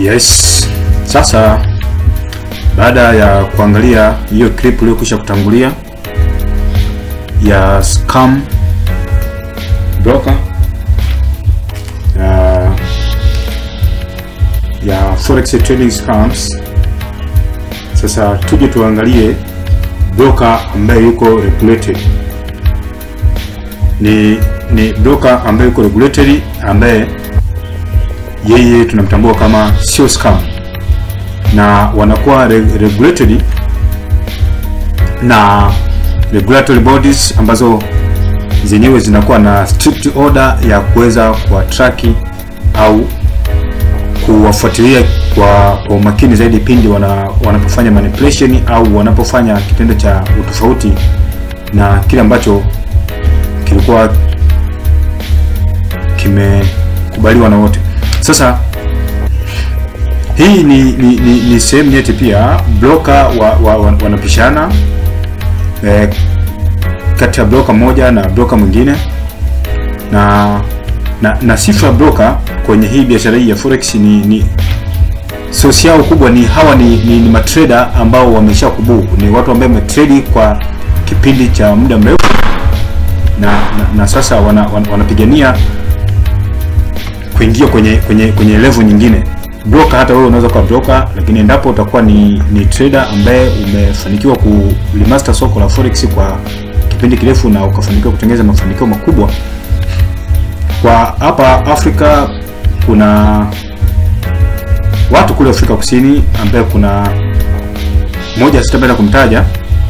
Yes. Sasa baada ya kuangalia hiyo clip iliyokwisha kutangulia ya scam broker ya, ya forex trading scams, sasa tuje tuangalie broker ambaye yuko regulated. Ni ni broker ambaye yuko regulatory ambaye yeye tunamtambua kama sio scam na wanakuwa re regulated na regulatory bodies ambazo zenyewe zinakuwa na strict order ya kuweza kuwatraki au kuwafuatilia kwa, kwa umakini zaidi pindi wana, wanapofanya manipulation au wanapofanya kitendo cha utofauti na kile ambacho kilikuwa kimekubaliwa na wote. Sasa hii ni, ni, ni, ni sehemu nyeti pia broker wa, wa, wa, wanapishana eh, kati ya broker moja na broker mwingine na na, na sifa ya broker kwenye hii biashara hii ya forex ni, ni sosi yao kubwa ni hawa ni, ni, ni matrader ambao wamesha kubuu, ni watu ambao wametrade kwa kipindi cha muda mrefu na, na, na sasa wana, wana, wanapigania kuingia kwenye kwenye kwenye level nyingine. Broker, hata wewe unaweza kuwa broker, lakini endapo utakuwa ni, ni trader ambaye umefanikiwa kulimaster soko la forex kwa kipindi kirefu na ukafanikiwa kutengeneza mafanikio makubwa kwa hapa Afrika, kuna watu kule Afrika Kusini ambaye kuna mmoja sitapenda kumtaja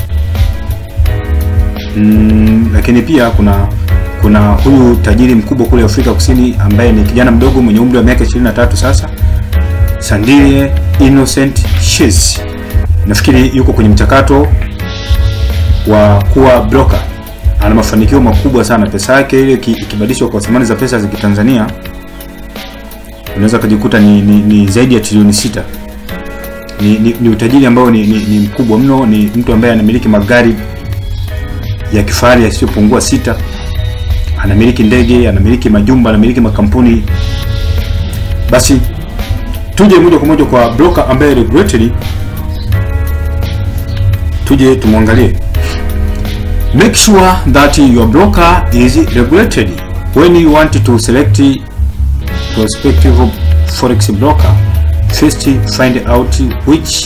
mm, lakini pia kuna kuna huyu tajiri mkubwa kule Afrika Kusini ambaye ni kijana mdogo mwenye umri wa miaka 23 sasa, Sandile Innocent Shes. Nafikiri yuko kwenye mchakato wa kuwa broker. Ana mafanikio makubwa sana. Pesa yake ile ikibadilishwa kwa thamani za pesa za Kitanzania unaweza kujikuta ni, ni, ni zaidi ya trilioni sita. Ni, ni, ni utajiri ambao ni, ni, ni mkubwa mno. Ni mtu ambaye anamiliki magari ya kifahari yasiyopungua sita anamiliki ndege, anamiliki majumba, anamiliki makampuni. Basi tuje moja kwa moja kwa broker ambaye regulatory, tuje tumwangalie. Make sure that your broker is regulated when you want to select prospective forex broker. First, find out which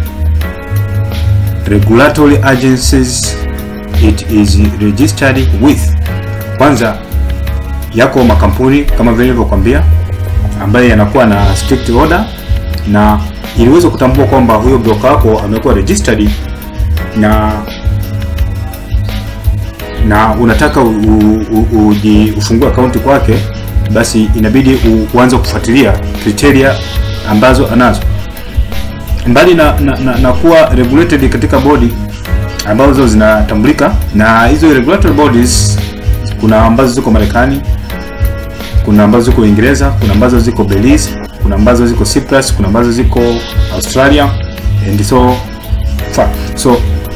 regulatory agencies it is registered with. Kwanza yako makampuni kama vile nilivyokuambia, ambaye yanakuwa na strict order, na iliweza kutambua kwamba huyo broker wako amekuwa registered na na unataka ufungue akaunti kwake, basi inabidi uanze kufuatilia criteria ambazo anazo, mbali na, na, na, na kuwa regulated katika bodi ambazo zinatambulika na hizo regulatory bodies kuna ambazo ziko Marekani, kuna ambazo ziko Uingereza, kuna ambazo ziko Belize, kuna ambazo ziko Cyprus, kuna ambazo ziko Australia and so far. So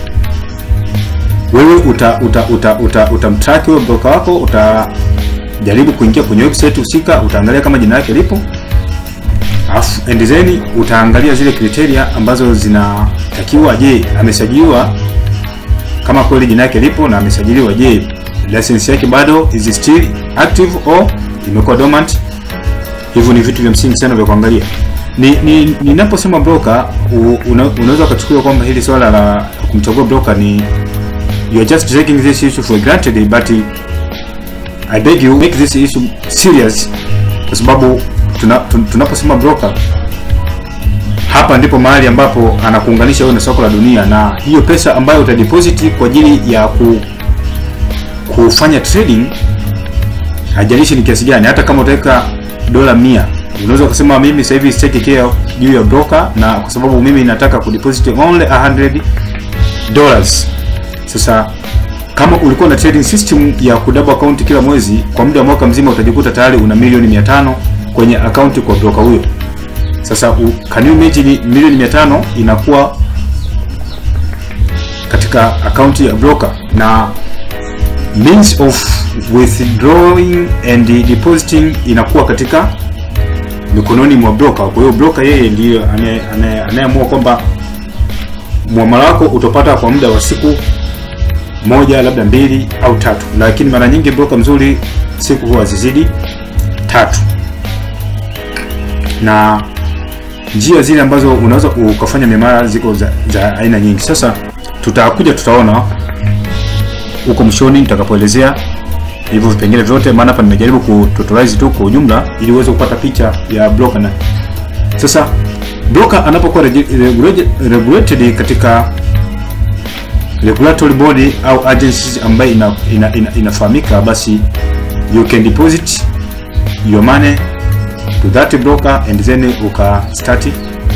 wewe uta uta uta uta utamtrack huyo broker wako, utajaribu kuingia kwenye website husika, utaangalia kama jina lake lipo, afu and then utaangalia zile criteria ambazo zinatakiwa. Je, amesajiliwa? Kama kweli jina lake lipo na amesajiliwa, je license yake bado is still active or imekuwa dormant. Hivyo ni vitu vya msingi sana vya kuangalia. Ni ninaposema ni broker, una, unaweza ukachukulia kwamba hili swala la kumchagua broker ni you are just taking this issue for granted, but I beg you make this issue serious, kwa sababu tunaposema tuna broker, hapa ndipo mahali ambapo anakuunganisha wewe na soko la dunia, na hiyo pesa ambayo utadeposit kwa ajili ya ku kufanya trading hajalishi ni kiasi gani. Hata kama utaweka dola mia, unaweza kusema mimi sasa hivi sitaki care juu ya broker, na kwa sababu mimi nataka kudeposit only 100 dollars. Sasa kama ulikuwa na trading system ya kudouble account kila mwezi kwa muda wa mwaka mzima, utajikuta tayari una milioni 500 kwenye account kwa broker huyo. Sasa u, can you imagine milioni 500 inakuwa katika account ya broker na means of withdrawing and depositing inakuwa katika mikononi mwa broker. Kwa hiyo broker yeye ndiye anaye- anaye- anayeamua kwamba muamala wako utapata kwa muda wa siku moja labda mbili au tatu, lakini mara nyingi broker mzuri siku huwa zizidi tatu, na njia zile ambazo unaweza ukafanya miamala ziko za, za aina nyingi. Sasa tutakuja tutaona huko mwishoni nitakapoelezea hivyo vipengele vyote, maana hapa nimejaribu kututorize tu kwa ujumla ili uweze kupata picha ya broker. Na sasa broker anapokuwa regi- regulated- regulated katika regulatory body au agencies ambayo ina, ina, ina, inafahamika, basi you can deposit your money to that broker and then uka start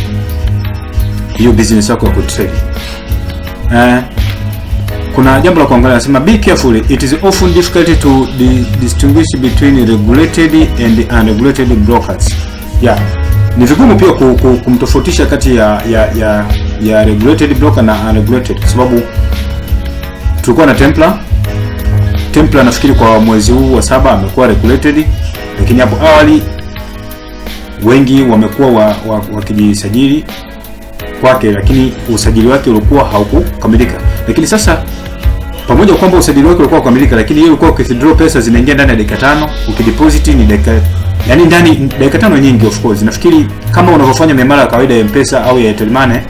hiyo business yako ya kutrade. Eh, kuna jambo la kuangalia, nasema be careful it is often difficult to di distinguish between regulated and unregulated brokers. Yeah, ni vigumu pia ku, ku, kumtofautisha kati ya ya, ya ya regulated broker na unregulated, kwa sababu tulikuwa na Templar. Templar nafikiri kwa mwezi huu wa saba amekuwa regulated, lakini hapo awali wengi wamekuwa wa, wa, wakijisajili kwake, lakini usajili wake ulikuwa haukukamilika. Lakini sasa pamoja kwamba usajili wake ulikuwa kukamilika, lakini yeye ulikuwa ukithdraw pesa zinaingia ndani ya dakika tano, ukideposit ni dakika yani ndani dakika tano nyingi. Of course nafikiri kama unavyofanya miamala ya kawaida ya M-Pesa au ya Airtel Money,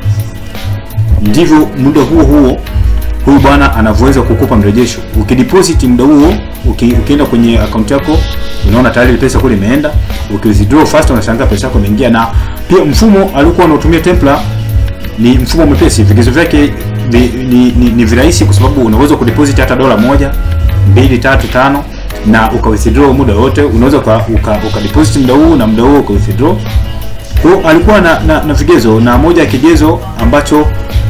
ndivyo muda huo huo huyu bwana anavyoweza kukupa mrejesho. Ukideposit muda huo uki, ukienda kwenye akaunti yako unaona tayari pesa kule imeenda. Ukiwithdraw fast unashangaa pesa yako imeingia. Na pia mfumo alikuwa anatumia Templar ni mfumo mwepesi, vigezo vyake ni, ni, ni, ni virahisi kwa sababu unaweza kudeposit hata dola moja, mbili, tatu, tano na uka withdraw muda wote. Unaweza uka, uka, uka deposit muda huu na muda huo uka withdraw. Kwa hiyo alikuwa na, na, na vigezo na moja ya kigezo ambacho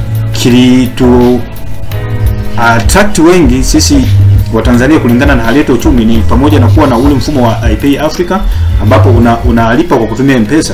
kilitu attract wengi sisi wa Tanzania kulingana na hali yetu ya uchumi ni pamoja na kuwa na ule mfumo wa iPay Africa ambapo una, unalipa kwa kutumia M-Pesa.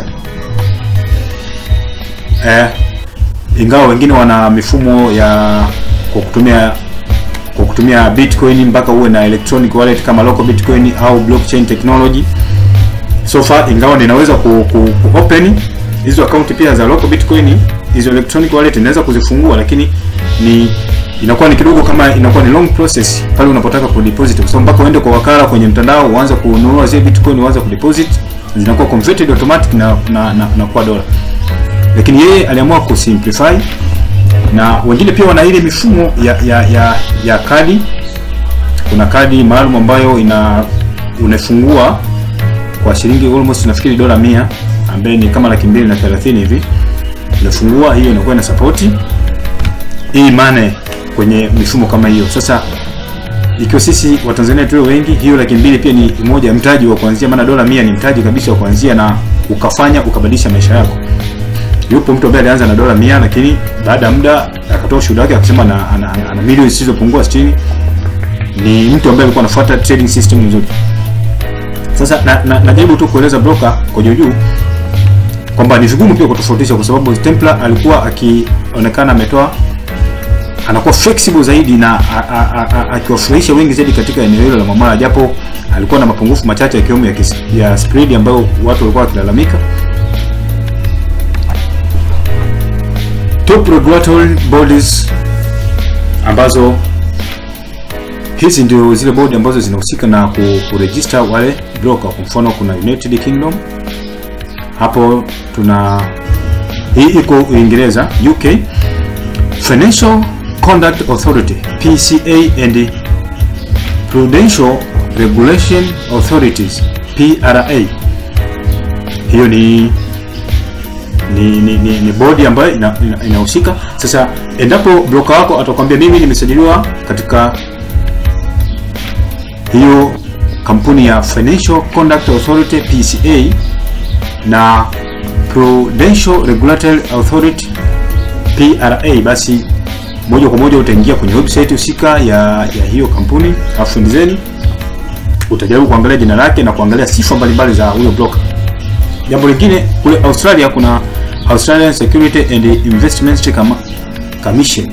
Eh, ingawa wengine wana mifumo ya kwa kutumia kwa kutumia Bitcoin mpaka uwe na electronic wallet kama local Bitcoin au blockchain technology. So far ingawa ninaweza ku, ku, ku open hizo account pia za local Bitcoin, hizo electronic wallet ninaweza kuzifungua, lakini ni inakuwa ni kidogo kama inakuwa ni long process pale unapotaka ku deposit, kwa sababu mpaka uende kwa wakala kwenye mtandao uanze kununua zile Bitcoin uanze ku deposit, zinakuwa converted automatic na na, na, na kuwa dola. Lakini yeye aliamua ku simplify, na wengine pia wana ile mifumo ya ya ya, ya kadi. Kuna kadi maalum ambayo ina unafungua kwa shilingi almost nafikiri dola mia ambaye ni kama laki mbili na thelathini hivi, unafungua hiyo inakuwa na support hii mane kwenye mifumo kama hiyo. Sasa ikiwa sisi Watanzania tuwe wengi, hiyo laki mbili pia ni moja ya mtaji wa kuanzia, maana dola mia ni mtaji kabisa wa kuanzia, na ukafanya ukabadilisha maisha yako. Yupo mtu ambaye alianza na dola mia, lakini baada ya muda akatoa ushuhuda wake akasema ana, ana, ana, ana milioni zisizopungua 60. Ni mtu ambaye alikuwa anafuata trading system nzuri. Sasa na, na, najaribu tu kueleza broker kwa juu juu kwamba ni vigumu pia kutofautisha, kwa sababu Templar alikuwa akionekana ametoa anakuwa flexible zaidi na akiwafurahisha wengi zaidi katika eneo hilo la muamala, japo alikuwa na mapungufu machache yakiwemo ya, kis- ya spread ambayo watu walikuwa wakilalamika. Top regulatory bodies ambazo hizi ndio zile bodi ambazo zinahusika na ku- kuregister wale broker. Kwa mfano kuna United Kingdom, hapo tuna hii iko Uingereza, UK Financial Conduct Authority PCA and Prudential Regulation Authorities PRA. Hiyo ni ni, ni, ni, ni bodi ambayo inahusika ina, inahusika. Sasa endapo broker wako atakwambia mimi nimesajiliwa katika hiyo kampuni ya Financial Conduct Authority PCA na Prudential Regulatory Authority PRA, basi moja kwa moja utaingia kwenye website husika ya, ya hiyo kampuni afu ndizeni utajaribu kuangalia jina lake na kuangalia sifa mbalimbali za huyo broker. Jambo lingine kule Australia kuna Australian Security and Investment Cam- Commission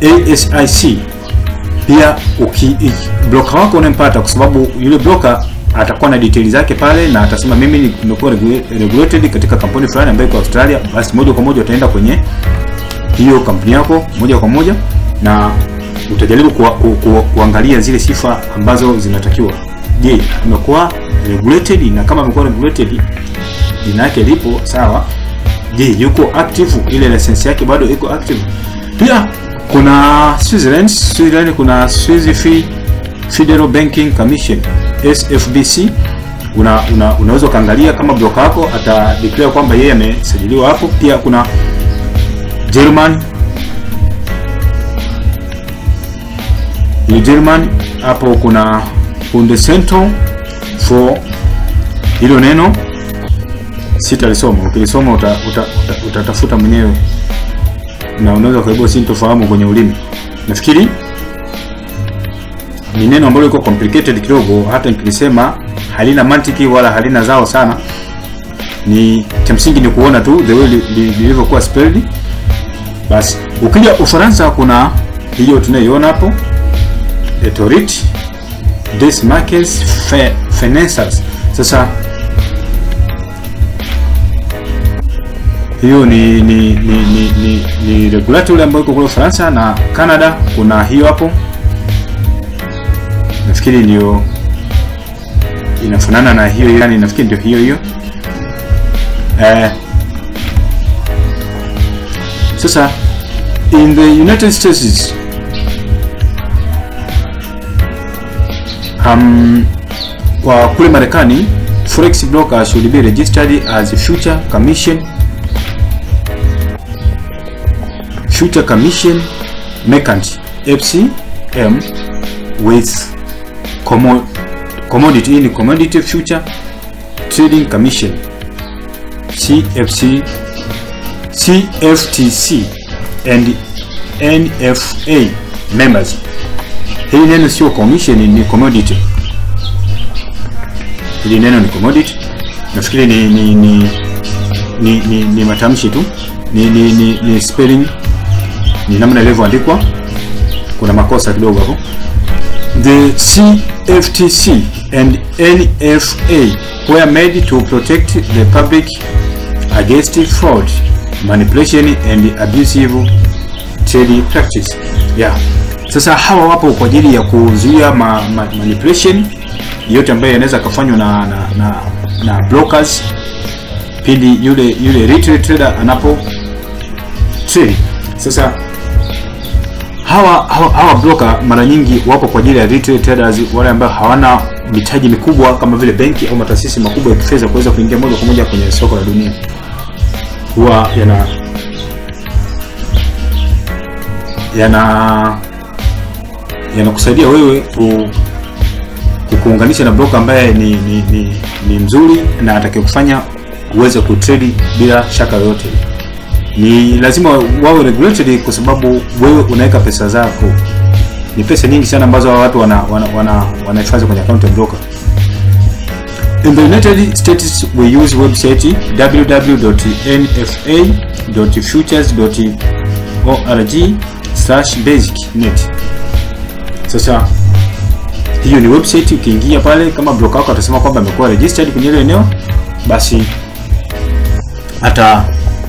ASIC. Pia uki i- broker wako unampata, kwa sababu yule broker atakuwa na details zake pale na atasema mimi nimekuwa regula- regulated katika kampuni fulani ambayo iko Australia, basi moja kwa moja utaenda kwenye hiyo kampuni yako moja kwa moja na utajaribu kuwa, ku, ku, kuangalia zile sifa ambazo zinatakiwa. Je, amekuwa regulated? Na kama amekuwa regulated, jina yake lipo sawa. Je, yuko active? Ile license yake bado iko active? Pia kuna Switzerland, Switzerland kuna Swiss Fe- Federal Banking Commission SFBC. Una, una, unaweza ukaangalia kama broker wako ata declare kwamba yeye amesajiliwa hapo. Pia kuna German ni German hapo kuna Bundescentrum for hilo neno sitalisoma, ukilisoma uta, uta, uta, utatafuta mwenyewe na unaweza kuibua sintofahamu kwenye ulimi. Nafikiri ni neno ambalo liko complicated kidogo, hata nikilisema halina mantiki wala halina zao sana. Ni cha msingi ni kuona tu the way li- li- lilivyokuwa spelled. Basi ukija Ufaransa kuna hiyo tunayoiona hapo Autorité des marques Fe- Financières. Sasa hiyo ni ni ni ni, ni, ni regulatory ambayo iko kule Ufaransa na Canada kuna hiyo hapo, nafikiri ndio inafanana na hiyo, yani nafikiri ndio hiyo hiyo eh, sasa in the United States um, kwa kule Marekani forex broker should be registered as future commission future commission merchant FCM with commo commodity in commodity future trading commission CFC CFTC and NFA members. Hili neno sio commission, ni commodity. Hili neno ni commodity. Nafikiri ni ni ni ni, ni, ni matamshi tu ni, ni, ni, ni spelling ni namna ilivyoandikwa, kuna makosa kidogo hapo. The CFTC and NFA were made to protect the public against fraud, manipulation and abusive trade practice. Yeah. Sasa hawa wapo kwa ajili ya kuzuia ma, ma, manipulation yote ambayo yanaweza kufanywa na, na, na, na brokers pindi yule yule retail trader anapo trade. Sasa hawa, hawa, hawa broker mara nyingi wapo kwa ajili ya retail traders, wale ambao hawana mitaji mikubwa kama vile benki au mataasisi makubwa ya kifedha kuweza kuingia moja kwa moja kwenye soko la dunia, huwa yana yana yanakusaidia wewe ku, kukuunganisha na broker ambaye ni, ni, ni, ni mzuri na atakayekufanya uweze kutrade bila shaka yoyote. Ni lazima wawe regulated kwa sababu wewe unaweka pesa zako, ni pesa nyingi sana ambazo hawa watu wana wanahifadhi wana, wana kwenye account ya broker. In the United States we use website www.nfa.futures.org/basic.net. Sasa hiyo ni website, ukiingia pale kama broker wako atasema kwamba amekuwa registered kwenye ile eneo, basi ata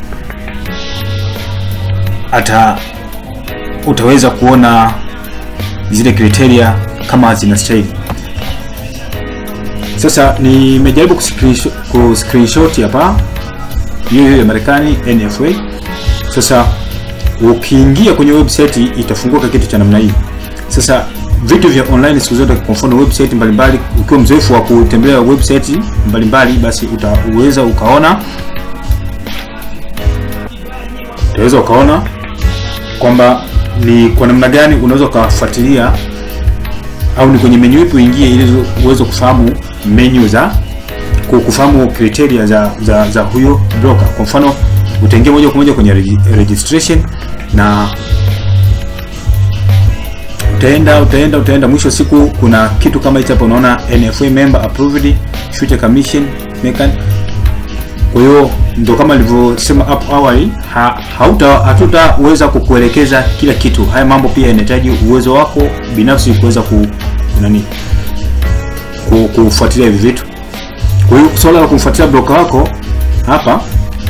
ata utaweza kuona zile criteria kama zinastahili. Sasa nimejaribu kuscreenshot ku screenshot hapa hiyo hiyo ya Marekani NFA. Sasa ukiingia kwenye website itafunguka kitu cha namna hii. Sasa vitu vya online siku zote, kwa mfano website mbalimbali, ukiwa mzoefu wa kutembelea website mbalimbali, basi utaweza ukaona utaweza ukaona kwamba ni kwa namna gani unaweza ukafuatilia au ni kwenye menu ipi uingie ili uweze kufahamu menu za kufahamu criteria za, za, za huyo broker. Kwa mfano utaingia moja kwa moja kwenye registration na utaenda utaenda utaenda, mwisho siku kuna kitu kama hicho hapo, unaona NFA member approved future commission mekan. Kwa hiyo ndo kama nilivyosema hapo awali, ha, hauta hatutaweza kukuelekeza kila kitu. Haya mambo pia yanahitaji uwezo wako binafsi kuweza ku nani ku- kufuatilia hivi vitu. Kwa hiyo swala la kumfuatilia broker wako hapa,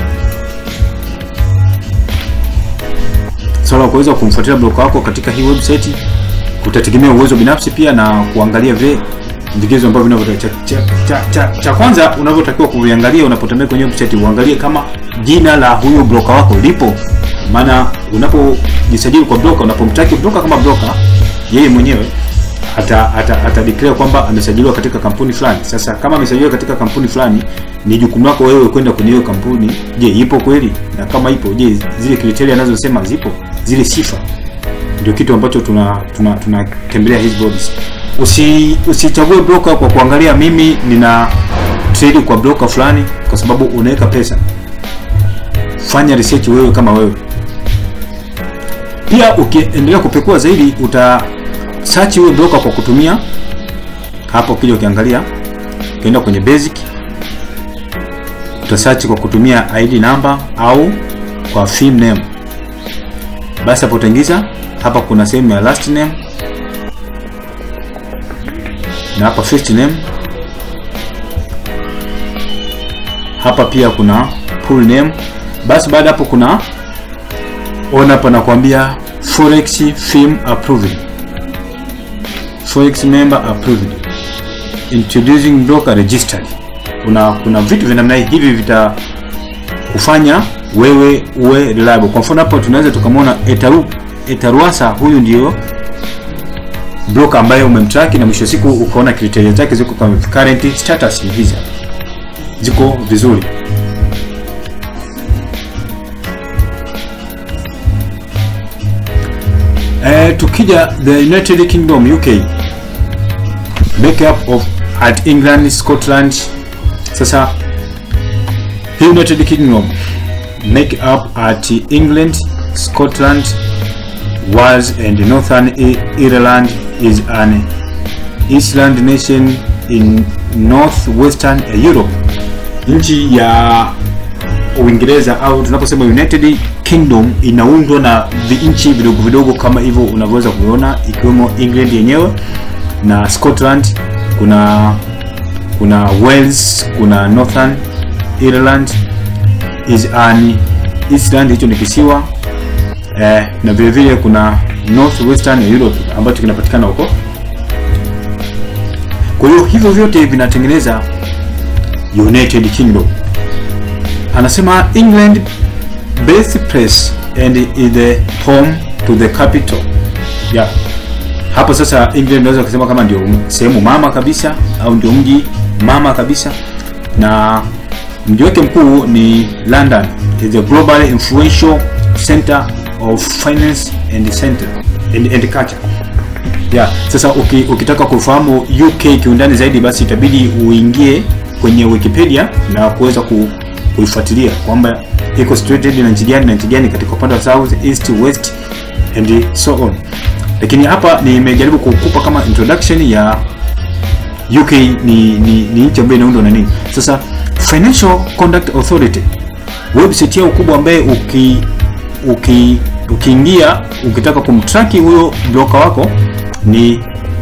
swala la kuweza kumfuatilia broker wako katika hii website kutategemea uwezo binafsi pia na kuangalia vile vigezo ambavyo vinavyotakiwa. Cha, cha, cha, cha, cha kwanza unavyotakiwa kuviangalia unapotembea kwenye website, uangalie kama jina la huyo broker wako lipo. Maana unapojisajili kwa broker, unapomtaki broker kama broker, yeye mwenyewe ata, ata, ata declare kwamba amesajiliwa katika kampuni fulani. Sasa kama amesajiliwa katika kampuni fulani, ni jukumu lako wewe kwenda kwenye hiyo kampuni. Je, ipo kweli? Na kama ipo, je, zile kriteria anazosema zipo, zile sifa ndio kitu ambacho tuna tuna tunatembelea hizi bodies. Usi usichague broker kwa kuangalia mimi nina trade kwa broker fulani, kwa sababu unaweka pesa. Fanya research wewe kama wewe. Pia ukiendelea kupekua zaidi, uta search huyo broker kwa kutumia hapo. Kile ukiangalia ukienda kwenye basic, uta search kwa kutumia ID number au kwa firm name. Basi hapo utaingiza hapa kuna sehemu ya last name na hapa first name. Hapa pia kuna full name. Basi baada hapo kuna ona hapa nakwambia forex firm approved, forex member approved, introducing broker registered. Kuna kuna vitu vya namna hii hivi vita kufanya wewe uwe reliable. Kwa mfano hapo tunaweza tukamwona Etaru Etaruasa, huyu ndio broker ambaye umemtrack na mwisho siku ukaona criteria zake ziko kwa current status ni hizi hapa, ziko vizuri. Eh, tukija the United Kingdom UK makeup of at England Scotland. Sasa hii United Kingdom make up at England Scotland Wales and Northern Ireland is an island nation in northwestern Europe. Nchi ya Uingereza au tunaposema United Kingdom inaundwa na vinchi vidogo vidogo kama hivyo unavyoweza kuona, ikiwemo England yenyewe na Scotland, kuna kuna Wales, kuna Northern Ireland is an island, hicho ni kisiwa eh, na vile vile kuna northwestern Europe ambacho kinapatikana huko. Kwa hiyo hivyo vyote vinatengeneza United Kingdom. Anasema England birthplace and is the home to the capital. Yeah. Hapo sasa England unaweza kusema kama ndio sehemu mama kabisa au ndio mji mama kabisa, na mji wake mkuu ni London, is a global influential center of finance and center and, and culture. Yeah, sasa uki, ukitaka kufahamu UK kiundani zaidi basi itabidi uingie kwenye Wikipedia na kuweza ku, kuifuatilia kwamba iko situated na nchi gani na nchi gani katika upande wa south, east, west and so on. Lakini hapa nimejaribu kukupa kama introduction ya UK ni, ni, ni nchi ambayo inaundwa na nini. Sasa Financial Conduct Authority website yao kubwa ambaye uki uki ukiingia ukitaka kumtraki huyo broker wako ni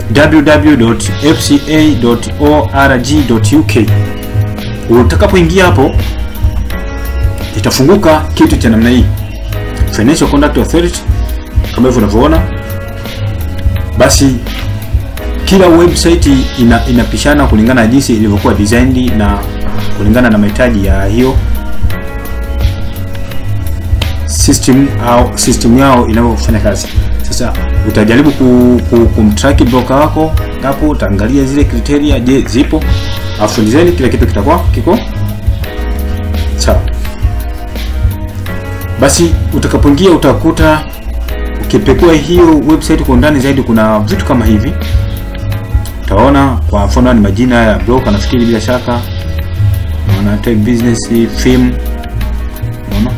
www.fca.org.uk. Utakapoingia hapo itafunguka kitu cha namna hii, Financial Conduct Authority, kama hivyo unavyoona. Basi kila website ina, inapishana kulingana na jinsi ilivyokuwa designed na kulingana na mahitaji ya hiyo system au system yao inavyofanya kazi. Sasa utajaribu ku, ku, kumtrack broker wako hapo, utaangalia zile criteria, je, zipo, afu design kila kitu kitakuwa kiko sawa. Basi utakapoingia utakuta ukipekua hiyo website kwa undani zaidi, kuna vitu kama hivi utaona. Kwa mfano ni majina ya broker, nafikiri bila shaka unaona, type business firm, unaona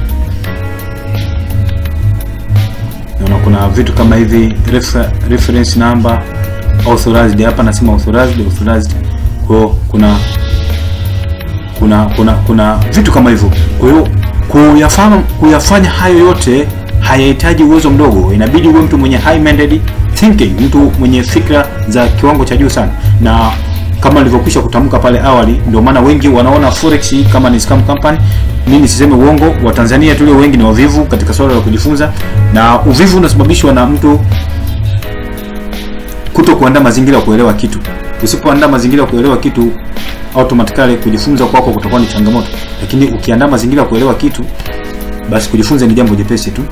naona kuna vitu kama hivi refer, reference number authorized. Hapa nasema authorized authorized, kwa kuna kuna kuna kuna vitu kama hivyo. Kwa hiyo kuyafahamu kuyafanya hayo yote hayahitaji uwezo mdogo, inabidi uwe mtu mwenye high minded thinking, mtu mwenye fikra za kiwango cha juu sana, na kama nilivyokwisha kutamka pale awali, ndio maana wengi wanaona forex kama ni scam company. Mimi siseme uongo, wa Tanzania tulio wengi ni wavivu katika swala la kujifunza, na uvivu unasababishwa na mtu kuto kuandaa mazingira ya kuelewa kitu. Usipoandaa mazingira ya kuelewa kitu, automatically kujifunza kwako kutakuwa ni changamoto, lakini ukiandaa mazingira ya kuelewa kitu, basi kujifunza ni jambo jepesi tu.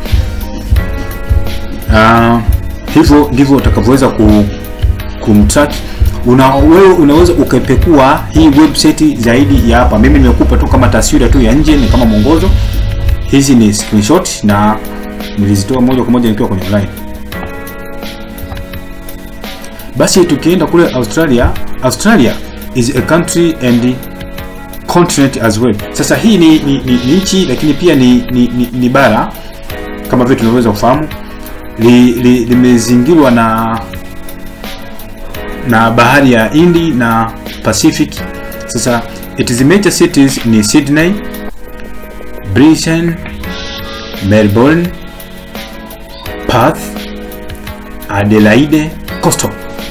Uh, hivyo ndivyo utakavyoweza ku, kumtrack una wewe unaweza ukaipekua hii website zaidi ya hapa. Mimi nimekupa tu kama taswira tu ya nje, ni kama mwongozo. Hizi ni screenshot na nilizitoa moja kwa moja nikiwa kwenye online. Basi tukienda kule Australia, Australia is a country and continent as well. Sasa hii ni, ni, ni, ni nchi lakini pia ni, ni, ni, ni bara kama vile tunavyoweza kufahamu limezingirwa li, na na bahari ya Hindi na Pacific. Sasa its major cities ni Sydney, Brisbane, Melbourne, Perth, Adelaide, Coastal.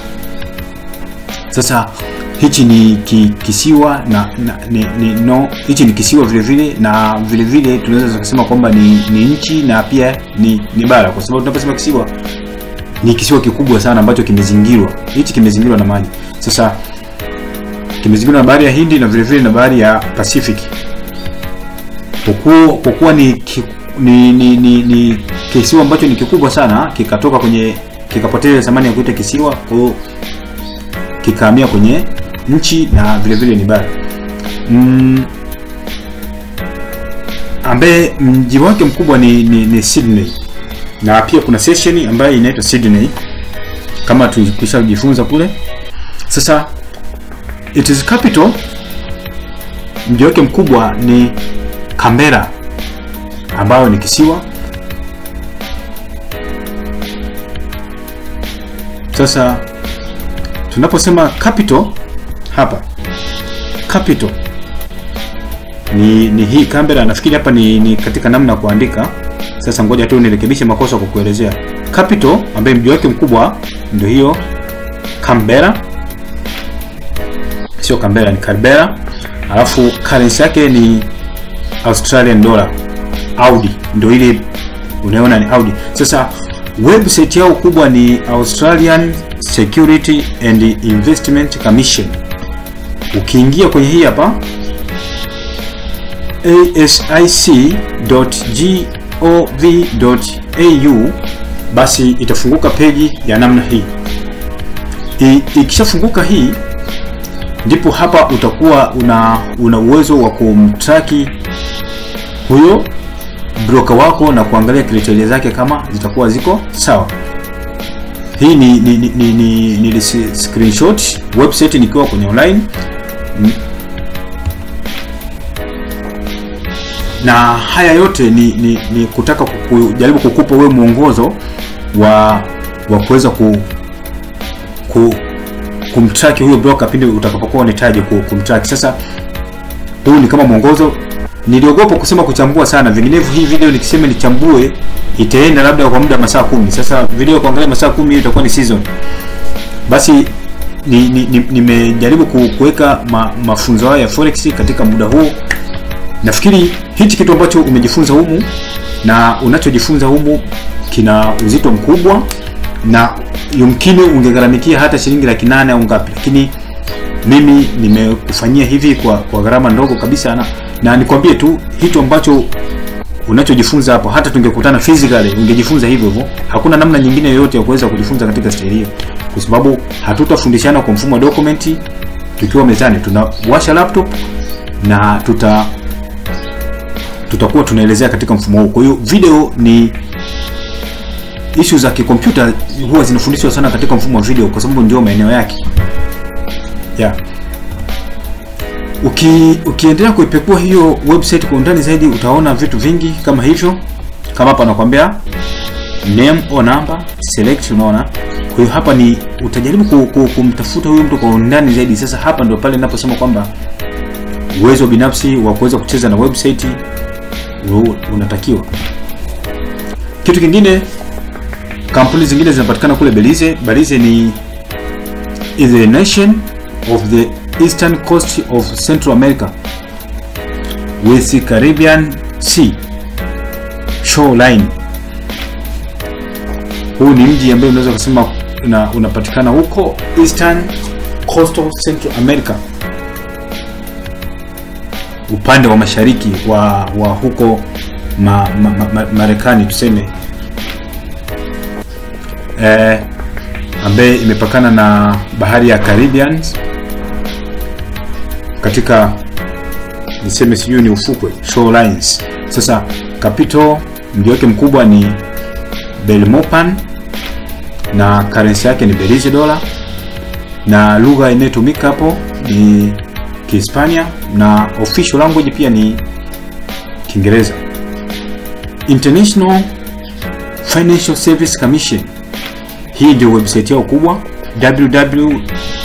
Sasa hichi ni ki, kisiwa na, na ni, ni, no hichi ni kisiwa vile vile na vile vile tunaweza kusema kwamba ni, ni nchi na pia ni, ni bara kwa sababu tunaposema kisiwa ni kisiwa kikubwa sana ambacho kimezingirwa. Hichi kimezingirwa na maji. Sasa kimezingirwa na bahari ya Hindi na vile vile na bahari ya Pacific. Kwa kuwa ni, ki, ni, ni, ni, ni kisiwa ambacho ni kikubwa sana kikatoka kwenye kikapoteza thamani ya kuita kisiwa, kwa hiyo kikahamia kwenye nchi na vile vile ni bara mm, ambaye mji wake mkubwa ni, ni, ni Sydney na pia kuna session ambayo inaitwa Sydney kama tulishajifunza kule. Sasa it is capital, mji wake mkubwa ni Canberra ambayo ni kisiwa. Sasa tunaposema capital hapa, capital ni, ni hii Canberra. Nafikiri hapa ni, ni katika namna ya kuandika sasa ngoja tu nirekebishe makosa kwa kuelezea. Capital ambaye mji wake mkubwa ndio hiyo Canberra, sio Canberra, ni Canberra. Alafu currency yake ni Australian dollar, Audi, ndio ile unaona ni Audi. Sasa website yao kubwa ni Australian Security and Investment Commission. Ukiingia kwenye hii hapa asic.g ov.au basi itafunguka peji ya namna hii. Ikishafunguka hii, ndipo hapa utakuwa una una uwezo wa kumtraki huyo broker wako na kuangalia kriteria zake kama zitakuwa ziko sawa. Hii ni ni, ni, ni, ni, ni screenshot website nikiwa kwenye online na haya yote ni, ni, ni kutaka kujaribu kukupa wewe mwongozo wa wa kuweza ku, ku kumtrack huyo broker pindi utakapokuwa unahitaji kumtrack. Sasa huu ni kama mwongozo. Niliogopa kusema kuchambua sana, vinginevyo hii video nikisema nichambue itaenda labda kwa muda masaa kumi. Sasa video kuangalia masaa kumi hiyo itakuwa ni season. Basi nimejaribu ni, ni kuweka ma, mafunzo haya ya forex katika muda huu. Nafikiri hichi kitu ambacho umejifunza humu na unachojifunza humu kina uzito mkubwa, na yumkini ungegharamikia hata shilingi laki nane au ngapi, lakini mimi nimekufanyia hivi kwa, kwa gharama ndogo kabisa, na, na nikwambie tu hicho ambacho unachojifunza hapo, hata tungekutana physically ungejifunza hivyo hivyo. Hakuna namna nyingine yoyote ya kuweza kujifunza katika staili hiyo, kwa sababu hatutafundishana kwa mfumo wa dokumenti tukiwa mezani. Tunawasha laptop na tuta tutakuwa tunaelezea katika mfumo huu. Kwa hiyo video ni issue za kikompyuta huwa zinafundishwa sana katika mfumo wa video kwa sababu ndio maeneo yake. Yeah. Uki, ukiendelea kuipekua hiyo website kwa undani zaidi utaona vitu vingi kama hivyo, kama hapa nakwambia name or number select, unaona. Kwa hiyo hapa ni utajaribu ku, ku, kumtafuta huyo mtu kwa undani zaidi. Sasa hapa ndio pale ninaposema kwamba uwezo binafsi wa kuweza kucheza na website unatakiwa. Kitu kingine, kampuni zingine zinapatikana kule Belize. Belize ni is a nation of the eastern coast of Central America with the Caribbean Sea shoreline. Huu ni mji ambao unaweza kusema una, unapatikana huko eastern coast of Central America, upande wa mashariki wa, wa huko ma, ma, ma, ma, Marekani tuseme eh, ambaye imepakana na bahari ya Caribbean katika niseme sijui ni ufukwe shorelines. Sasa capital mji wake mkubwa ni Belmopan na currency yake ni Belize dollar, na lugha inayotumika hapo ni Kihispania na official language pia ni Kiingereza. International Financial Service Commission, hii ndio website yao kubwa www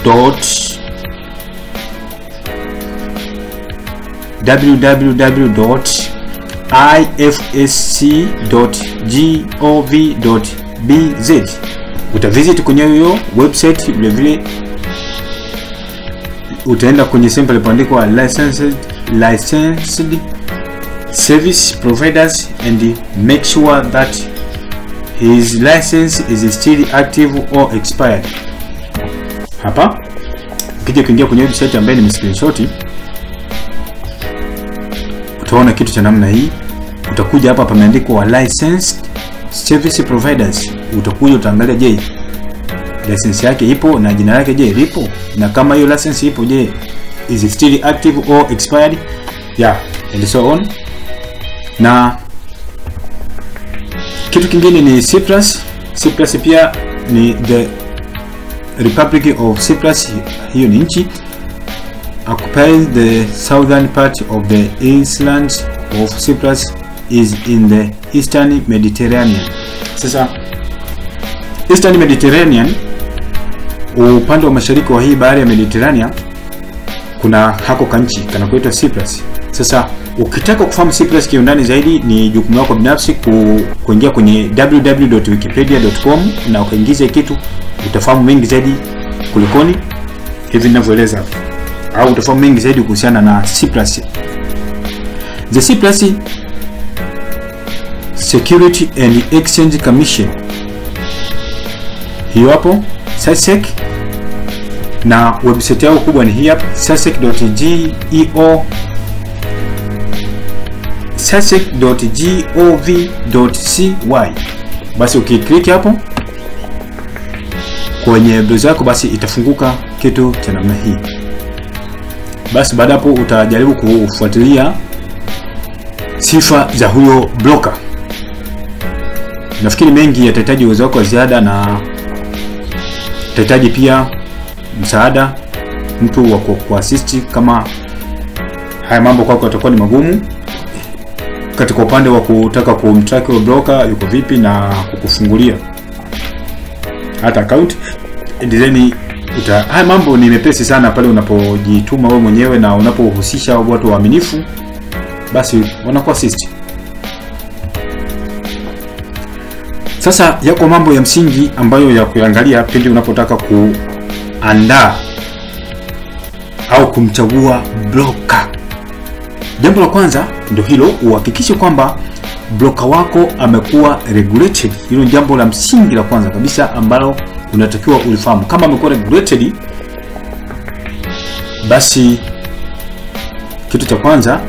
www.ifsc.gov.bz utavisit kwenye hiyo website. Vile vile utaenda kwenye sehemu palipoandikwa licensed licensed service providers and make sure that his license is still active or expired. Hapa ukija kuingia kwenye website ambayo ni screenshot utaona kitu cha namna hii. Utakuja hapa pameandikwa licensed service providers, utakuja utaangalia, je, license yake ipo na jina lake je lipo, na kama hiyo license ipo, je is it still active or expired, yeah and so on. Na kitu kingine ni Cyprus. Cyprus pia ni the Republic of Cyprus, hiyo ni nchi occupies the southern part of the island of Cyprus is in the eastern Mediterranean. Sasa eastern Mediterranean, upande wa mashariki wa hii bahari ya Mediterranean, kuna hako kanchi kanakuitwa Cyprus. Sasa ukitaka kufahamu Cyprus kiundani zaidi, ni jukumu lako binafsi ku, kuingia kwenye www.wikipedia.com na ukaingiza kitu, utafahamu mengi zaidi kulikoni hivi ninavyoeleza hapa au utafahamu mengi zaidi kuhusiana na Cyprus. The Cyprus Security and Exchange Commission, hiyo hapo SASEC, na website yao kubwa ni hii hapa sasec.geo sasec.gov.cy. Basi ukiklik hapo kwenye browser yako, basi itafunguka kitu cha namna hii. Basi baada hapo utajaribu kufuatilia sifa za huyo broker. Nafikiri mengi yatahitaji uwezo wako wa ziada na utahitaji pia msaada, mtu wa kuasisti kama haya mambo kwako yatakuwa ni magumu, katika upande wa kutaka kumtrack huyo broker yuko vipi na kukufungulia hata account design uta, haya mambo ni mepesi sana pale unapojituma wewe mwenyewe na unapohusisha watu waaminifu, basi wanakuwa assist. Sasa yako mambo ya msingi ambayo ya kuangalia pindi unapotaka kuandaa au kumchagua broker. Jambo la kwanza ndio hilo, uhakikishe kwamba broker wako amekuwa regulated. Hilo ni jambo la msingi la kwanza kabisa ambalo unatakiwa ulifahamu. Kama amekuwa regulated, basi kitu cha kwanza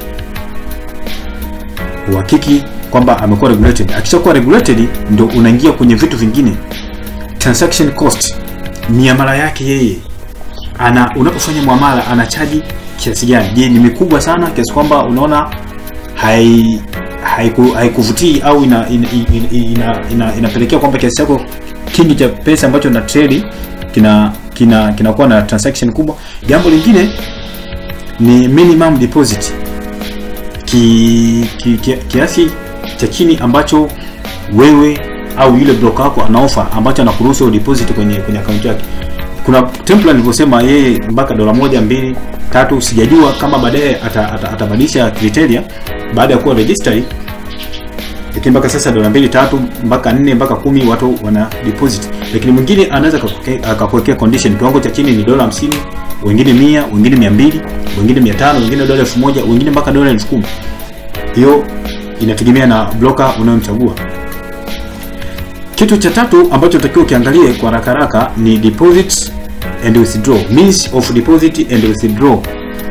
uhakiki kwamba amekuwa regulated. Akishakuwa regulated, ndio unaingia kwenye vitu vingine, transaction cost, miamala yake yeye ana unapofanya muamala anachaji kiasi gani? Je, ni mikubwa sana kiasi kwamba unaona hai haikuvutii haiku au ina, ina, ina, ina, inapelekea kwamba kiasi chako kingi cha pesa ambacho na trade kina kina kinakuwa na transaction kubwa. Jambo lingine ni minimum deposit ki, ki, ki, kiasi cha chini ambacho wewe au yule broker wako anaofa ambacho anakuruhusu deposit kwenye kwenye account yake. Kuna template nilivyosema, yeye mpaka dola moja mbili tatu, sijajua kama baadaye atabadilisha ata, ata criteria baada ya kuwa registered lakini mpaka sasa dola mbili tatu mpaka nne mpaka kumi watu wana deposit, lakini mwingine anaweza akakuwekea- akakuwekea condition, kiwango cha chini ni dola hamsini, wengine mia, wengine mia mbili, wengine mia tano, wengine dola elfu moja, wengine mpaka dola elfu kumi. Hiyo inategemea na broker unayomchagua. Kitu cha tatu ambacho utakiwa ukiangalie kwa haraka haraka ni deposit and withdraw, means of deposit and withdraw.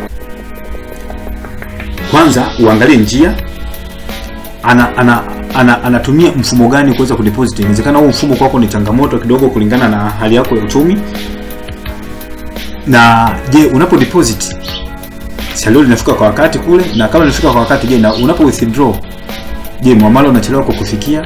Kwanza uangalie njia ana, ana, ana, anatumia mfumo gani kuweza kudeposit. Inawezekana huu mfumo kwako ni changamoto kidogo kulingana na hali yako ya uchumi. Na je, unapo deposit salio linafika kwa wakati kule, na kama linafika kwa wakati, je, na unapo withdraw, je, muamala unachelewa kwa kufikia?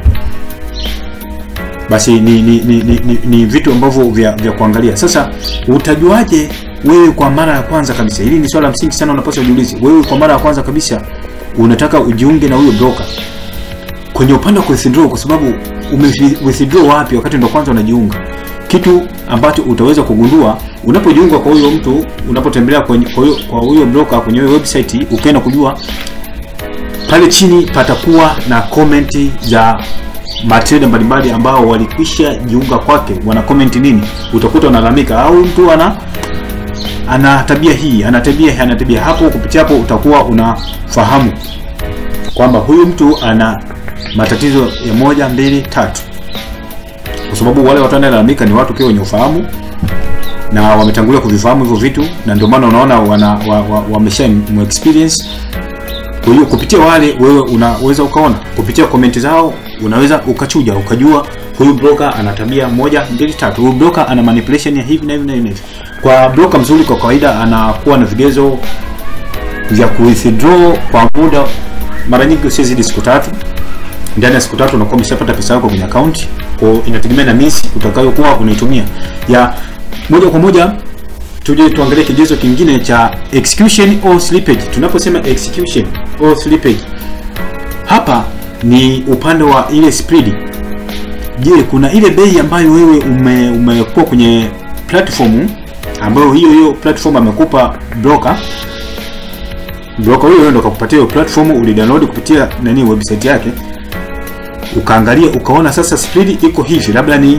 Basi ni ni, ni, ni, ni, ni vitu ambavyo vya, vya kuangalia. Sasa utajuaje wewe kwa mara ya kwanza kabisa? Hili ni swala la msingi sana, unapaswa ujiulize. Wewe kwa mara ya kwanza kabisa unataka ujiunge na huyo broker kwenye upande wa withdraw, kwa sababu ume withdraw wapi wakati ndo kwanza unajiunga? Kitu ambacho utaweza kugundua unapojiunga kwa huyo mtu, unapotembelea kwenye kwa huyo kwa huyo broker kwenye hiyo website, ukaenda kujua pale chini patakuwa na komenti za matrader mbalimbali ambao walikwisha jiunga kwake, wana comment nini, utakuta wanalalamika au mtu ana ana tabia hii, ana tabia hii, ana tabia hapo. Kupitia hapo utakuwa unafahamu kwamba huyu mtu ana matatizo ya moja mbili tatu, kwa sababu wale watu wanaolalamika ni watu pia wenye ufahamu na wametangulia kuvifahamu hivyo vitu, na ndio maana unaona wana wa, wa, wamesha mu experience. Kwa hiyo kupitia wale wewe unaweza ukaona kupitia komenti zao, unaweza ukachuja ukajua huyu broker ana tabia moja mbili tatu, huyu broker ana manipulation ya hivi na hivi na hivi. Kwa broker mzuri, kwa kawaida anakuwa na vigezo vya kuwithdraw kwa muda mara nyingi usizidi siku tatu. Ndani ya siku tatu unakuwa umeshapata pesa yako kwenye account. Kwa hiyo inategemea na misi utakayokuwa unaitumia ya moja kwa moja. Tuje tuangalie kigezo kingine cha execution or slippage. Tunaposema execution or slippage, hapa ni upande wa ile spread. Je, kuna ile bei ambayo wewe ume, umekuwa kwenye platform ambayo hiyo hiyo platform amekupa broker broker huyo ndo akakupatia hiyo platform, ulidownload kupitia nani website yake, ukaangalia ukaona sasa spread iko hivi, labda ni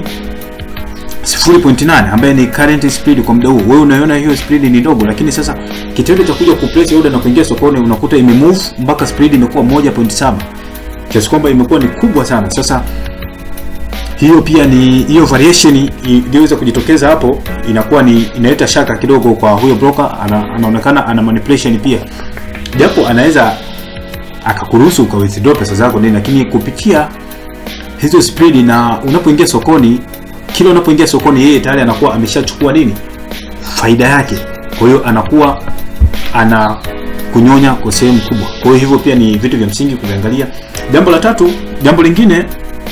0.8 ambaye ni current spread kwa muda huu. Wewe unaiona hiyo spread ni ndogo, lakini sasa kitendo cha kuja kuplace order na kuingia sokoni unakuta imemove mpaka spread imekuwa 1.7 kiasi kwamba imekuwa ni kubwa sana. Sasa hiyo pia ni hiyo variation iliyoweza kujitokeza hapo, inakuwa ni inaleta shaka kidogo kwa huyo broker. Ana, anaonekana ana manipulation pia, japo anaweza akakuruhusu uka withdraw pesa zako nini, lakini kupitia hizo spread, na unapoingia sokoni, kila unapoingia sokoni, yeye tayari anakuwa ameshachukua nini faida yake, kwa hiyo anakuwa ana kunyonya kwa sehemu kubwa. Kwa hiyo hivyo pia ni vitu vya msingi kuviangalia. Jambo la tatu, jambo lingine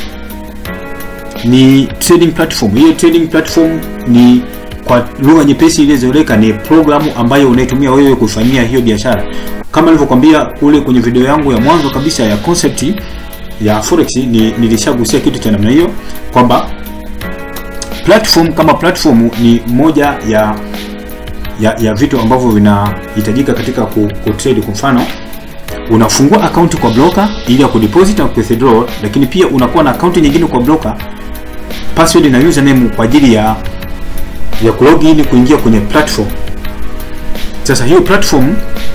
ni trading platform. Hiyo trading platform ni kwa lugha nyepesi iliyozoeleka ni programu ambayo unaitumia wewe kufanyia hiyo biashara. Kama nilivyokuambia kule kwenye video yangu ya mwanzo kabisa ya concept ya forex, ni nilishagusia kitu cha namna hiyo kwamba platform kama platform ni moja ya ya, ya vitu ambavyo vinahitajika katika ku, ku trade. Kwa mfano unafungua akaunti kwa broker ili ya kudeposit na withdraw, lakini pia unakuwa na akaunti nyingine kwa broker password na username kwa ajili ya ya kulog in kuingia kwenye platform. Sasa hiyo platform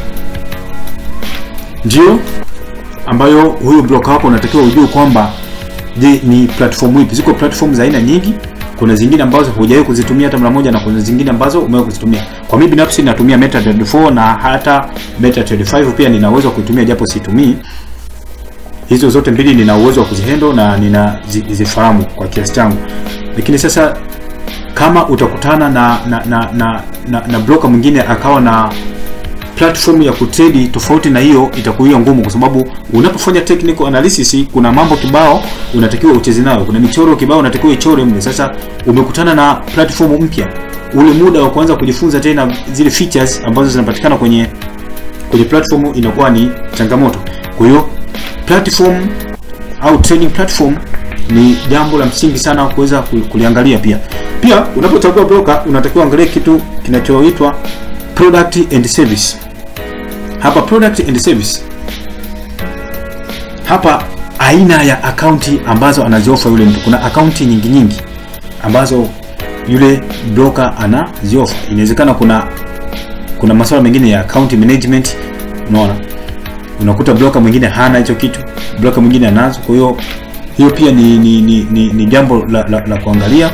ndio ambayo huyo broker wako unatakiwa ujue kwamba je, ni platform ipi. Ziko platform za aina nyingi. Kuna zingine ambazo hujawahi kuzitumia hata mara moja, na kuna zingine ambazo umewahi kuzitumia. Kwa mimi binafsi natumia MetaTrader 4 na hata MetaTrader 5 pia nina uwezo wa kuitumia japo situmii hizo zote mbili nina uwezo wa kuzihandle na ninazifahamu kwa kiasi changu, lakini sasa kama utakutana na na na, na, na, na broker mwingine akawa na platform ya kutrade tofauti na hiyo, itakuwa ngumu, kwa sababu unapofanya technical analysis kuna mambo kibao unatakiwa ucheze nayo, kuna michoro kibao unatakiwa ichore mle. Sasa umekutana na platform mpya, ule muda wa kuanza kujifunza tena zile features ambazo zinapatikana kwenye kwenye platform inakuwa ni changamoto. Kwa hiyo platform au trading platform ni jambo la msingi sana kuweza kuliangalia. Pia pia unapochagua broker unatakiwa angalia kitu kinachoitwa product and service. Hapa product and service, hapa aina ya akaunti ambazo anaziofa yule mtu. Kuna akaunti nyingi nyingi ambazo yule broker anaziofa. Inawezekana kuna kuna masuala mengine ya account management, unaona, unakuta broker mwingine hana hicho kitu, broker mwingine anazo. Kwa hiyo hiyo pia ni ni, ni, ni, ni jambo la, la, la kuangalia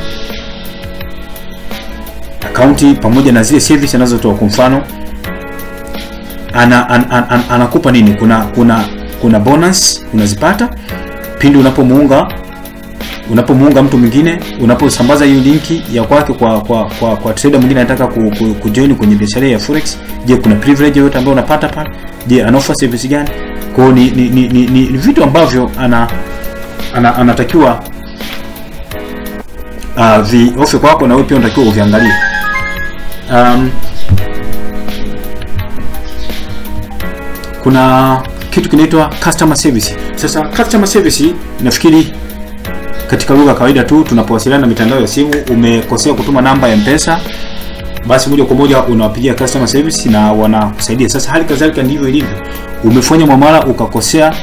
akaunti pamoja na zile service anazotoa. Kwa mfano ana, an, an, an, anakupa nini? Kuna kuna kuna bonus unazipata pindi unapomuunga unapomuunga mtu mwingine, unaposambaza hiyo linki ya kwake kwa kwa kwa, kwa trader mwingine anataka ku, ku, kujoin kwenye biashara ya forex. Je, kuna privilege yoyote ambayo unapata pale? Je, ana offer service gani? Kwa hiyo ni, ni, ni, ni, ni, ni vitu ambavyo ana, ana anatakiwa uh, viofe kwako na wewe pia unatakiwa uviangalie. Um, kuna kitu kinaitwa customer service. Sasa customer service nafikiri katika lugha ya kawaida tu tunapowasiliana na mitandao ya simu, umekosea kutuma namba ya Mpesa, basi moja kwa moja unawapigia customer service na wanakusaidia. Sasa hali kadhalika ndivyo ilivyo, umefanya mwamala ukakosea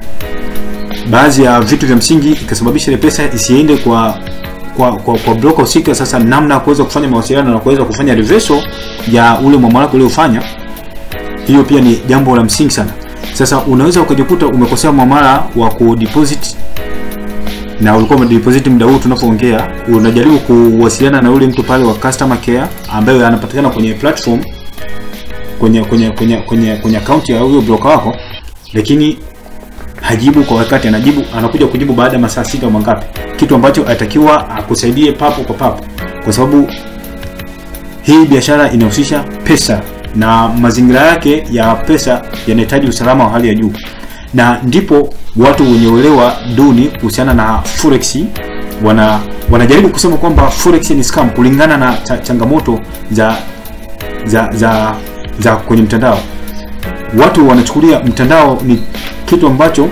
baadhi ya vitu vya msingi, ikasababisha ile pesa isiende kwa kwa kwa, kwa broker husika. Sasa namna ya kuweza kufanya mawasiliano na kuweza kufanya reversal ya ule mwamala uliofanya, hiyo pia ni jambo la msingi sana. Sasa unaweza ukajikuta umekosea mwamala wa kudeposit na ulikuwa umedeposit muda huu tunapoongea, unajaribu kuwasiliana na yule mtu pale wa customer care ambaye anapatikana kwenye platform kwenye kwenye kwenye kwenye kwenye account ya huyo broker wako, lakini hajibu kwa wakati, anajibu anakuja kujibu baada ya masaa sita au mangapi, kitu ambacho atakiwa akusaidie papo kwa papo, kwa sababu hii biashara inahusisha pesa na mazingira yake ya pesa yanahitaji usalama wa hali ya juu, na ndipo watu wenye uelewa duni kuhusiana na forex wana wanajaribu kusema kwamba forex ni scam kulingana na cha, changamoto za za za za kwenye mtandao. Watu wanachukulia mtandao ni kitu ambacho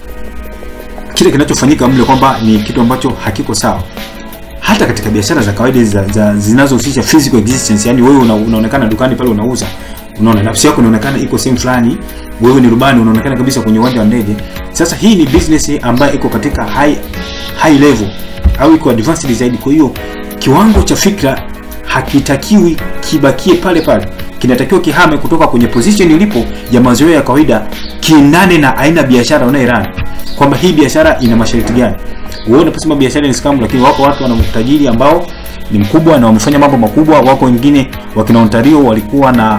kile kinachofanyika mle kwamba ni kitu ambacho hakiko sawa. Hata katika biashara za kawaida za, za zinazohusisha physical existence, yani wewe una, unaonekana dukani pale unauza, unaona nafsi yako inaonekana iko sehemu fulani, wewe ni rubani unaonekana kabisa kwenye uwanja wa ndege. Sasa hii ni business ambayo iko katika high high level au iko advanced zaidi. Kwa hiyo kiwango cha fikra hakitakiwi kibakie pale pale, kinatakiwa kihame kutoka kwenye position ilipo ya mazoea ya kawaida, kiendane na aina ya biashara unayoirani, kwamba hii biashara ina masharti gani. Wewe unaposema biashara ni scam, lakini wako watu wana utajiri ambao ni mkubwa na wamefanya mambo makubwa. Wako wengine wakina Ontario walikuwa na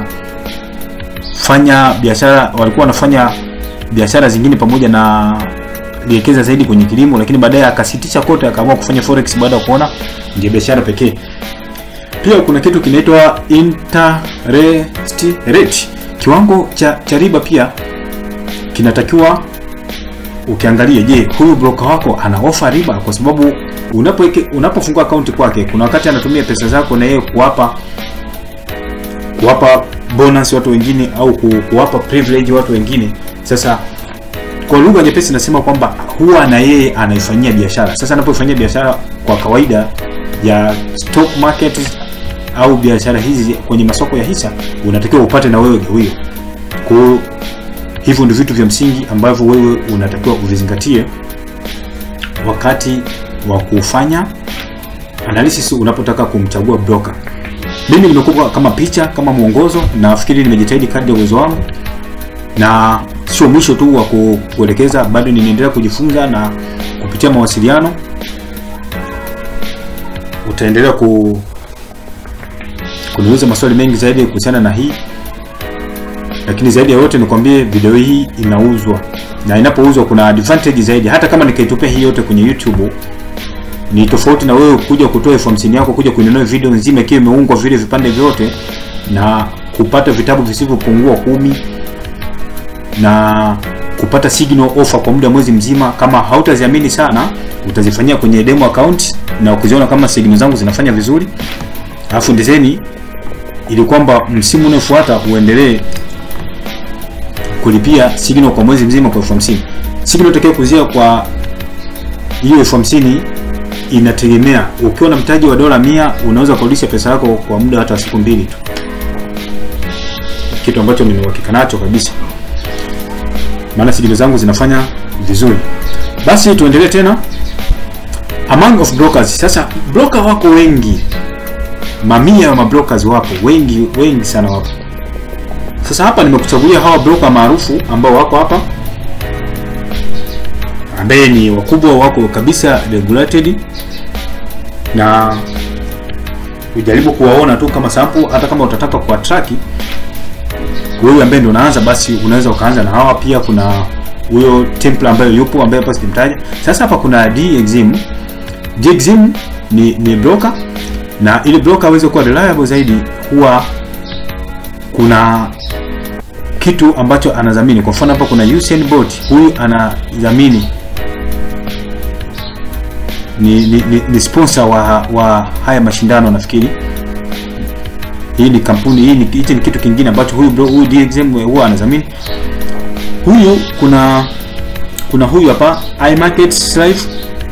fanya biashara, walikuwa wanafanya biashara zingine pamoja na liwekeza zaidi kwenye kilimo, lakini baadaye akasitisha kote, akaamua kufanya forex baada ya kuona ndio biashara pekee. Pia kuna kitu kinaitwa interest rate, kiwango cha, cha riba pia kinatakiwa ukiangalie. Je, huyu broker wako ana ofa riba? Kwa sababu unapo unapofungua akaunti kwake, kuna wakati anatumia pesa zako na yeye kuwapa kuwapa bonus watu wengine au kuwapa privilege watu wengine. Sasa kwa lugha nyepesi nasema kwamba huwa na yeye anaifanyia biashara. Sasa anapoifanyia biashara kwa kawaida ya stock market au biashara hizi kwenye masoko ya hisa, unatakiwa upate na wewe gawio. Kwa hivyo ndio vitu vya msingi ambavyo wewe unatakiwa uvizingatie wakati wa kufanya analysis unapotaka kumchagua broker. Mimi nimekupa kama picha, kama mwongozo, na nafikiri nimejitahidi kadri ya uwezo wangu, na sio mwisho tu wa kuelekeza, bado ninaendelea kujifunza na kupitia mawasiliano utaendelea ku kuniuliza maswali mengi zaidi kuhusiana na hii, lakini zaidi ya yote nikwambie video hii inauzwa, na inapouzwa kuna advantage zaidi. Hata kama nikaitupia hii yote kwenye YouTube ni tofauti na wewe kuja kutoa elfu hamsini yako kuja kuinunua video nzima ikiwa imeungwa vile vipande vyote na kupata vitabu visivyopungua kumi na kupata signal offer kwa muda mwezi mzima. Kama hautaziamini sana, utazifanyia kwenye demo account na ukiziona kama signal zangu zinafanya vizuri, alafu ndizeni, ili kwamba msimu unaofuata uendelee kulipia signal kwa mwezi mzima kwa elfu hamsini. Signal utakayo kuzia kwa hiyo elfu hamsini inategemea. Ukiwa na mtaji wa dola mia unaweza kurudisha pesa yako kwa muda hata siku mbili tu, kitu ambacho nina uhakika nacho kabisa, maana signal zangu zinafanya vizuri. basi tuendelee tena among of brokers sasa broker wako wengi mamia ya mabrokers wapo wengi wengi sana wapo sasa hapa nimekuchagulia hawa broker maarufu ambao wako hapa ambaye ni wakubwa wako kabisa regulated na ujaribu kuwaona tu kama sample hata kama utataka kwa track wewe ambaye ndio unaanza basi unaweza ukaanza na hawa pia kuna huyo temple ambayo yupo ambaye hapa sijamtaja sasa hapa kuna dexim dexim ni ni broker na ili broker aweze kuwa reliable zaidi huwa kuna kitu ambacho anadhamini kwa mfano hapa kuna Usain Bolt huyu anadhamini ni, ni, ni, ni sponsor wa, wa haya mashindano nafikiri hii ni kampuni hii ni hichi ni kitu kingine ambacho huyu bro, huyu DXM huwa anadhamini huyu kuna kuna huyu hapa iMarket Life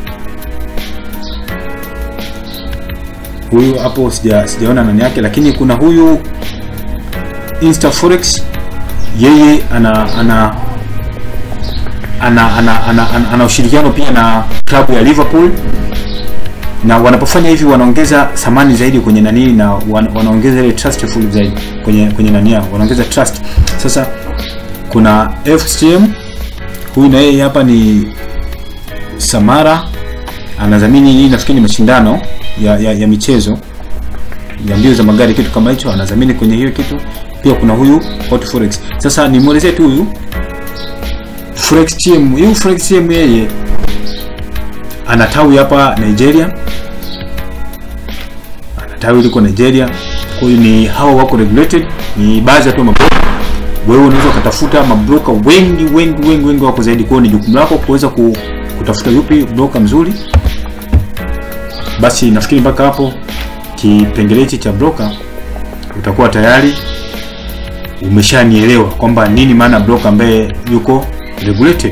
huyu hapo sija sijaona nani yake lakini kuna huyu Insta Forex yeye ana ana ana ana, ana, ana, ana ushirikiano pia na klabu ya Liverpool na wanapofanya hivi wanaongeza thamani zaidi kwenye nani na wan, wanaongeza ile trustful zaidi kwenye kwenye nani yao wanaongeza trust sasa kuna FCM huyu na yeye hapa ni Samara anadhamini hii nafikiri ni mashindano ya, ya, ya michezo ya mbio za magari kitu kama hicho anadhamini kwenye hiyo kitu pia kuna huyu Hot Forex sasa nimwelezee tu huyu Forex TM huyu Forex TM yeye ana tawi hapa Nigeria ana tawi liko Nigeria kwa hiyo ni hawa wako regulated ni baadhi ya tu mabroka wewe unaweza ukatafuta mabroka wengi wengi wengi wengi wako zaidi kwa hiyo ni jukumu lako kuweza ku, kutafuta yupi broka mzuri basi nafikiri mpaka hapo kipengele hichi cha broker utakuwa tayari umeshanielewa kwamba nini maana broker ambaye yuko regulated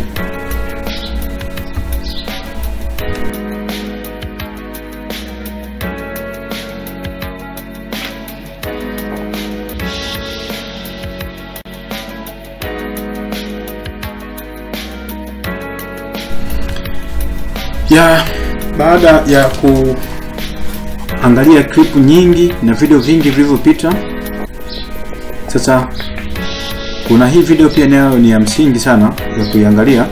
ya baada ya kuangalia clip nyingi na video vingi vilivyopita sasa kuna hii video pia nayo ni ya msingi sana ya kuiangalia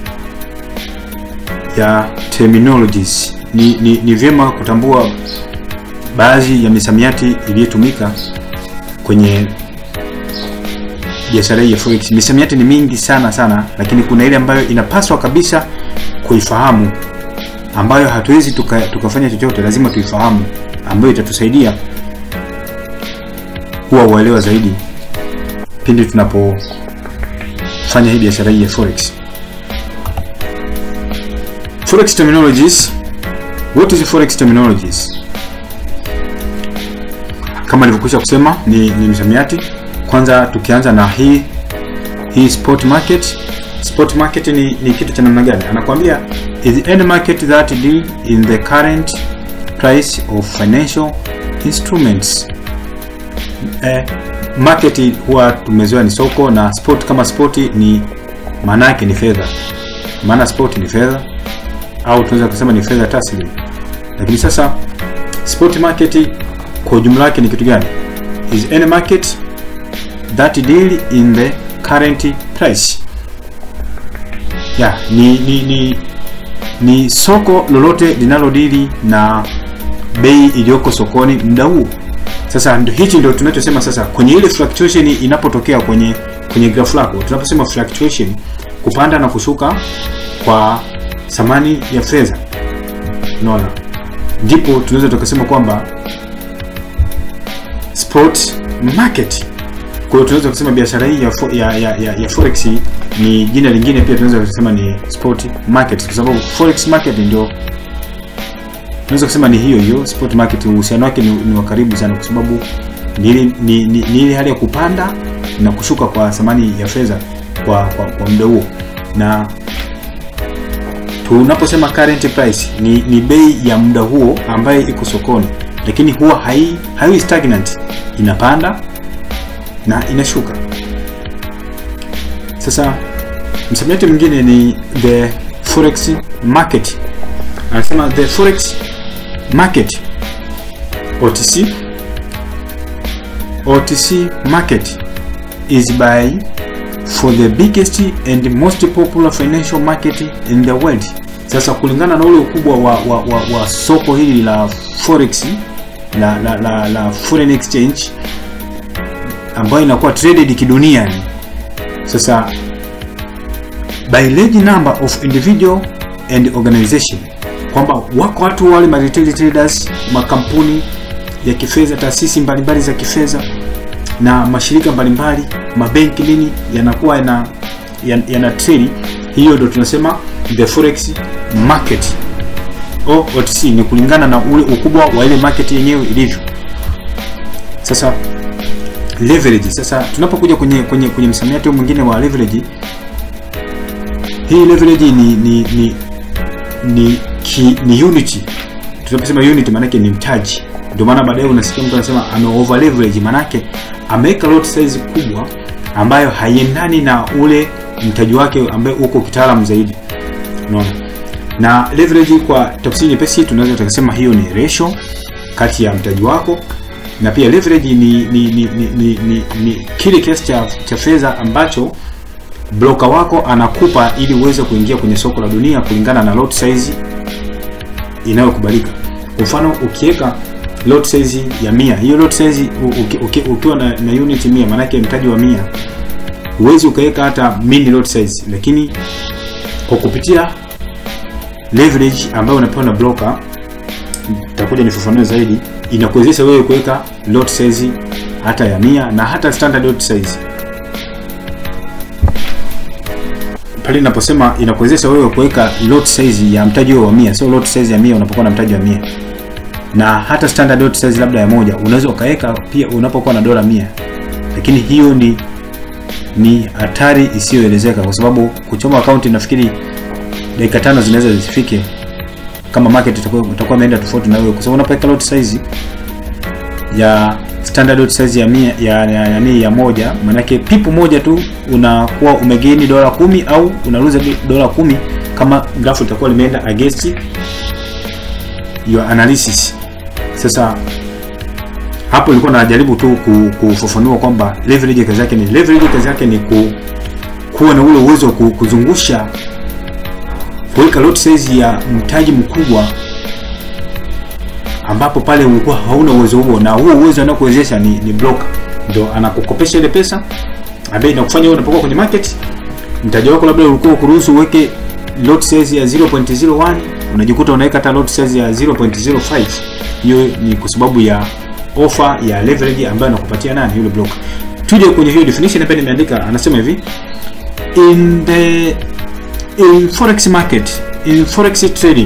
ya terminologies ni, ni, ni vyema kutambua baadhi ya misamiati iliyotumika kwenye biashara hii ya forex misamiati ni mingi sana sana lakini kuna ile ambayo inapaswa kabisa kuifahamu ambayo hatuwezi tuka, tukafanya chochote lazima tuifahamu ambayo itatusaidia kuwa uelewa zaidi pindi tunapofanya hii biashara hii ya forex forex terminologies what is forex terminologies kama nilivyokwisha kusema ni, ni msamiati kwanza tukianza na hii hii spot market spot market ni, ni kitu cha namna gani anakuambia is any market that deal in the current price of financial instruments eh, market huwa tumezoea ni soko na spot kama spot ni maana yake ni fedha maana spot ni fedha au tunaweza kusema ni fedha taslim lakini sasa spot market kwa ujumla wake ni kitu gani is any market that deal in the current price yeah, ni, ni, ni, ni soko lolote linalodili na bei iliyoko sokoni muda huo sasa ndo hichi ndio tunachosema sasa kwenye ile fluctuation inapotokea kwenye kwenye graph lako tunaposema fluctuation kupanda na kushuka kwa thamani ya fedha unaona ndipo tunaweza tukasema kwamba spot market kwa hiyo tunaweza kusema biashara hii ya, fo, ya, ya, ya, ya forex ni jina lingine pia tunaweza kusema ni spot market kwa sababu forex market ndio tunaweza kusema ni hiyo hiyo spot market uhusiano wake ni, ni wa karibu sana kwa sababu ni ile ni, ni, ni ile hali ya kupanda na kushuka kwa thamani ya fedha kwa, kwa, kwa muda huo na tunaposema current price ni, ni bei ya muda huo ambaye iko sokoni lakini huwa hai haiwi stagnant inapanda na inashuka sasa msamiati mwingine ni the forex market anasema the forex market OTC OTC market is by for the biggest and most popular financial market in the world. Sasa kulingana na ule ukubwa wa, wa, wa, wa soko hili la forex la, la, la, la foreign exchange ambayo inakuwa traded kidunia. Sasa by large number of individual and organization, kwamba wako watu wale ma retail traders, makampuni ya kifedha, taasisi mbalimbali za kifedha na mashirika mbalimbali, mabenki nini, yanakuwa yana yana trade. Hiyo ndio tunasema the forex market o OTC, ni kulingana na ule ukubwa wa ile market yenyewe ilivyo. Sasa leverage, sasa tunapokuja kwenye kwenye kwenye msamiati mwingine wa leverage, hii leverage ni ni ni ni, ki, ni unity. Tunaposema unity maana yake ni mtaji ndio maana baadaye unasikia mtu anasema ame over leverage, manake ameweka lot size kubwa ambayo haiendani na ule mtaji wake ambaye uko kitaalamu zaidi. Unaona? Na leverage kwa tafsiri nyepesi tunaweza tukasema hiyo ni ratio kati ya mtaji wako na pia leverage ni ni ni ni, ni, ni, ni kile kiasi cha, cha fedha ambacho broker wako anakupa ili uweze kuingia kwenye soko la dunia kulingana na lot size inayokubalika. Kwa mfano ukiweka lot size ya mia hiyo lot size ukiwa na, na unit mia maanake mtaji wa mia huwezi ukaweka hata mini lot size, lakini kwa kupitia leverage ambayo unapewa na broker, nitakuja nifafanue zaidi, inakuwezesha wewe kuweka lot size hata ya mia na hata standard lot size. Pale ninaposema inakuwezesha wewe kuweka lot size ya mtaji wa mia, sio lot size ya mia unapokuwa na mtaji wa mia na hata standard lot size labda ya moja unaweza ukaweka pia unapokuwa na dola mia, lakini hiyo ni ni hatari isiyoelezeka kwa sababu kuchoma akaunti nafikiri dakika tano zinaweza zisifike kama market itakuwa itakuwa imeenda tofauti na wewe, kwa sababu unapoweka lot size ya standard lot size ya mia ya ya, ya, ya, ya moja, maanake pipu moja tu unakuwa umegaini dola kumi au unaruza dola kumi kama grafu itakuwa limeenda against your analysis. Sasa hapo ilikuwa najaribu tu kufafanua kwamba leverage kazi yake ni leverage, kazi yake ni ku, kuwa na ule uwezo wa kuzungusha kuweka lot size ya mtaji mkubwa, ambapo pale ulikuwa hauna uwezo huo, na huo uwezo anakuwezesha ni, ni broker ndio anakukopesha ile pesa ambaye inakufanya wewe unapokuwa kwenye market, mtaji wako labda ulikuwa kuruhusu uweke lot size ya 0.01 unajikuta unaweka hata lot size ya 0.05. Hiyo ni kwa sababu ya offer ya leverage ambayo anakupatia nani? Yule broker. Tuje kwenye hiyo definition hapa, nimeandika anasema hivi in the in forex market in forex trading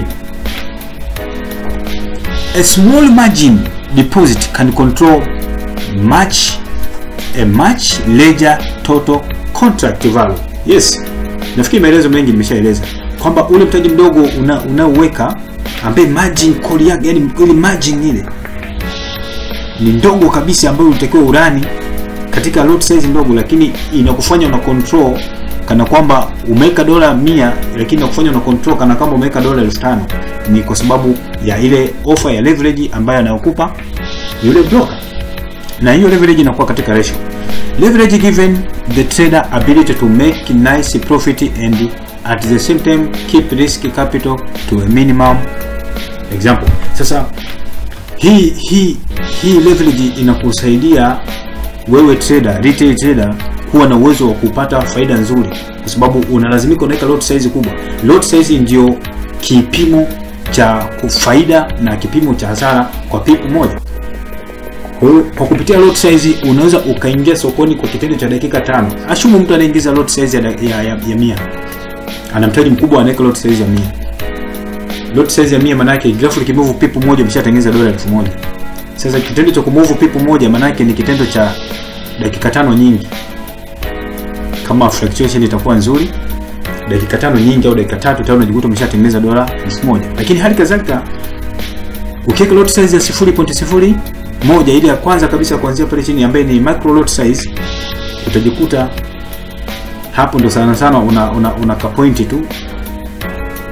a small margin deposit can control much a much larger total contract value. Yes, nafikiri maelezo mengi nimeshaeleza kwamba ule mtaji mdogo unaoweka una ambaye margin call yake yani ile margin ile ni ndogo kabisa, ambayo unatakiwa urani katika lot size ndogo, lakini inakufanya una control kana kwamba umeweka dola mia, lakini inakufanya una control kana kwamba umeweka dola elfu tano Ni kwa sababu ya ile offer ya leverage ambayo anayokupa yule broker, na hiyo leverage inakuwa katika ratio. Leverage given the trader ability to make nice profit and at the same time keep risk capital to a minimum. Example, sasa hii hii hii leverage inakusaidia wewe trader, retail trader kuwa na uwezo wa kupata faida nzuri, kwa sababu unalazimika unaweka lot size kubwa. Lot size ndio kipimo cha faida na kipimo cha hasara kwa pipu moja. Kwa hiyo kwa kupitia lot size unaweza ukaingia sokoni kwa kitendo cha dakika tano. Ashumu mtu anaingiza lot size ya, ya, ya, ya mia ana mtaji mkubwa, anaweka lot size ya mia. Lot size ya mia maana yake grafu likimove pipu moja umeshatengeneza dola elfu moja. Sasa kitendo cha kumove pipu moja maana yake ni kitendo cha dakika tano nyingi. Kama fluctuation itakuwa nzuri, dakika tano nyingi au dakika tatu tano unajikuta umeshatengeneza dola elfu moja. Lakini hali kadhalika ukiweka lot size ya 0.0 moja ile ya kwanza kabisa kuanzia pale chini ambaye ni micro lot size utajikuta hapo ndo sana sana una, una, una kapointi tu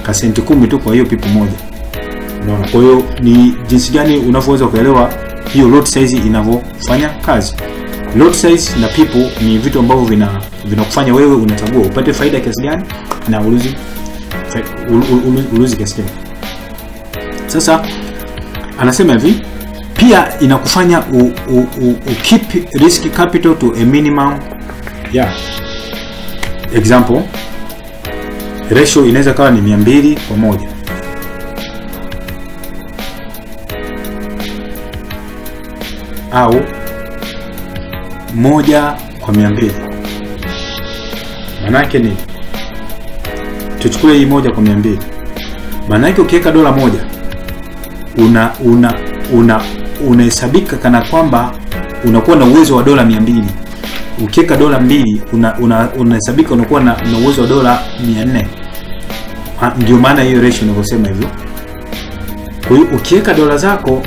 kasenti kumi tu kwa hiyo pipu moja unaona kwa hiyo ni jinsi gani unavyoweza kuelewa hiyo lot size inavyofanya kazi lot size na pipu ni vitu ambavyo vina vinakufanya wewe unachagua upate faida kiasi gani na uluzi fa- ul- ul- ul- uluzi kiasi gani sasa anasema hivi pia inakufanya u, u, u, u keep risk capital to a minimum yeah. example ratio inaweza kawa ni 200 kwa moja au moja kwa mia mbili maanake ni tuchukue hii moja kwa mia mbili maanake ukiweka dola moja una una una unahesabika kana kwamba unakuwa na uwezo wa dola mia mbili ukiweka dola mbili unahesabika una, unahesabika unakuwa na, na uwezo wa dola mia nne Ha, ndio maana hiyo ratio inavyosema hivyo kwa hiyo ukiweka dola zako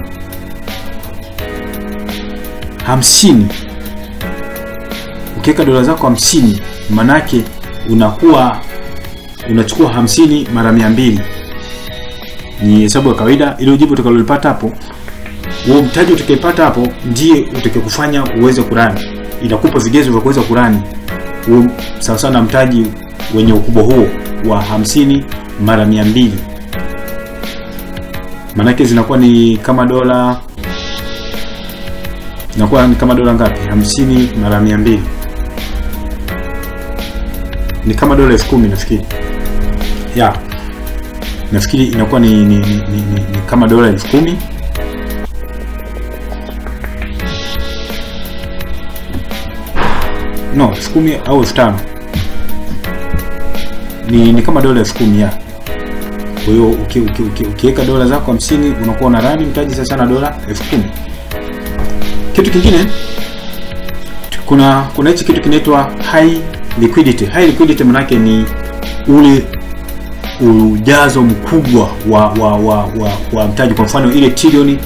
hamsini ukiweka dola zako hamsini manake unakuwa unachukua hamsini mara mia mbili ni hesabu ya kawaida ilo jibu utakalolipata hapo huo mtaji utakaipata hapo ndiye utakakufanya uweze kurani inakupa vigezo vya kuweza kurani huo sawasawa na mtaji wenye ukubwa huo wa hamsini mara mia mbili maanake zinakuwa ni kama dola inakuwa ni kama dola ngapi hamsini mara mia mbili ni kama dola elfu kumi nafikiri ya nafikiri inakuwa ni, ni, ni, ni, ni, ni kama dola elfu kumi no elfu kumi au elfu tano ni, ni kama dola elfu kumi ya kwa hiyo ukiweka uki, uki, ukiweka dola zako hamsini unakuwa una rani mtaji sasa na dola elfu kumi kitu kingine kuna kuna hichi kitu kinaitwa high liquidity high liquidity manake ni ule ujazo mkubwa wa wa, wa, wa, wa mtaji kwa mfano ile trilioni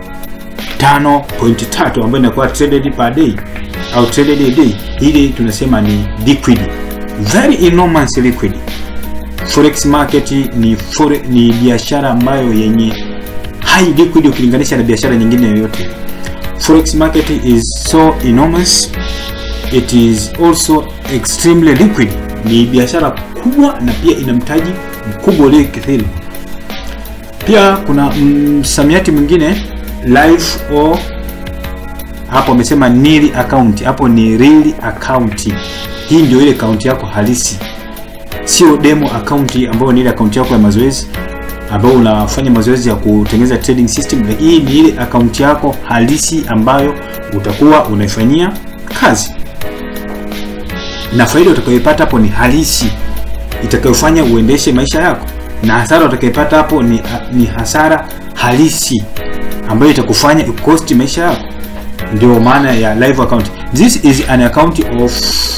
5.3 ambayo inakuwa traded per day au traded a day ile tunasema ni liquid very enormous liquid forex market ni fore, ni biashara ambayo yenye high liquid ukilinganisha na biashara nyingine yoyote forex market is so enormous it is also extremely liquid ni biashara kubwa na pia ina mtaji mkubwa uliokithiri pia kuna msamiati mwingine live or hapo amesema nil account hapo ni real account hii ndio ile account yako halisi sio demo account ambayo ni ile account yako ya mazoezi ambayo unafanya mazoezi ya kutengeneza trading system lakini hii ni ile account yako halisi ambayo utakuwa unaifanyia kazi na faida utakayopata hapo ni halisi itakayofanya uendeshe maisha yako na hasara utakayopata hapo ni, ni hasara halisi ambayo itakufanya ikosti maisha yako ndio maana ya live account this is an account of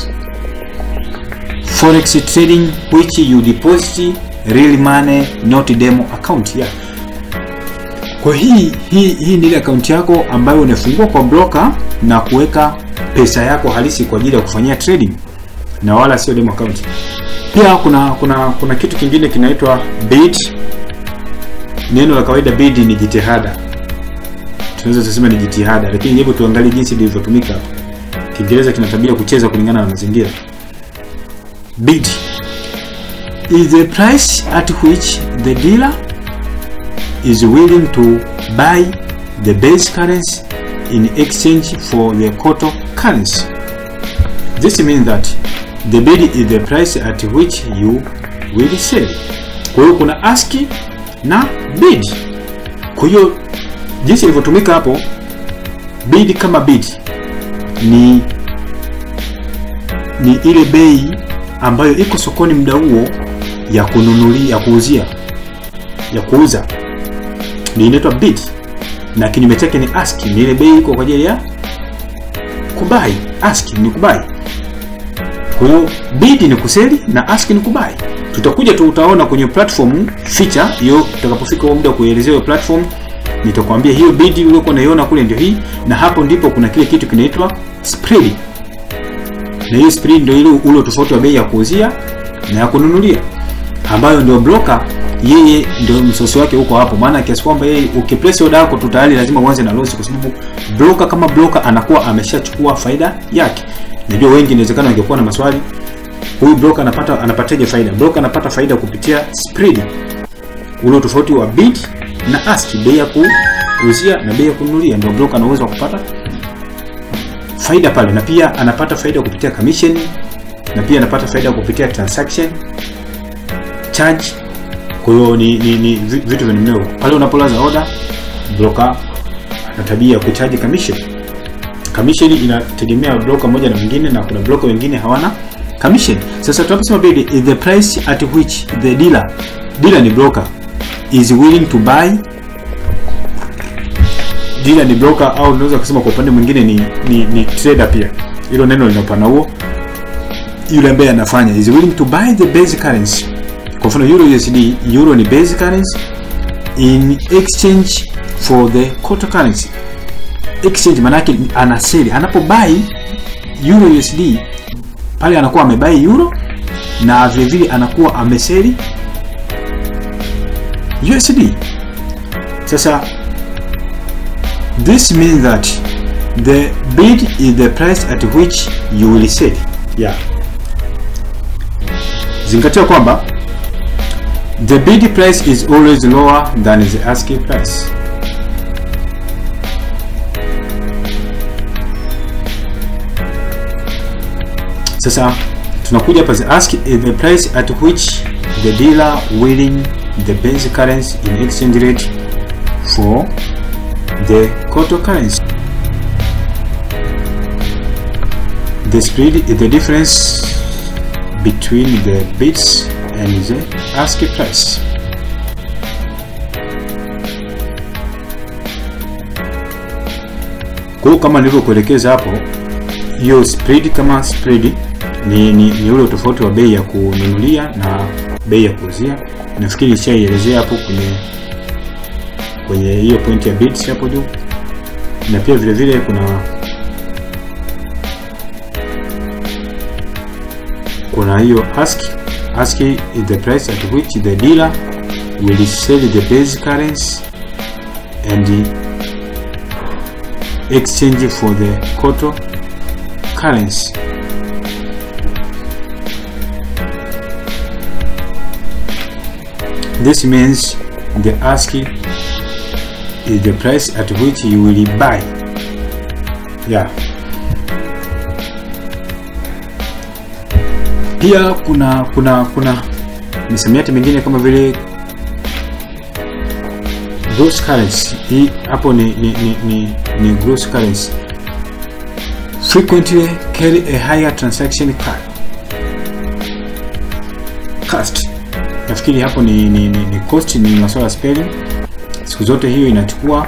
forex trading which you deposit real money not demo account yeah. kwa hii hii hii ni ile akaunti yako ambayo unafungua kwa broker na kuweka pesa yako halisi kwa ajili ya kufanyia trading na wala sio demo account pia kuna kuna kuna kitu kingine kinaitwa bid neno la kawaida bid ni jitihada tunaweza tuseme ni jitihada lakini hebu tuangalie jinsi lilivyotumika hapa kiingereza kina tabia kucheza kulingana na mazingira bid is the price at which the dealer is willing to buy the base currency in exchange for the quote currency this means that the bid is the price at which you will sell kwa hiyo kuna ask na bid kwa hiyo jinsi ilivyotumika hapo bid kama bid ni ni ile bei ambayo iko sokoni muda huo ya kununulia ya kuuzia ya kuuza ni inaitwa bid na kinyume chake ni ask ni ile bei iko kwa ajili ya kubai ask ni kubai kwa hiyo bid ni kuseli na ask ni kubai tutakuja tu utaona kwenye platform feature hiyo tutakapofika huo muda kuelezea hiyo platform nitakwambia hiyo bid uliokuwa unaiona kule ndio hii na hapo ndipo kuna kile kitu kinaitwa spread na hiyo spread ndio ile ule tofauti wa bei ya kuuzia na ya kununulia ambayo ndio broker yeye ndio msosi wake huko hapo, maana kiasi kwamba yeye ukiplace order yako tu tayari lazima uanze na loss, kwa sababu broker kama broker anakuwa ameshachukua faida yake. Najua wengi inawezekana wangekuwa na maswali, huyu broker anapata anapataje faida? Broker anapata faida kupitia spread, ule tofauti wa bid na ask, bei ya kuuzia na bei ya kununulia, ndio broker ana uwezo wa kupata faida pale, na pia anapata faida kupitia commission, na pia anapata faida kupitia transaction charge kwa hiyo ni, ni, ni vi- vitu vya namna hiyo. Pale unapolaza order, broker ana tabia ya kuchaji commission. Commission inategemea broker moja na mwingine, na kuna broker wengine hawana commission. Sasa tunaposema bid is the price at which the dealer, dealer ni broker, is willing to buy. Dealer ni broker au unaweza kusema kwa upande mwingine ni, ni, ni trader pia. Hilo neno lina upana huo. Yule ambaye anafanya is willing to buy the basic currency kwa mfano euro USD, euro ni basic currency in exchange for the quarter currency. Exchange maana yake ana sell, anapobuy euro USD pale anakuwa amebuy euro na vile vile anakuwa ameseli USD. Sasa this means that the bid is the price at which you will sell. Yeah. Zingatia kwamba The bid price is always lower than the asking price. Sasa tunakuja hapa the ask is the price at which the dealer willing the basic currency in exchange rate for the quarter currency. The spread is the difference between the bids and the ask price. Kwa hiyo kama nilivyokuelekeza hapo, hiyo spread kama spread ni, ni, ni ule tofauti wa bei ya kununulia na bei ya kuuzia. Nafikiri nishaielezea hapo kwenye kwenye hiyo point ya bids hapo juu, na pia vile vile kuna kuna hiyo ask ask is the price at which the dealer will sell the base currency and exchange for the quarter currency. This means the ask is the price at which you will buy. Yeah. Pia kuna kuna kuna misamiati mingine kama vile gross currency. Hii hapo ni ni, ni, ni, ni gross currency. Frequently carry a higher transaction card. Cost. Nafikiri hapo ni, ni, ni, ni cost ni masuala ya spelling. Siku zote hiyo inachukua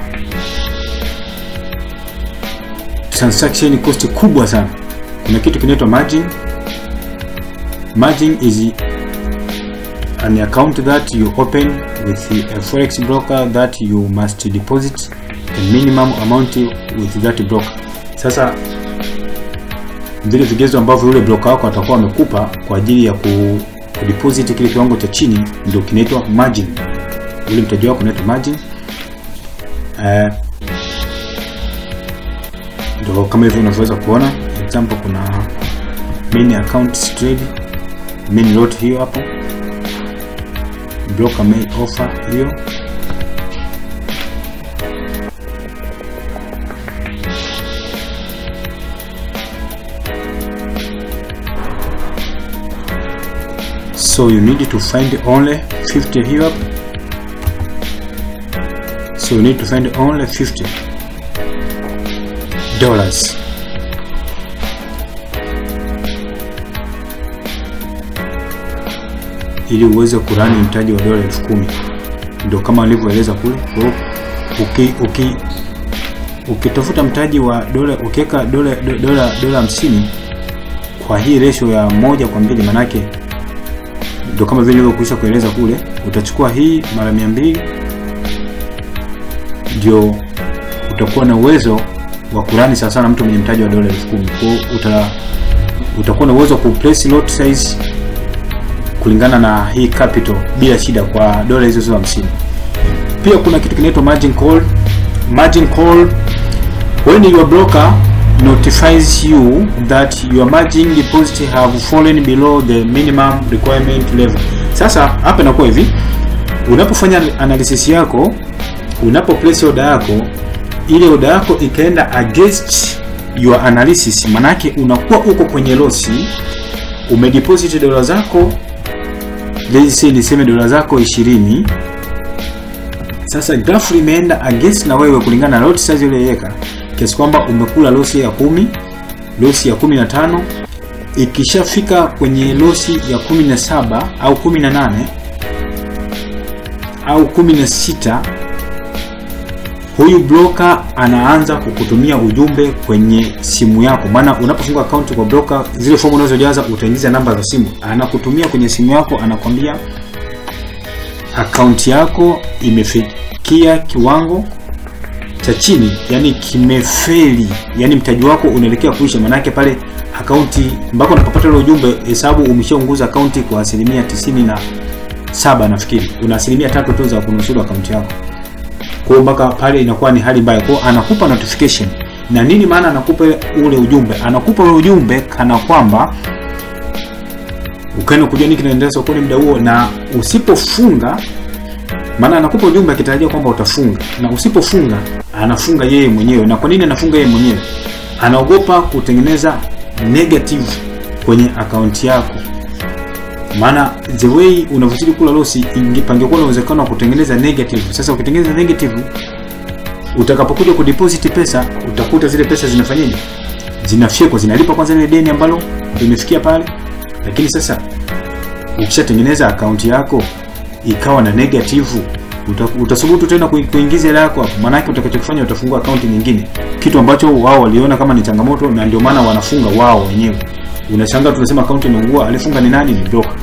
transaction cost kubwa sana. Kuna kitu kinaitwa margin Margin is an account that you open with a forex broker that you must deposit a minimum amount with that broker. Sasa vile vigezo ambavyo yule broker wako atakuwa amekupa kwa ajili ya ku, kudeposit kile kiwango cha chini ndio kinaitwa margin. Ule mtaji wako unaitwa margin. Eh, ndio kama hivyo unavyoweza kuona example, kuna main account trade main lot hiyo hapo, broker may offer hiyo. So you need to find only 50 here up. So you need to find only 50 dollars. ili uweze kurani mtaji wa dola elfu kumi ndio kama alivyoeleza kule. Kwa hiyo uki, uki, ukitafuta mtaji wa dola ukiweka dola dola dola hamsini kwa hii ratio ya moja kwa mbili, manake ndio kama vile nilivyokwisha kueleza kule, utachukua hii mara mia mbili ndio utakuwa na uwezo wa kurani sawa sana mtu mwenye mtaji wa dola elfu kumi. Kwa hiyo uta, utakuwa na uwezo wa kuplace lot size kulingana na hii capital bila shida kwa dola hizo hizo 50. Pia kuna kitu kinaitwa margin call. Margin call when your broker notifies you that your margin deposit have fallen below the minimum requirement level. Sasa hapa inakuwa hivi, unapofanya analysis yako, unapo place order yako, ile order yako ikaenda against your analysis, manake unakuwa uko kwenye losi, umedeposit dola zako let's say niseme dola zako 20 sasa grafu limeenda against na wewe kulingana na lot size uliyoweka kiasi kwamba umekula losi ya kumi losi ya kumi na tano ikishafika kwenye losi ya kumi na saba au kumi na nane au kumi na sita huyu broker anaanza kukutumia ujumbe kwenye simu yako maana unapofunga akaunti kwa broker zile fomu unazojaza utaingiza namba za simu anakutumia kwenye simu yako anakwambia akaunti yako imefikia kiwango cha chini yani kimefeli yani mtaji wako unaelekea kuisha maanake pale akaunti mpaka unapopata ile ujumbe hesabu umeshaunguza akaunti kwa asilimia tisini na saba nafikiri una asilimia tatu tu za kunusuru akaunti yako kwa hiyo mpaka pale inakuwa ni hali mbaya kwao anakupa notification na nini maana anakupa ule ujumbe anakupa ule ujumbe kana kwamba ukaenda kujua nini kinaendelea sokoni muda huo na usipofunga maana anakupa ujumbe akitarajia kwamba utafunga na usipofunga anafunga yeye mwenyewe na kwa nini anafunga yeye mwenyewe anaogopa kutengeneza negative kwenye akaunti yako maana the way unavyozidi kula losi ingepangekuwa na uwezekano wa kutengeneza negative sasa ukitengeneza negative utakapokuja kudeposit pesa utakuta zile pesa zinafanyaje zinafyekwa zinalipa kwanza ile deni ambalo limefikia pale lakini sasa ukishatengeneza akaunti yako ikawa na negative uta- utasubutu tena kui- kuingiza hela yako hapo maanake utakachokifanya utafungua akaunti nyingine kitu ambacho wao waliona kama ni changamoto na ndio maana wanafunga wao wenyewe unashangaa tunasema akaunti imeungua alifunga ni nani ni broker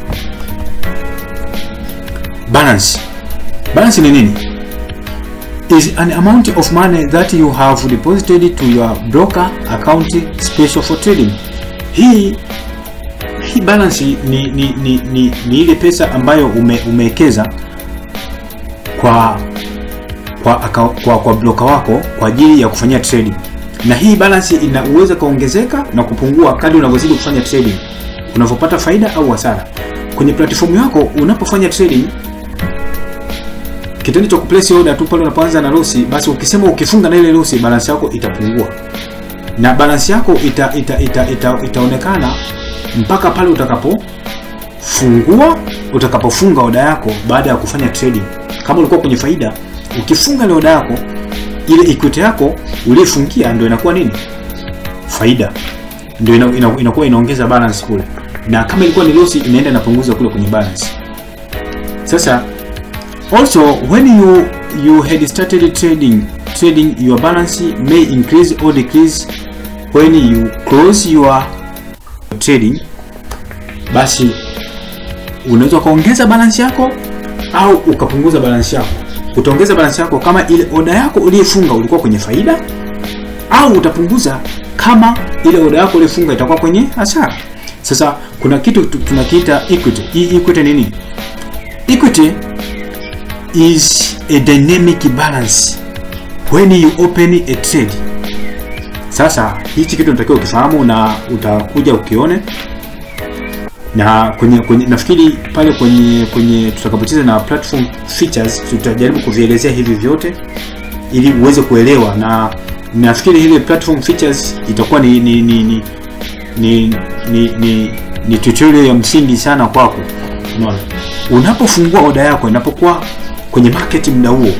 balance balance ni nini is an amount of money that you have deposited to your broker account special for trading hii hii balance ni, ni, ni, ni, ni ile pesa ambayo ume, umewekeza kwa kwa, aka, kwa kwa broker wako kwa ajili ya kufanyia trading na hii balance inaweza kaongezeka na kupungua kadri unavyozidi kufanya trading unavyopata faida au hasara kwenye platform yako unapofanya trading kitendo cha kuplace order tu pale unapoanza na losi basi ukisema ukifunga na ile losi balance yako itapungua na balance yako ita, ita, ita, ita, itaonekana mpaka pale utakapofungua utakapofunga oda yako baada ya kufanya trading kama ulikuwa kwenye faida ukifunga ile oda yako ile equity yako uliyofungia ndio inakuwa nini faida ndio ina, ina, inakuwa inaongeza balance kule na kama ilikuwa ni losi inaenda inapunguza kule kwenye balance sasa also when you you had started trading trading your balance may increase or decrease when you close your trading basi unaweza ukaongeza balance yako au ukapunguza balance yako utaongeza balance yako kama ile oda yako uliyefunga ulikuwa kwenye faida au utapunguza kama ile oda yako uliyofunga itakuwa kwenye hasara sasa kuna kitu tu- tunakiita equity hii equity ni nini equity is a dynamic balance when you open a trade sasa hichi kitu natakiwa ukifahamu na utakuja ukione na kwenye, kwenye nafikiri pale kwenye kwenye tutakapocheza na platform features tutajaribu kuvielezea hivi vyote ili uweze kuelewa na nafikiri ile platform features itakuwa ni ni ni ni ni, ni, ni, ni tutorial ya msingi sana kwako unaona unapofungua oda yako inapokuwa kwenye market muda huo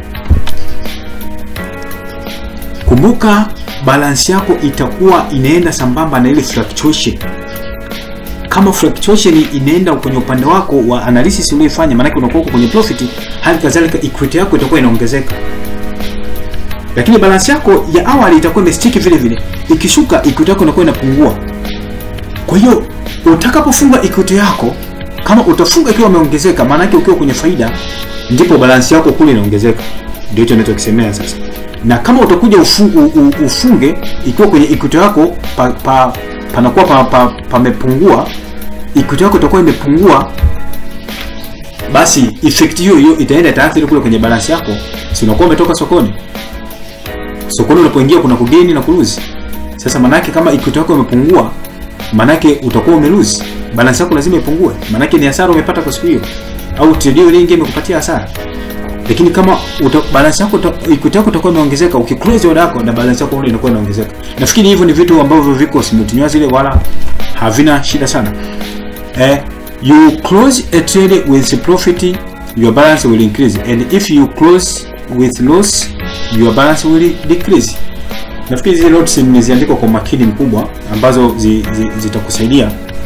kumbuka balance yako itakuwa inaenda sambamba na ile fluctuation kama fluctuation inaenda kwenye upande wako wa analysis ulioifanya maanake unakuwa uko kwenye profit hali kadhalika equity yako itakuwa inaongezeka lakini balance yako ya awali itakuwa imestiki vile vile ikishuka equity yako inakuwa inapungua kwa hiyo utakapofunga equity yako kama utafunga ikiwa imeongezeka maanake ukiwa kwenye faida ndipo balance yako kule inaongezeka ndio hicho ninachokisemea sasa na kama utakuja ufu, u, u, ufunge ikiwa kwenye equity yako pa, pa, panakuwa pa, pa, pamepungua equity yako itakuwa imepungua basi effect hiyo hiyo itaenda itaathiri kule kwenye balance yako si unakuwa umetoka sokoni sokoni unapoingia kuna kugeni na kuluzi sasa manake kama equity yako imepungua manake utakuwa umeluzi balance yako lazima ipungue manake ni hasara umepata kwa siku hiyo au trade hiyo nyingine imekupatia hasara lakini kama uta, balance yako uta- equity yako itakuwa imeongezeka ukiclose order yako na balance yako ile inakuwa inaongezeka nafikiri hivyo ni vitu ambavyo viko simultaneous ile wala havina shida sana eh, you close a trade with profit your balance will increase and if you close with loss your balance will decrease nafikiri zile notes nimeziandika kwa makini mkubwa ambazo zi, zi, zitakusaidia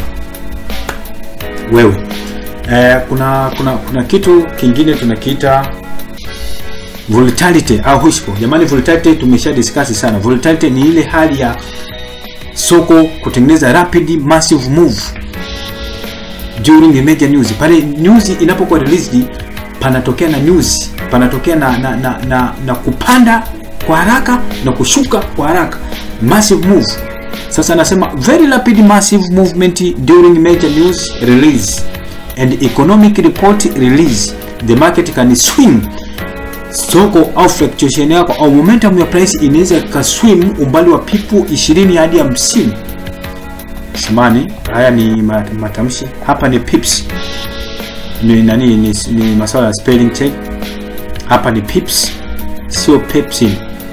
wewe eh, kuna kuna kuna kitu kingine tunakiita volatility au hushpo jamani volatility tumesha discuss sana volatility ni ile hali ya soko kutengeneza rapid massive move during a major news pale news inapokuwa released panatokea na news panatokea na na, na, na, na kupanda kwa haraka na kushuka kwa haraka massive move sasa anasema very rapid massive movement during major news release and economic report release the market can swing soko au fluctuation yako au momentum ya price inaweza ikaswim umbali wa pipu 20 hadi 50 samani haya ni ma- matamshi hapa ni pips ni nani ni, ni masuala ya spelling check hapa ni pips sio pepsin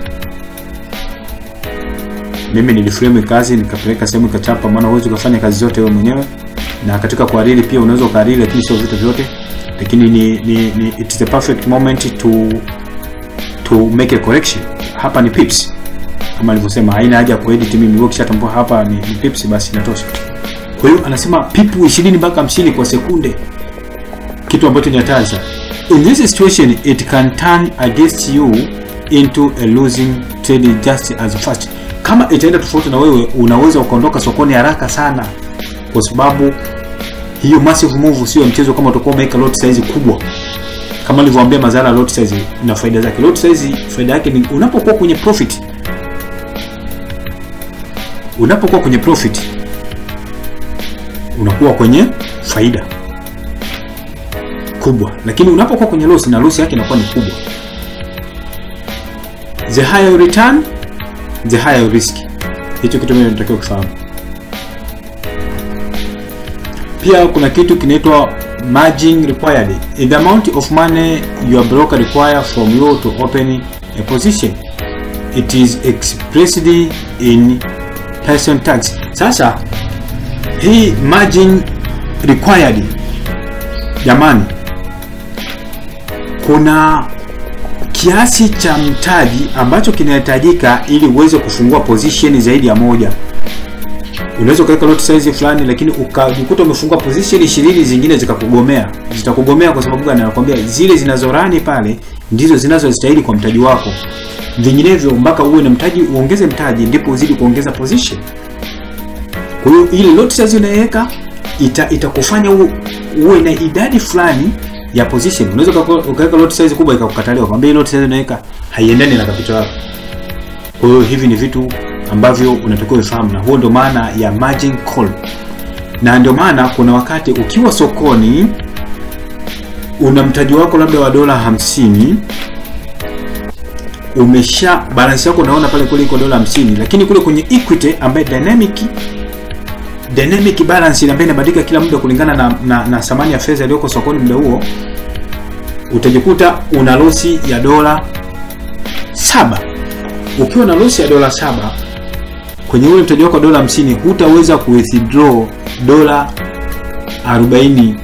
mimi niliframe kazi nikapeleka sehemu ikachapa maana huwezi ukafanya kazi zote wewe mwenyewe na katika kuhariri pia unaweza ukahariri lakini sio vitu vyote lakini ni, ni, ni it is the perfect moment to to make a correction hapa ni pips kama alivyosema haina haja ya kuedit mimi wewe ukishatambua hapa ni, ni pips basi inatosha kwa hiyo anasema pipu 20 mpaka 50 kwa sekunde kitu ambacho ni hatari sana in this situation it can turn against you into a losing trade just as fast kama itaenda tofauti na wewe unaweza ukaondoka sokoni haraka sana kwa sababu hiyo massive move sio ya mchezo kama utakuwa umeweka lot size kubwa kama nilivyowaambia madhara ya lot size na faida zake lot size faida yake ni unapokuwa kwenye profit unapokuwa kwenye profit unakuwa kwenye faida kubwa lakini unapokuwa kwenye loss na loss yake inakuwa ni kubwa the higher return the higher risk hicho kitu mimi natakiwa kufahamu pia kuna kitu kinaitwa margin required the amount of money your broker require from you to open a position it is expressed in person tax sasa hii margin required jamani kuna kiasi cha mtaji ambacho kinahitajika ili uweze kufungua position zaidi ya moja unaweza ukaweka lot size fulani lakini ukajikuta umefungua position 20 zingine zikakugomea zitakugomea kwa sababu gani anakuambia zile zinazorani pale ndizo zinazostahili kwa mtaji wako vinginevyo mpaka uwe na mtaji uongeze mtaji ndipo uzidi kuongeza position kwa hiyo ile lot size unaiweka ita, itakufanya u, uwe na idadi fulani ya position unaweza ukako- ukaweka lot size kubwa ikakukataliwa kwambia hii lot size unaweka haiendani na capital yako kwa hiyo hivi ni vitu ambavyo unatakiwa ufahamu na huo ndio maana ya margin call na ndio maana kuna wakati ukiwa sokoni una mtaji wako labda wa dola hamsini umesha balance yako unaona pale kule iko dola hamsini lakini kule kwenye equity ambaye dynamic dynamic balance ambayo inabadilika kila muda kulingana na, na, na thamani ya fedha iliyoko sokoni muda huo utajikuta una losi ya dola saba ukiwa na losi ya dola saba kwenye ule mtaji wako wa dola 50 hutaweza kuwithdraw dola 40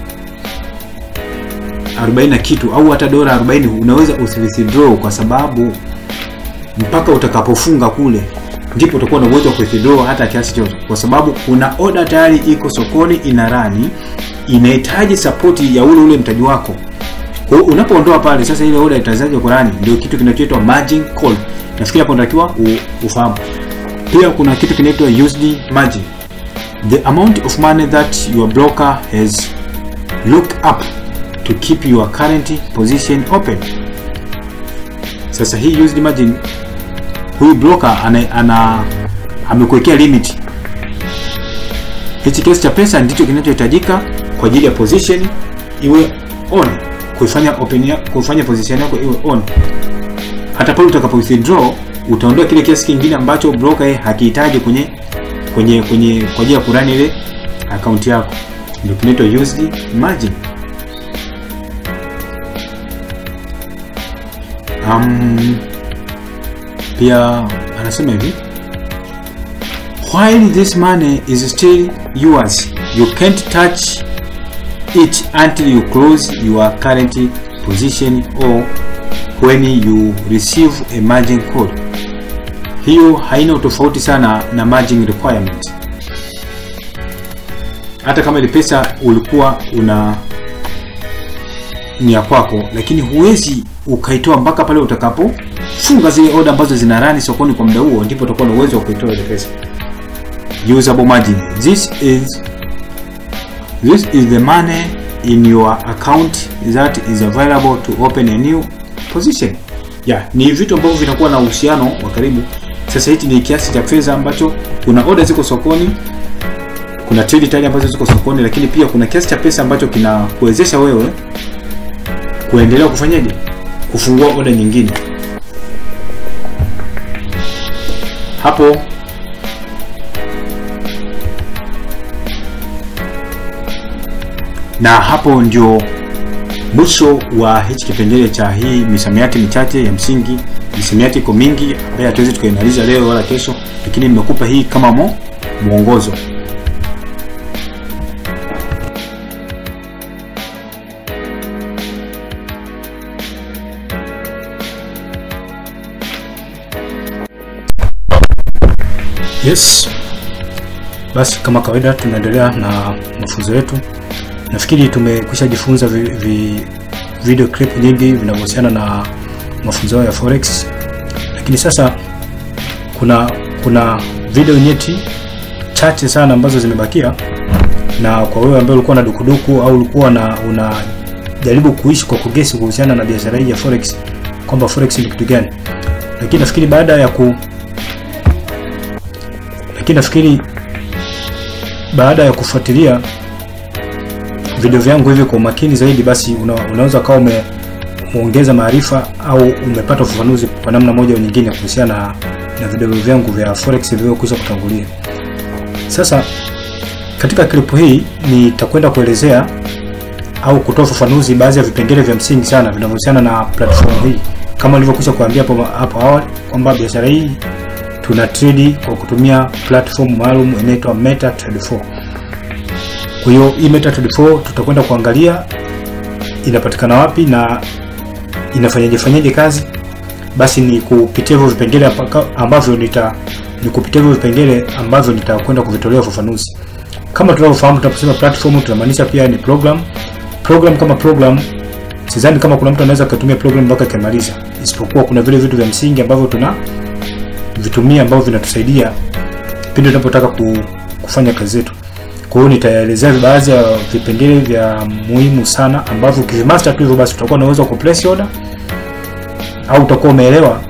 40 na kitu au hata dola 40 unaweza usiwithdraw kwa sababu mpaka utakapofunga kule ndipo utakuwa na uwezo wa kuwithdraw hata kiasi chote kwa sababu kuna oda tayari iko sokoni ina rani inahitaji sapoti ya ule ule mtaji wako kwa hiyo unapoondoa pale sasa ile oda itazaje Qurani ndio kitu kinachoitwa margin call nafikiri hapo unatakiwa u- ufahamu pia kuna kitu kinaitwa USD margin the amount of money that your broker has looked up to keep your current position open sasa hii USD margin huyu broker ana, ana amekuwekea limit hichi kiasi cha pesa ndicho kinachohitajika kwa ajili ya position iwe on, kuifanya open ya, kuifanya position yako iwe on. Hata pale utakapo withdraw utaondoa kile kiasi kingine ambacho broker yeye hakihitaji kwenye kwenye kwenye kwa ajili ya kurani ile account yako, ndio kinaitwa used margin. Um, pia anasema hivi while this money is still yours you can't touch it until you close your current position or when you receive a margin call. Hiyo haina utofauti sana na margin requirement. Hata kama ile pesa ulikuwa una ni ya kwako, lakini huwezi ukaitoa mpaka pale utakapofunga zile order ambazo zina rani sokoni kwa muda huo, ndipo utakuwa na uwezo wa kuitoa ile pesa. Usable margin. This is this is the money in your account that is available to open a new position. Yeah, ni vitu ambavyo vinakuwa na uhusiano wa karibu. Sasa hichi ni kiasi cha fedha ambacho kuna order ziko sokoni, kuna trade tayari ambazo ziko sokoni, lakini pia kuna kiasi cha pesa ambacho kinakuwezesha wewe kuendelea kufanyaje, kufungua order nyingine. Hapo na hapo ndio mwisho wa hichi kipengele cha hii misamiati michache ya msingi. Misamiati iko mingi ambayo hatuwezi tukaimaliza leo wala kesho, lakini nimekupa hii kama mo, mwongozo. Yes, basi kama kawaida tunaendelea na mafunzo yetu. Nafikiri tumekwisha jifunza vi, vi, video clip nyingi vinavyohusiana na mafunzo ya forex, lakini sasa kuna kuna video nyeti chache sana ambazo zimebakia, na kwa wewe ambaye ulikuwa na dukuduku au ulikuwa na unajaribu kuishi kwa kugesi kuhusiana na biashara hii ya forex kwamba forex ni kitu gani, lakini nafikiri baada ya ku lakini nafikiri baada ya kufuatilia video vyangu hivi kwa umakini zaidi, basi una, unaweza kawa umeongeza maarifa au umepata ufafanuzi kwa namna moja au nyingine kuhusiana na, na video vyangu vya forex vilivyokwisha kutangulia. Sasa katika klipu hii nitakwenda kuelezea au kutoa ufafanuzi baadhi ya vipengele vya msingi sana vinavyohusiana na platform hii, kama nilivyokwisha kuambia hapo hapo awali kwamba biashara hii tuna trade kwa kutumia platform maalum inaitwa MetaTrader 4. Kwa hiyo hii MetaTrader 4 tutakwenda kuangalia inapatikana wapi na inafanyaje fanyaje kazi. Basi ni kupitia hivyo vipengele ambavyo nita ni kupitia hivyo vipengele ambavyo nitakwenda kuvitolea ufafanuzi. Kama tunavyofahamu, tunaposema platform tunamaanisha pia ni program. Program kama program, sidhani kama kuna mtu anaweza kutumia program mpaka ikamaliza, isipokuwa kuna vile vitu vya msingi ambavyo tuna vitumia ambavyo vinatusaidia pindi tunapotaka kufanya kazi zetu. Kwa hiyo nitaelezea baadhi ya vipengele vya muhimu sana ambavyo ukivimaster tu hivyo basi utakuwa na uwezo wa kuplace order au utakuwa umeelewa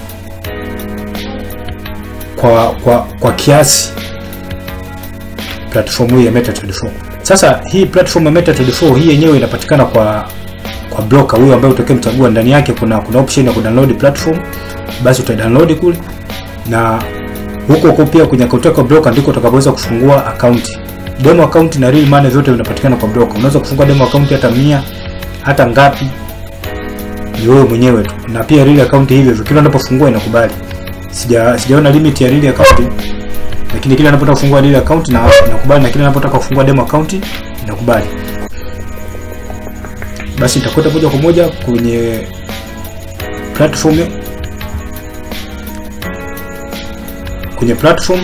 kwa kwa kwa kiasi platform hii ya MetaTrader 4. Sasa hii platform ya MetaTrader 4 hii yenyewe inapatikana kwa kwa broker huyo ambaye utakayemchagua. Ndani yake kuna kuna option ya kudownload platform, basi uta download kule na huko huko pia kwenye akaunti yako broker ndiko utakapoweza kufungua account. Demo account na real money vyote vinapatikana kwa broker. Unaweza kufungua demo account hata mia hata ngapi, ni wewe mwenyewe tu, na pia real account hivyo hivyo, kila unapofungua inakubali. Sija sijaona limit ya real account, lakini kila unapotaka kufungua real account na inakubali, na kila unapotaka kufungua demo account inakubali. Basi nitakwenda moja kwa moja kwenye platform kwenye platform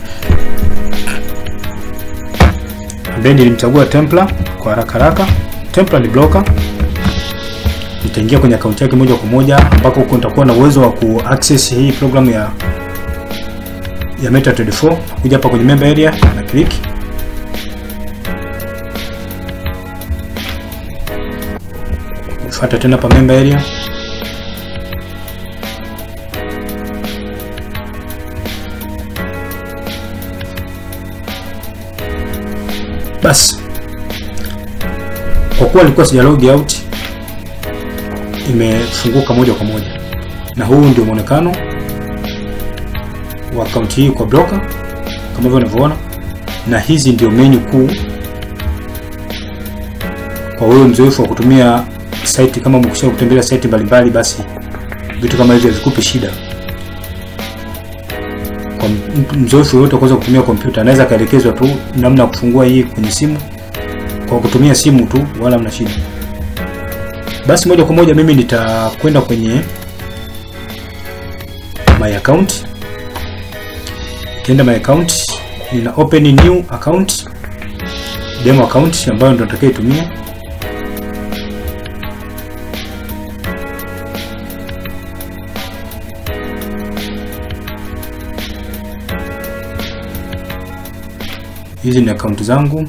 ambaye nilimchagua Templar kwa haraka haraka. Templar ni broker. Nitaingia kwenye akaunti yake moja kwa moja, ambako huko nitakuwa na uwezo wa kuaccess hii program ya ya MetaTrader 4. Kuja hapa kwenye member area na click fuata tena pa member area Basi kwa kuwa nilikuwa sija log out, imefunguka moja kwa moja, na huu ndio muonekano wa akaunti hii kwa broker kama hivyo unavyoona, na hizi ndio menu kuu kwa wewe mzoefu wa kutumia site. Kama umekwisha kutembelea site mbalimbali, basi vitu kama hivyo havikupi shida. Kwa mzoefu yoyote kuweza kutumia kompyuta, anaweza akaelekezwa tu namna ya kufungua hii kwenye simu kwa kutumia simu tu, wala mna shida. Basi moja kwa moja mimi nitakwenda kwenye my account. Nikienda my account, nina open new account, demo account ambayo ndo nitakayotumia. Hizi ni akaunti zangu.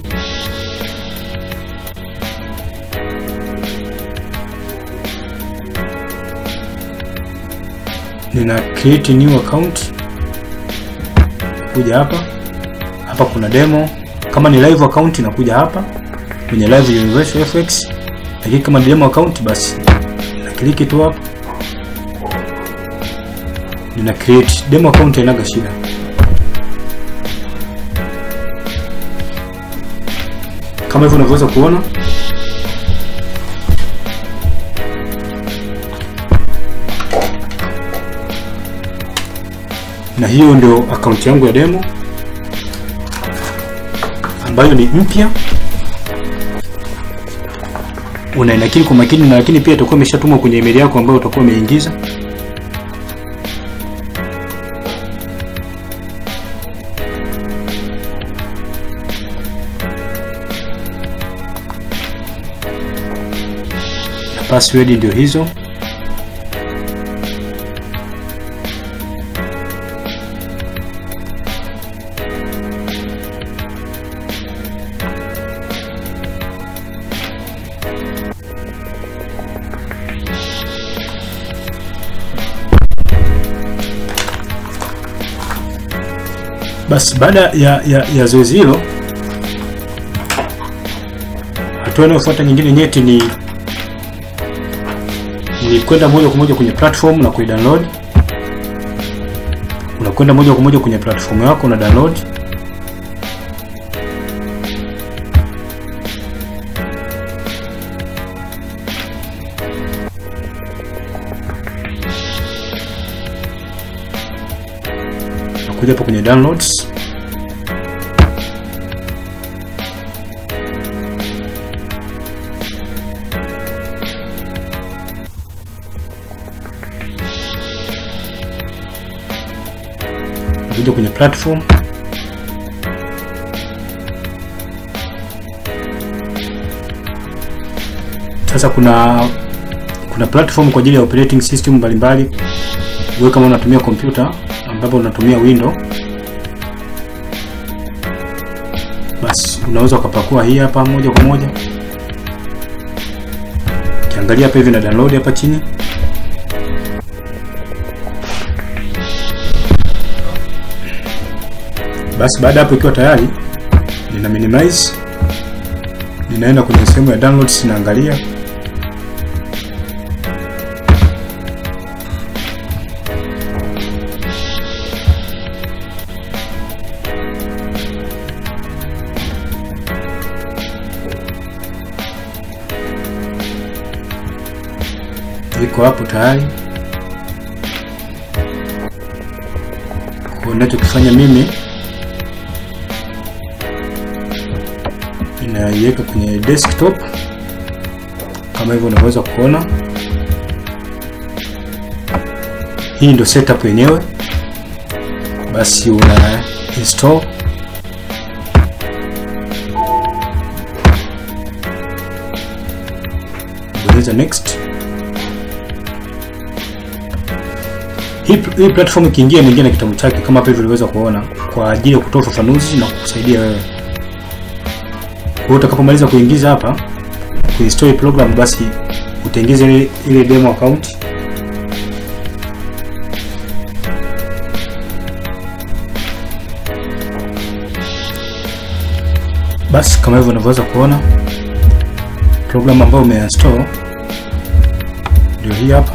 Nina create new account, kuja hapa hapa, kuna demo. Kama ni live account inakuja hapa kwenye live Universal FX, lakini kama ni demo account basi na click tu hapa, nina create demo account, hainaga shida. Kama hivyo unavyoweza kuona na hiyo ndio akaunti yangu ya demo ambayo ni mpya. Unainakili kwa makini, na lakini pia itakuwa imeshatumwa kwenye email yako ambayo utakuwa umeingiza. Na password ndio hizo. Basi baada ya, ya, ya zoezi hilo, hatua inayofuata nyingine nyeti ni ni kwenda moja kwa moja kwenye platform na kuidownload. Unakwenda moja kwa moja kwenye platform yako na download. Nakuja hapo kwenye downloads nakuja kwenye platform sasa. Kuna kuna platform kwa ajili ya operating system mbalimbali. Wewe kama unatumia kompyuta ambapo unatumia window, basi unaweza ukapakua hii hapa moja kwa moja. Ukiangalia hapa hivi na download hapa chini Basi baada hapo ikiwa tayari, nina minimize, ninaenda kwenye sehemu ya downloads, naangalia iko hapo tayari. Kwa ninachokifanya mimi inaiweka kwenye desktop kama hivyo unaweza kuona. Hii ndio setup yenyewe. Basi una install bonyeza next. Hii, hii platform ikiingia inaingia na kitabu chake kama hapa hivi uliweza kuona, kwa ajili ya kutoa ufafanuzi na kukusaidia wewe kwa hiyo utakapomaliza kuingiza hapa kuinstall program, basi utaingiza ile, ile demo account Basi kama hivyo unavyoweza kuona program ambayo umeinstall ndio hii hapa,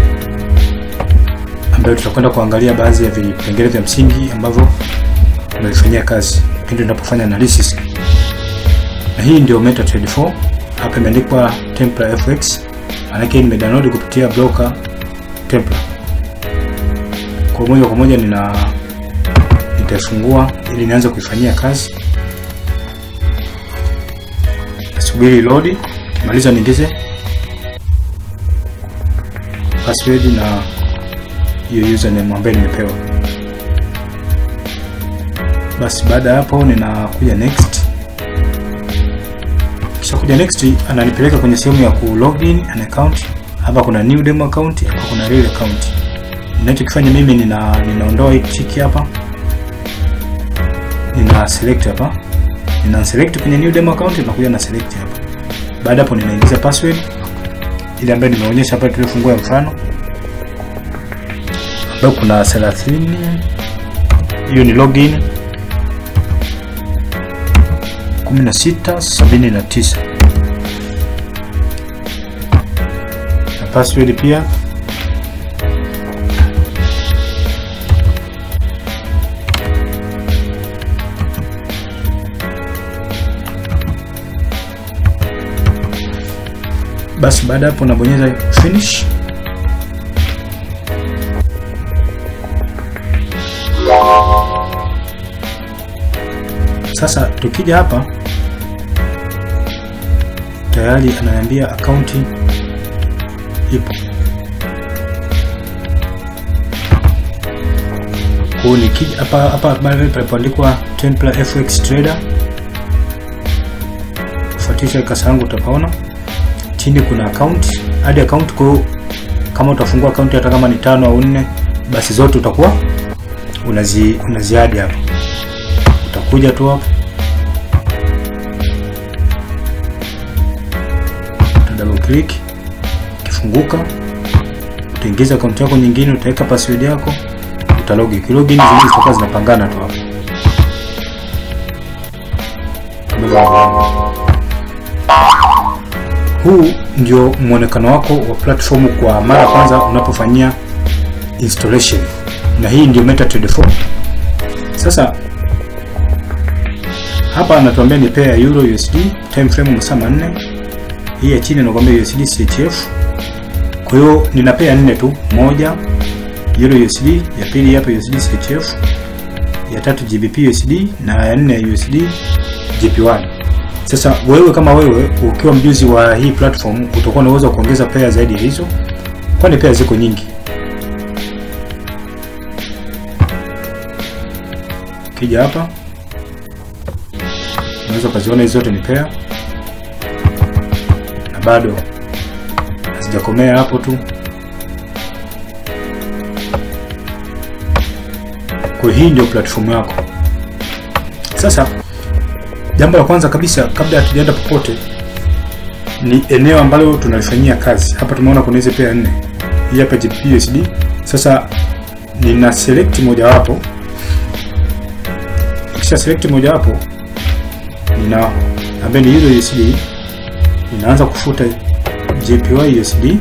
ambayo tutakwenda kuangalia baadhi ya vipengele vya msingi ambavyo tunavifanyia kazi pindi tunapofanya analysis. Na hii ndio MetaTrader 4 hapa imeandikwa Templar FX, manake nimedownload kupitia broker Templar. Kwa moja kwa moja nina nitaifungua ili nianze kuifanyia kazi. Subiri load, maliza niingize password na hiyo username ambayo nimepewa. Basi baada ya hapo ninakuja next. Kisha kuja next, ananipeleka kwenye sehemu ya ku login an account. Hapa kuna new demo account, hapa kuna real account. Ninachokifanya mimi nina ninaondoa hii tick hapa, nina select hapa, nina select kwenye new demo account, nakuja na select hapa. Baada hapo ninaingiza password ile ambayo nimeonyesha hapa tulifungua mfano, ambayo kuna 30 hiyo ni login 1679 na password pia basi. Baada hapo nabonyeza finish. Sasa tukija hapa tayari ananiambia akaunti ipo. Kwa nikija hapa hapa mahali palipoandikwa Templar FX Trader, fuatisha kasa yangu utapaona chini kuna account hadi account. Kwa kama utafungua account hata kama ni tano au nne, basi zote utakuwa unazi unaziadi hapa. Utakuja tu hapa double click, kifunguka, utaingiza akaunti yako nyingine, utaweka password yako, utalogi. Kilogin zingine zitakuwa zinapangana tu hapo. Huu ndio mwonekano wako wa platform kwa mara ya kwanza unapofanyia installation, na hii ndio MetaTrader 4. Sasa hapa anatuambia ni pair ya euro USD, time frame masaa manne hii ya chini nakwambia USD CHF. Kwa hiyo nina pair nne tu, moja Euro USD, ya pili hapa USD CHF, ya tatu GBP USD na ya nne USD JPY. Sasa wewe kama wewe ukiwa mjuzi wa hii platform utakuwa na uwezo wa kuongeza pair zaidi ya hizo, kwani pair ziko nyingi. Kija hapa unaweza ukaziona hizo zote ni pair bado hazijakomea hapo tu. Kwa hii ndio platform yako. Sasa jambo la kwanza kabisa, kabla hatujaenda popote, ni eneo ambalo tunalifanyia kazi. Hapa tumeona kuna hizo pair nne, hii hapa GBP USD. Sasa nina select mojawapo, kisha select mojawapo, nina ambaye ni Euro USD ninaanza kufuta JPY USD,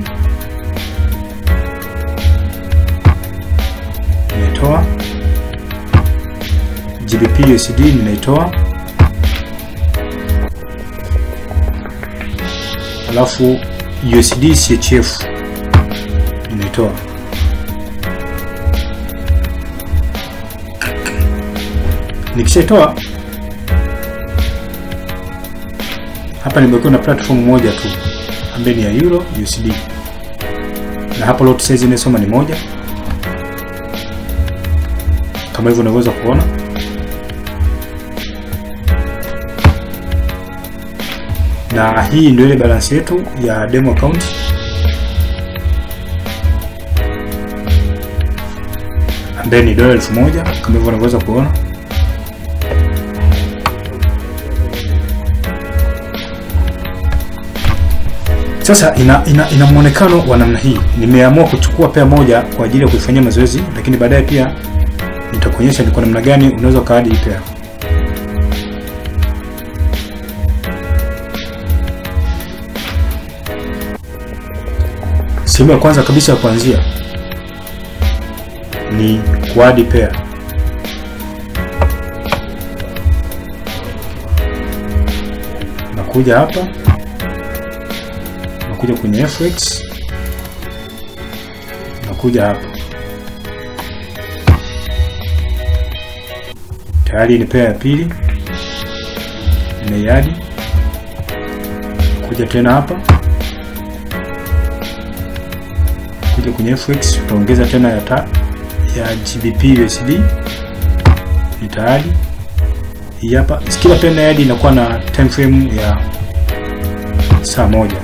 ninaitoa GBP USD, ninaitoa alafu USD CHF ninaitoa. Nikishaitoa hapa nimewekewa na platform moja tu ambaye ni ya Euro USD, na hapo lot size inasoma ni moja, kama hivyo unaweza kuona. Na hii ndio ile balance yetu ya demo account. ambaye ni dola elfu moja kama hivyo unaweza kuona. Sasa ina, ina, ina muonekano wa namna hii. Nimeamua kuchukua pea moja kwa ajili ya kuifanyia mazoezi, lakini baadaye pia nitakuonyesha ni kwa namna gani unaweza ukaadi hii pea. sehemu ya kwanza kabisa ya kuanzia ni kuadi pair. Nakuja hapa, nakuja kwenye FX, nakuja hapa, tayari ni pair ya pili, nimeiadi. Kuja tena hapa kuja kwenye FX utaongeza tena ya, ta, ya GBP USD ni tayari hii hapa. Kila pena yadi inakuwa na time frame ya saa moja.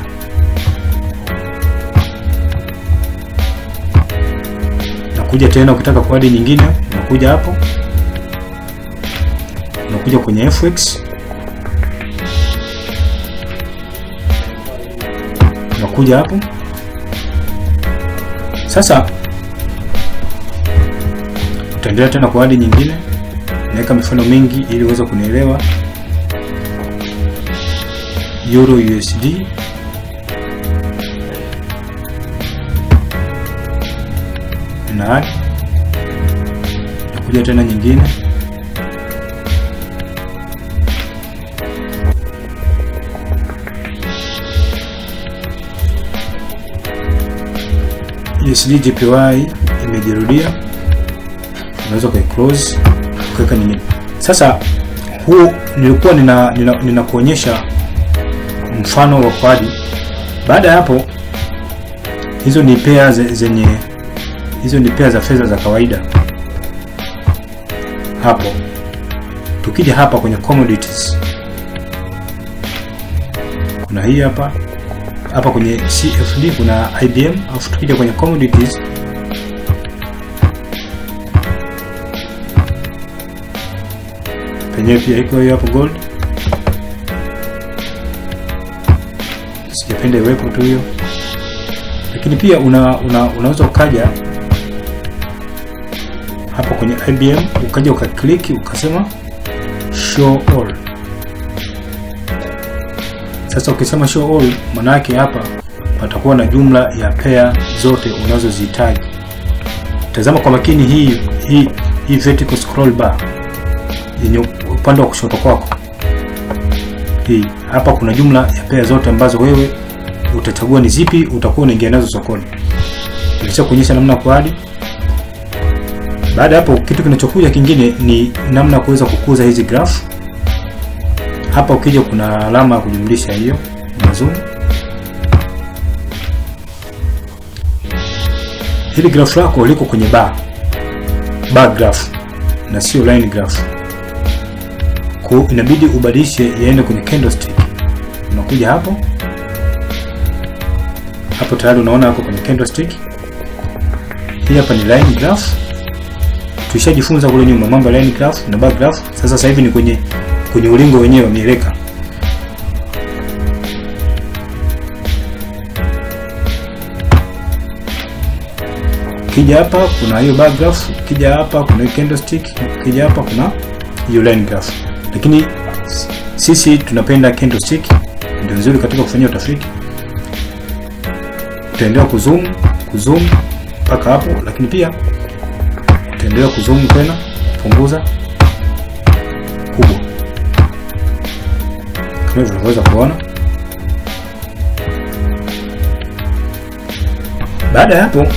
Nakuja tena ukitaka kuadi nyingine, unakuja hapo, unakuja kwenye FX unakuja hapo sasa utaendelea tena kwa hadi nyingine, naweka mifano mingi ili uweze kunielewa. Euro USD na hadi nakuja tena nyingine, USD JPY imejirudia, unaweza kai close ukaweka nyingine. Sasa huu nilikuwa nina ninakuonyesha nina mfano wa kwadi. Baada ya hapo, hizo ni pair zenye hizo ni pair za fedha za kawaida. Hapo tukija hapa kwenye commodities, kuna hii hapa hapa kwenye CFD kuna IBM, alafu tukija kwenye commodities penyewe pia iko hiyo hapo gold. Sijapenda iwepo tu hiyo, lakini pia una, una, unaweza ukaja hapa kwenye IBM ukaja ukakliki ukasema show all. Sasa ukisema show all, maana yake hapa patakuwa na jumla ya pair zote unazozihitaji. Tazama kwa makini hii hii hii vertical scroll bar yenye upande wa kushoto kwako. Hii hapa kuna jumla ya pair zote ambazo wewe utachagua ni zipi utakuwa unaingia nazo sokoni. Nilisha kuonyesha namna ya kuadi. Baada hapo, kitu kinachokuja kingine ni namna ya kuweza kukuza hizi graph. Hapa ukija kuna alama ya kujumlisha hiyo na zoom. Hili graph lako liko kwenye bar bar graph na sio line graph, kwa inabidi ubadilishe yaende kwenye candlestick. Unakuja hapo hapo, tayari unaona hapo kwenye candlestick. Hii hapa ni line graph, tulishajifunza kule nyuma mambo ya line graph na bar graph. Sasa sasa hivi ni kwenye kwenye ulingo wenyewe wa mieleka. Kija hapa kuna hiyo bar graph, kija hapa kuna candlestick, kija hapa kuna hiyo line graph. Lakini sisi tunapenda candlestick, ndio nzuri katika kufanyia utafiti. Utaendelea kuzoom kuzoom mpaka hapo, lakini pia utaendelea kuzoom tena kupunguza kubwa kama hivyo unaweza kuona. Baada ya hapo,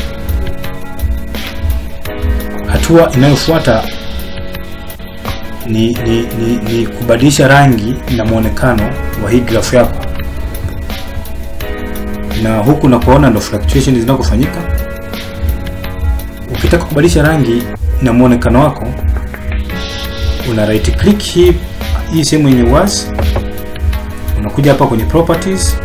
hatua inayofuata ni, ni, ni, ni kubadilisha rangi na mwonekano wa hii graph yako, na huku na kuona ndo fluctuation zinakofanyika. Ukitaka kubadilisha rangi na mwonekano wako, una right click hii hii sehemu yenye wazi unakuja hapa kwenye properties,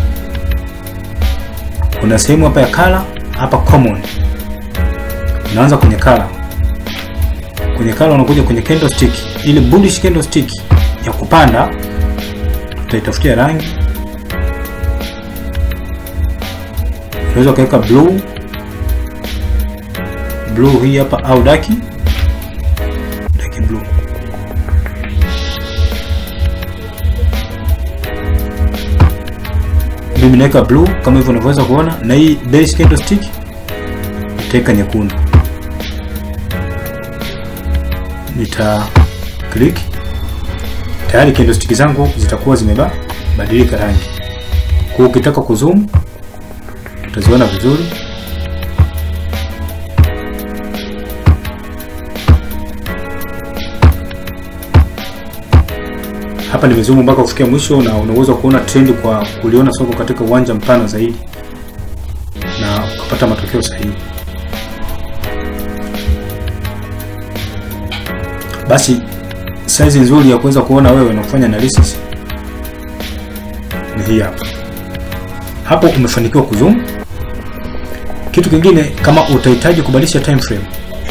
kuna sehemu hapa ya color, hapa common, unaanza kwenye color. Kwenye color unakuja kwenye candlestick, ile bullish candlestick ya kupanda, tutaitafutia rangi. Unaweza ukaweka blue blue hii hapa au daki daki blue mimi naweka blue kama hivyo unavyoweza kuona, na hii bearish candlestick nitaweka nyekundu. Nita click tayari, candlestick zangu zitakuwa zimebadilika rangi. Kwa ukitaka kuzoom utaziona vizuri. Hapa nimezoom mpaka kufikia mwisho, na unaweza kuona trend kwa kuliona soko katika uwanja mpana zaidi na ukapata matokeo sahihi. Basi size nzuri ya kuweza kuona wewe na kufanya analysis ni hii hapa. Hapo umefanikiwa kuzoom. Kitu kingine, kama utahitaji kubadilisha time frame,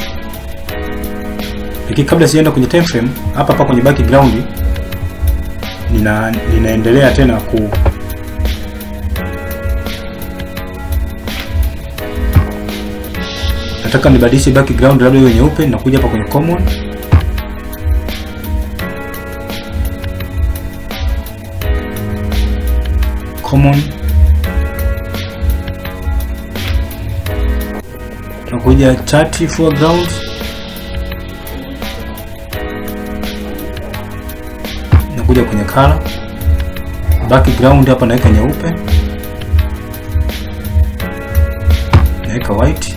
lakini kabla sijaenda kwenye time frame, hapa hapa kwenye background nina ninaendelea tena ku nataka nibadilishe background labda iwe nyeupe. Nakuja hapa kwenye common, common, nakuja chart foreground nakuja kwenye color background hapa naweka nyeupe, naweka white,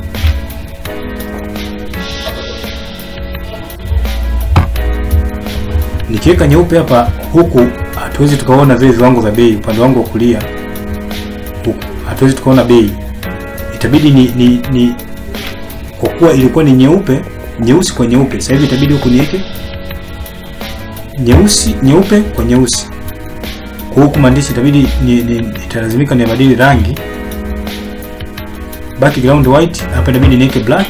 nikiweka nyeupe hapa, huku hatuwezi tukaona vile viwango vya bei. Upande wangu wa kulia huku hatuwezi tukaona bei, itabidi ni, ni, ni kwa kuwa ilikuwa ni nyeupe nyeusi kwa nyeupe, sasa hivi itabidi huku niweke nyeusi nyeupe kwa nyeusi. Kwa huku maandishi itabidi ni, ni, italazimika nibadili rangi background white, hapa itabidi niweke black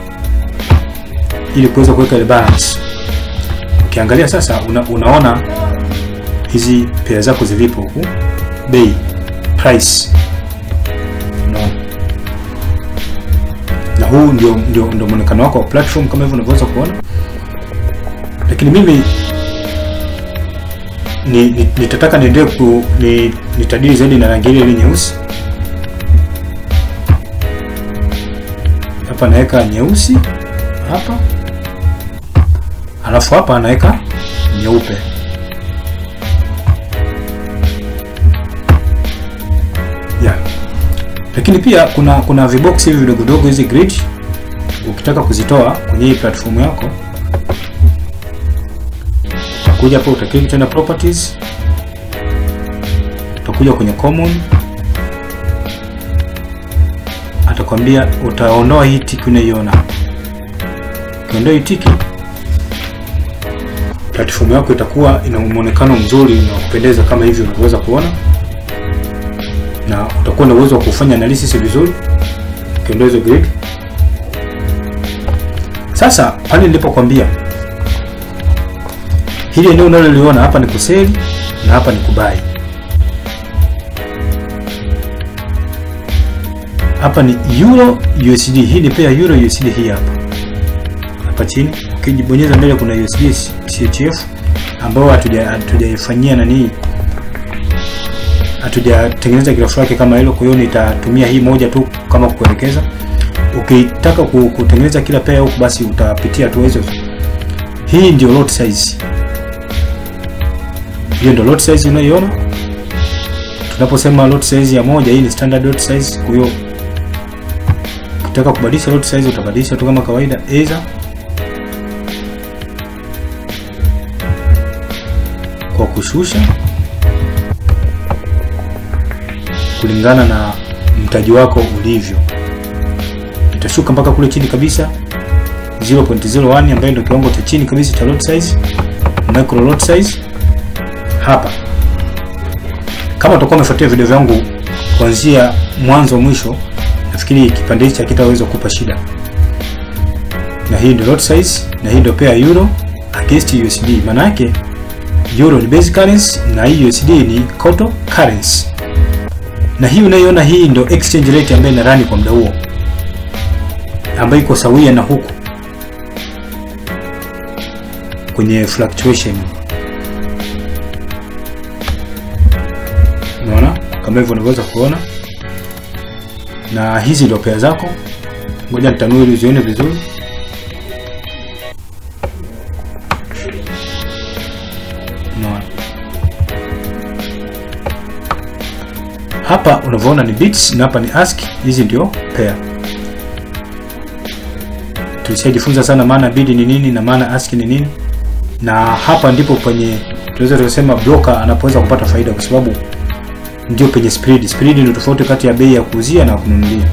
ili kuweza kuweka ile balance. Ukiangalia sasa una, unaona hizi pea zako zilipo huku, bei price, unaona na huu ndio ndio ndio muonekano wako wa platform kama hivyo unavyoweza kuona, lakini mimi ni, ni, nitataka niendelee ku ni, nitadili zaidi na rangi ile ile nyeusi. Hapa naweka nyeusi hapa, alafu hapa naweka nyeupe. Yeah. Lakini pia kuna kuna vibox hivi vidogo dogo, hizi grid ukitaka kuzitoa kwenye hii platform yako utakuja hapo utaklik tena properties, utakuja kwenye common, atakwambia utaondoa hii tiki unaiona. Ukiondoa hii tiki, platform yako itakuwa ina muonekano mzuri na kupendeza kama hivi unavyoweza kuona, na utakuwa na uwezo wa kufanya analysis vizuri. Ukiondoa hizo grid, sasa pale nilipokwambia hili eneo unaloliona hapa ni kuseli na hapa ni kubai. Hapa ni euro USD, hii ni pea euro USD. Hii hapa hapa chini ukijibonyeza mbele kuna USD CHF ambayo hatujaifanyia nani, hatujatengeneza grafu yake kama hilo. Kwa hiyo nitatumia hii moja tu kama kuelekeza. Ukitaka kutengeneza kila pea huku, basi utapitia tu hizo. Hii ndio lot size hiyo ndio lot size unayoiona. Tunaposema lot size ya moja, hii ni standard lot size. Kwa hiyo ukitaka kubadilisha lot size utabadilisha tu kama kawaida, aidha kwa kushusha kulingana na mtaji wako ulivyo. Itashuka mpaka kule chini kabisa 0.01 ambayo ndio kiwango cha chini kabisa cha lot size, micro lot size hapa kama utakuwa umefuatia video vyangu kuanzia mwanzo mwisho, nafikiri kipande hichi hakitaweza kukupa shida. Na hii ndio lot size, na hii ndio pair euro against USD. Maana yake euro ni basic currency na hii USD ni counter currency, na hii unaiona, hii ndio exchange rate ambayo ina run kwa muda huo, ambayo iko sawia na huku kwenye fluctuation kama hivyo unavyoweza kuona, na hizi ndio pea zako. Ngoja nitanue ili uzione vizuri. Unaona hapa unavyoona ni bits na hapa ni ASCII. Hizi ndio pair. Tulishajifunza sana maana bid ni nini na maana ASCII ni nini, na hapa ndipo penye tunaweza kusema broker anapoweza kupata faida, kwa sababu ndio penye spread. Spread ndio tofauti kati ya bei ya kuuzia na kununulia.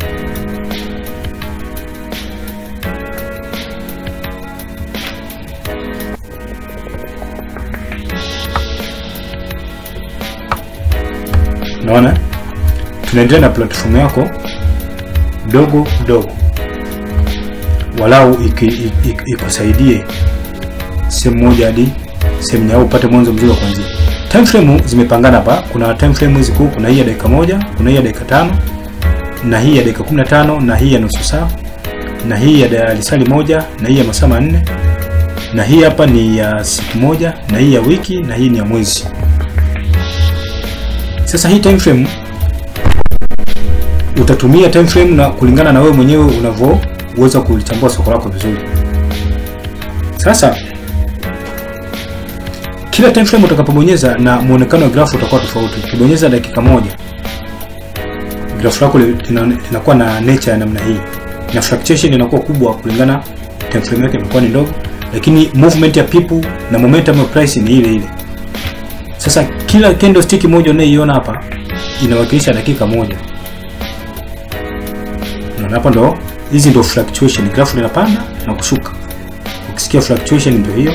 Unaona, tunaendelea na platform yako dogo dogo, walau ikusaidie sehemu moja hadi sehemu nyingine, upate mwanzo mzuri wa kuanzia. Time frame zimepangana hapa. Kuna time frame hizi kuu, kuna hii ya dakika moja, kuna hii ya dakika tano, na hii ya dakika 15, na hii ya nusu saa, na hii ya lisali moja, na hii ya masaa manne, na hii hapa ni ya siku moja, na hii ya wiki, na hii ni ya mwezi. Sasa hii time frame utatumia time frame na kulingana na wewe mwenyewe unavyoweza kulichambua soko lako vizuri. Sasa kila time frame utakapobonyeza na muonekano wa grafu utakuwa tofauti. Ukibonyeza dakika moja, grafu lako linakuwa na nature ya namna hii, na fluctuation inakuwa kubwa kulingana time frame yake inakuwa ni ndogo, lakini movement ya people na momentum ya price ni ile ile. Sasa kila candlestick moja unayoiona hapa inawakilisha dakika moja. Na hapa ndo hizi ndo fluctuation, grafu linapanda na kushuka. Ukisikia fluctuation ndio hiyo.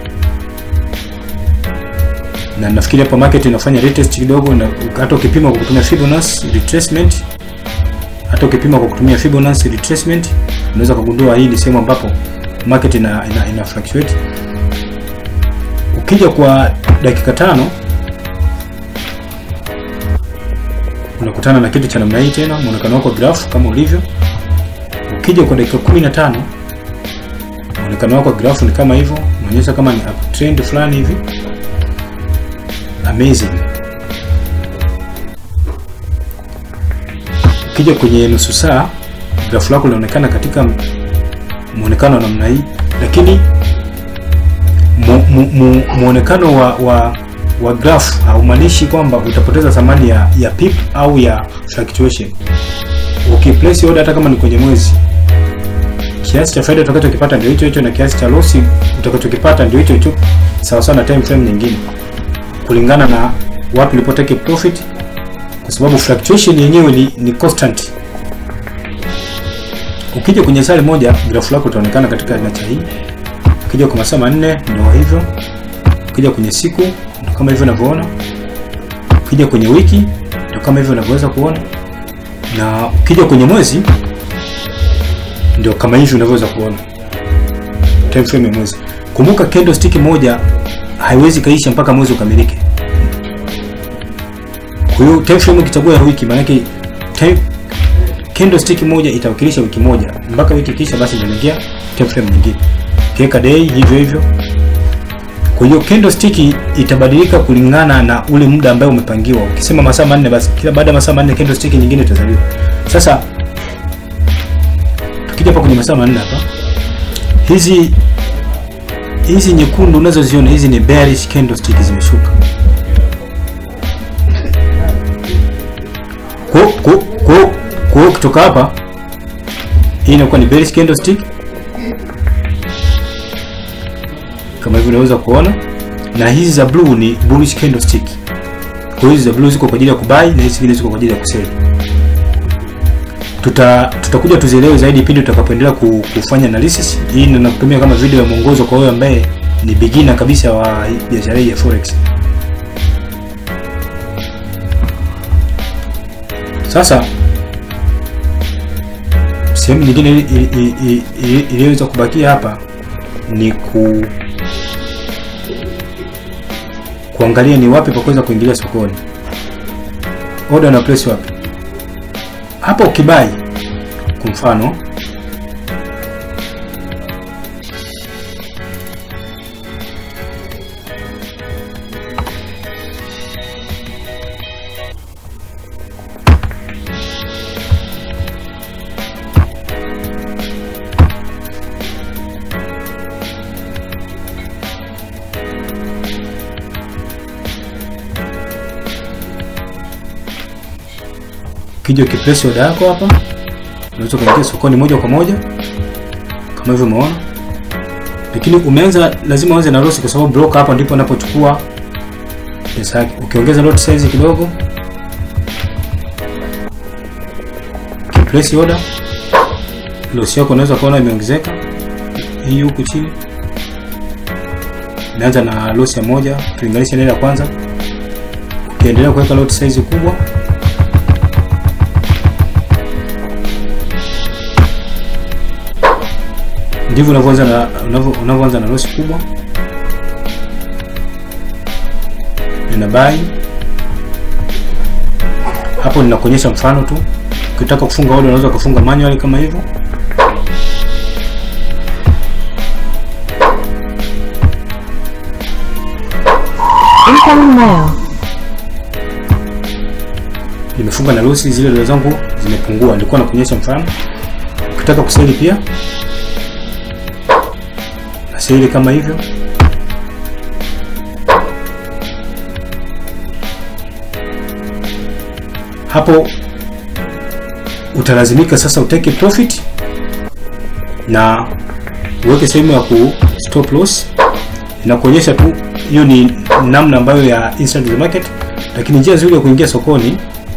Na nafikiri hapa market inafanya retest kidogo, na hata ukipima kwa kutumia Fibonacci retracement, hata ukipima kwa kutumia Fibonacci retracement unaweza kugundua hii ni sehemu ambapo market ina, ina, ina fluctuate. Ukija kwa dakika tano unakutana na kitu cha namna hii tena, muonekano wako graph kama ulivyo. Ukija kwa dakika 15 muonekano wako graph ni kama hivyo, unaonyesha kama ni uptrend fulani hivi. Amazing. Ukija kwenye nusu saa graph lako linaonekana katika muonekano wa namna hii, lakini muonekano mu, mu, wa, wa wa graph haumaanishi kwamba utapoteza thamani ya, ya pip au ya fluctuation. Ukiplace order hata kama ni kwenye mwezi, kiasi cha faida utakachokipata ndio hicho hicho na kiasi cha loss utakachokipata ndio hicho hicho, sawa sawa na time frame nyingine, kulingana na wapi ulipotake profit, kwa sababu fluctuation yenyewe ni, ni constant. Ukija kwenye sali moja, graph lako utaonekana katika nature hii. Ukija kwa masaa manne ndio hivyo. Ukija kwenye siku ndio kama hivyo unavyoona. Ukija kwenye wiki ndio kama hivyo unavyoweza kuona, na ukija kwenye mwezi ndio kama hivi unavyoweza kuona time frame ya mwezi. Kumbuka candlestick moja haiwezi kaisha mpaka mwezi ukamilike. Kwa hiyo time frame ukichagua ya wiki, maana yake time candlestick moja itawakilisha wiki moja, mpaka wiki kisha, basi ndio inaingia time frame nyingine. Kiweka day hivyo hivyo. Kwa hiyo candlestick itabadilika kulingana na ule muda ambao umepangiwa. Ukisema masaa manne, basi kila baada ya masaa manne candlestick nyingine itazaliwa. Sasa tukija hapa kwenye masaa manne hapa, hizi hizi nyekundu unazoziona hizi ni bearish candlestick zimeshuka. Kwa kwa kwa kwa kutoka hapa hii inakuwa ni bearish candlestick kama hivyo unaweza kuona, na hizi za blue ni bullish candlestick. Kwa hizi za blue ziko kwa ajili ya kubai na hizi zingine ziko kwa ajili ya kusell. Tuta tutakuja tuzielewe zaidi pindi tutakapoendelea kufanya analysis. Hii na nakutumia kama video ya mwongozo kwa wewe ambaye ni beginner kabisa wa biashara hii ya forex. Sasa sehemu nyingine iliyoweza kubakia hapa ni ku kuangalia ni wapi pa kuweza kuingilia sokoni. Order na place wapi? Hapa ukibai kwa mfano ukija ukiplace order yako hapa unaweza kuingia sokoni moja kwa moja kama hivyo umeona lakini umeanza lazima uanze na loss kwa sababu broker hapa ndipo anapochukua pesa yake ukiongeza lot size kidogo ukiplace order loss yako unaweza kuona imeongezeka hii huku chini imeanza na loss ya moja ukilinganisha na ile ya kwanza ukiendelea kuweka lot size kubwa ndivyo unavyoanza na unavyo- unavyoanza na loss kubwa nina buy hapo ninakuonyesha mfano tu ukitaka kufunga order unaweza kufunga manually kama hivyo Incoming mail. nimefunga na losi zile dola zangu zimepungua nilikuwa nakuonyesha mfano ukitaka kuseli pia naseli kama hivyo hapo utalazimika sasa uteke profit na uweke sehemu ya ku stop loss inakuonyesha tu hiyo ni namna ambayo ya instant the market lakini njia nzuri ya kuingia sokoni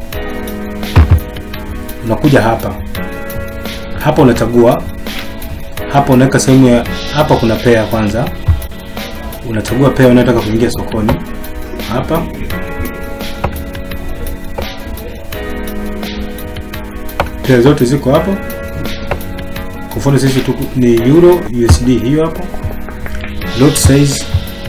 unakuja hapa hapa unachagua hapa unaweka sehemu ya hapa kuna pair kwanza unachagua pair unayotaka kuingia sokoni hapa pair zote ziko hapo kwa mfano sisi tuku, ni euro usd hiyo hapo lot size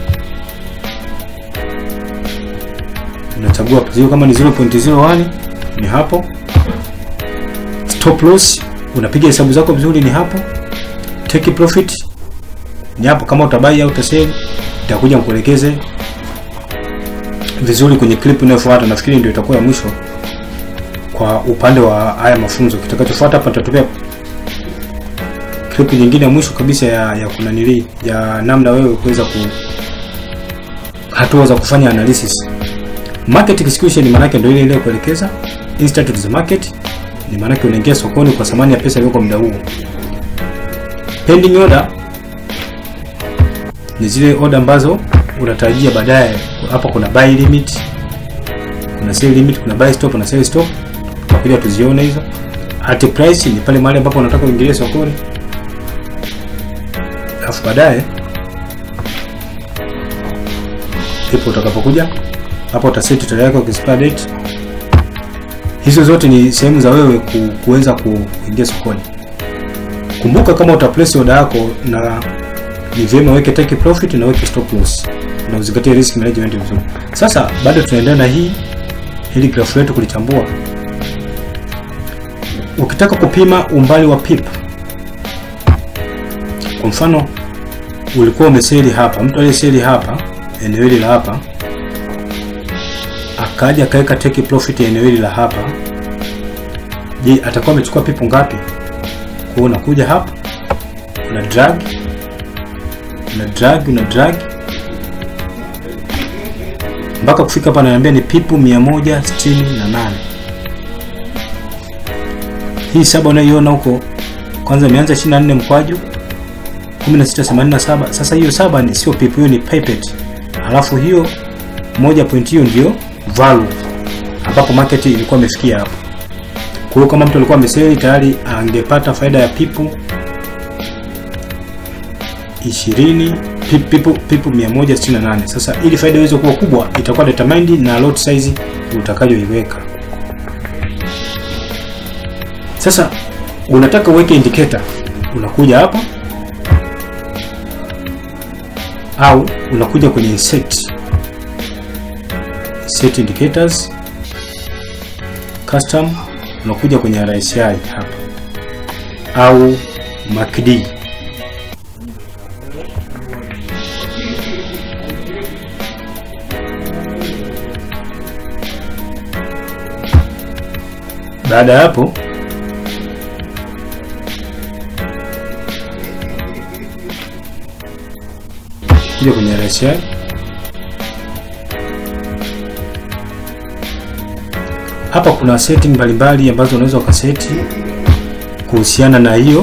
unachagua zio kama ni 0.01 ni hapo stop loss unapiga hesabu zako vizuri ni hapo take profit ni hapo kama utabai au utasell itakuja nikuelekeze vizuri kwenye clip inayofuata nafikiri ndio itakuwa ya mwisho kwa upande wa haya mafunzo kitakachofuata hapa nitatupia clip nyingine ya mwisho kabisa ya, ya kunanili ya namna wewe kuweza ku hatua za kufanya analysis market execution maana yake ndio ile ile kuelekeza instant to the market ni maana yake unaingia sokoni kwa thamani ya pesa iliyoko muda huo pending order ni zile order ambazo unatarajia baadaye hapa kuna buy limit kuna sell limit kuna buy stop na sell stop tutakuja tuzione hizo at price ni pale mahali ambapo unataka uingilie sokoni alafu baadaye ndipo utakapokuja hapa utaseti tarehe yako expire date hizo zote ni sehemu za wewe ku, kuweza ku- kuingia sokoni kumbuka kama uta place order yako na ni vyema weke take profit na weke stop loss na uzingatie risk management vizuri sasa bado tunaendelea na hii hili graph letu kulichambua ukitaka kupima umbali wa pip kwa mfano ulikuwa umeseli hapa mtu aliyeseli hapa eneo hili la hapa akaja akaweka take profit ya eneo hili la hapa je atakuwa amechukua pipu ngapi kwa hiyo unakuja hapa una drag una drag una drag mpaka kufika hapa ananiambia ni pipu 168 hii saba unayoiona huko kwanza imeanza 24 mkwaju 1687 sasa hiyo saba ni sio pipu hiyo ni pipet alafu hiyo moja point hiyo ndio value ambapo market ilikuwa imefikia hapo kwa hiyo kama mtu alikuwa ameseli tayari angepata faida ya pipu 20 pip- pipu, pipu 168 sasa ili faida iweze kuwa kubwa itakuwa determined na lot size utakayoiweka sasa unataka uweke indicator unakuja hapa au unakuja kwenye insert set indicators custom unakuja kwenye RSI hapa au MACD baada ya hapo kuja kwenye RSI hapa kuna setting mbalimbali ambazo unaweza ukaseti kuhusiana na hiyo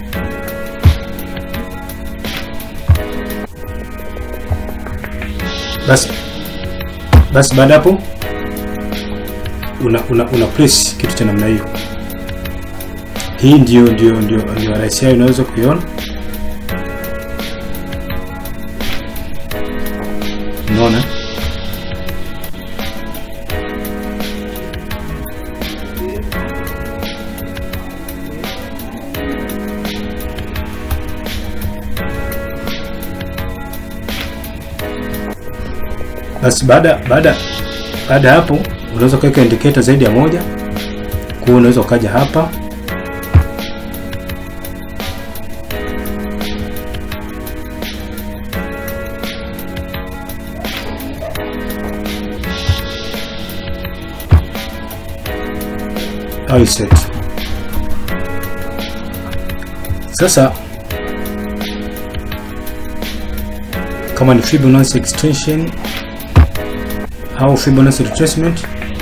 basi basi baada hapo una, una, una press kitu cha namna hiyo hii ndio ndio ndio ndio rahisi yao unaweza kuiona unaona basi baada baada baada ya hapo unaweza kuweka indicator zaidi ya moja kwa unaweza ukaja hapa au set sasa kama ni Fibonacci extension au Fibonacci retracement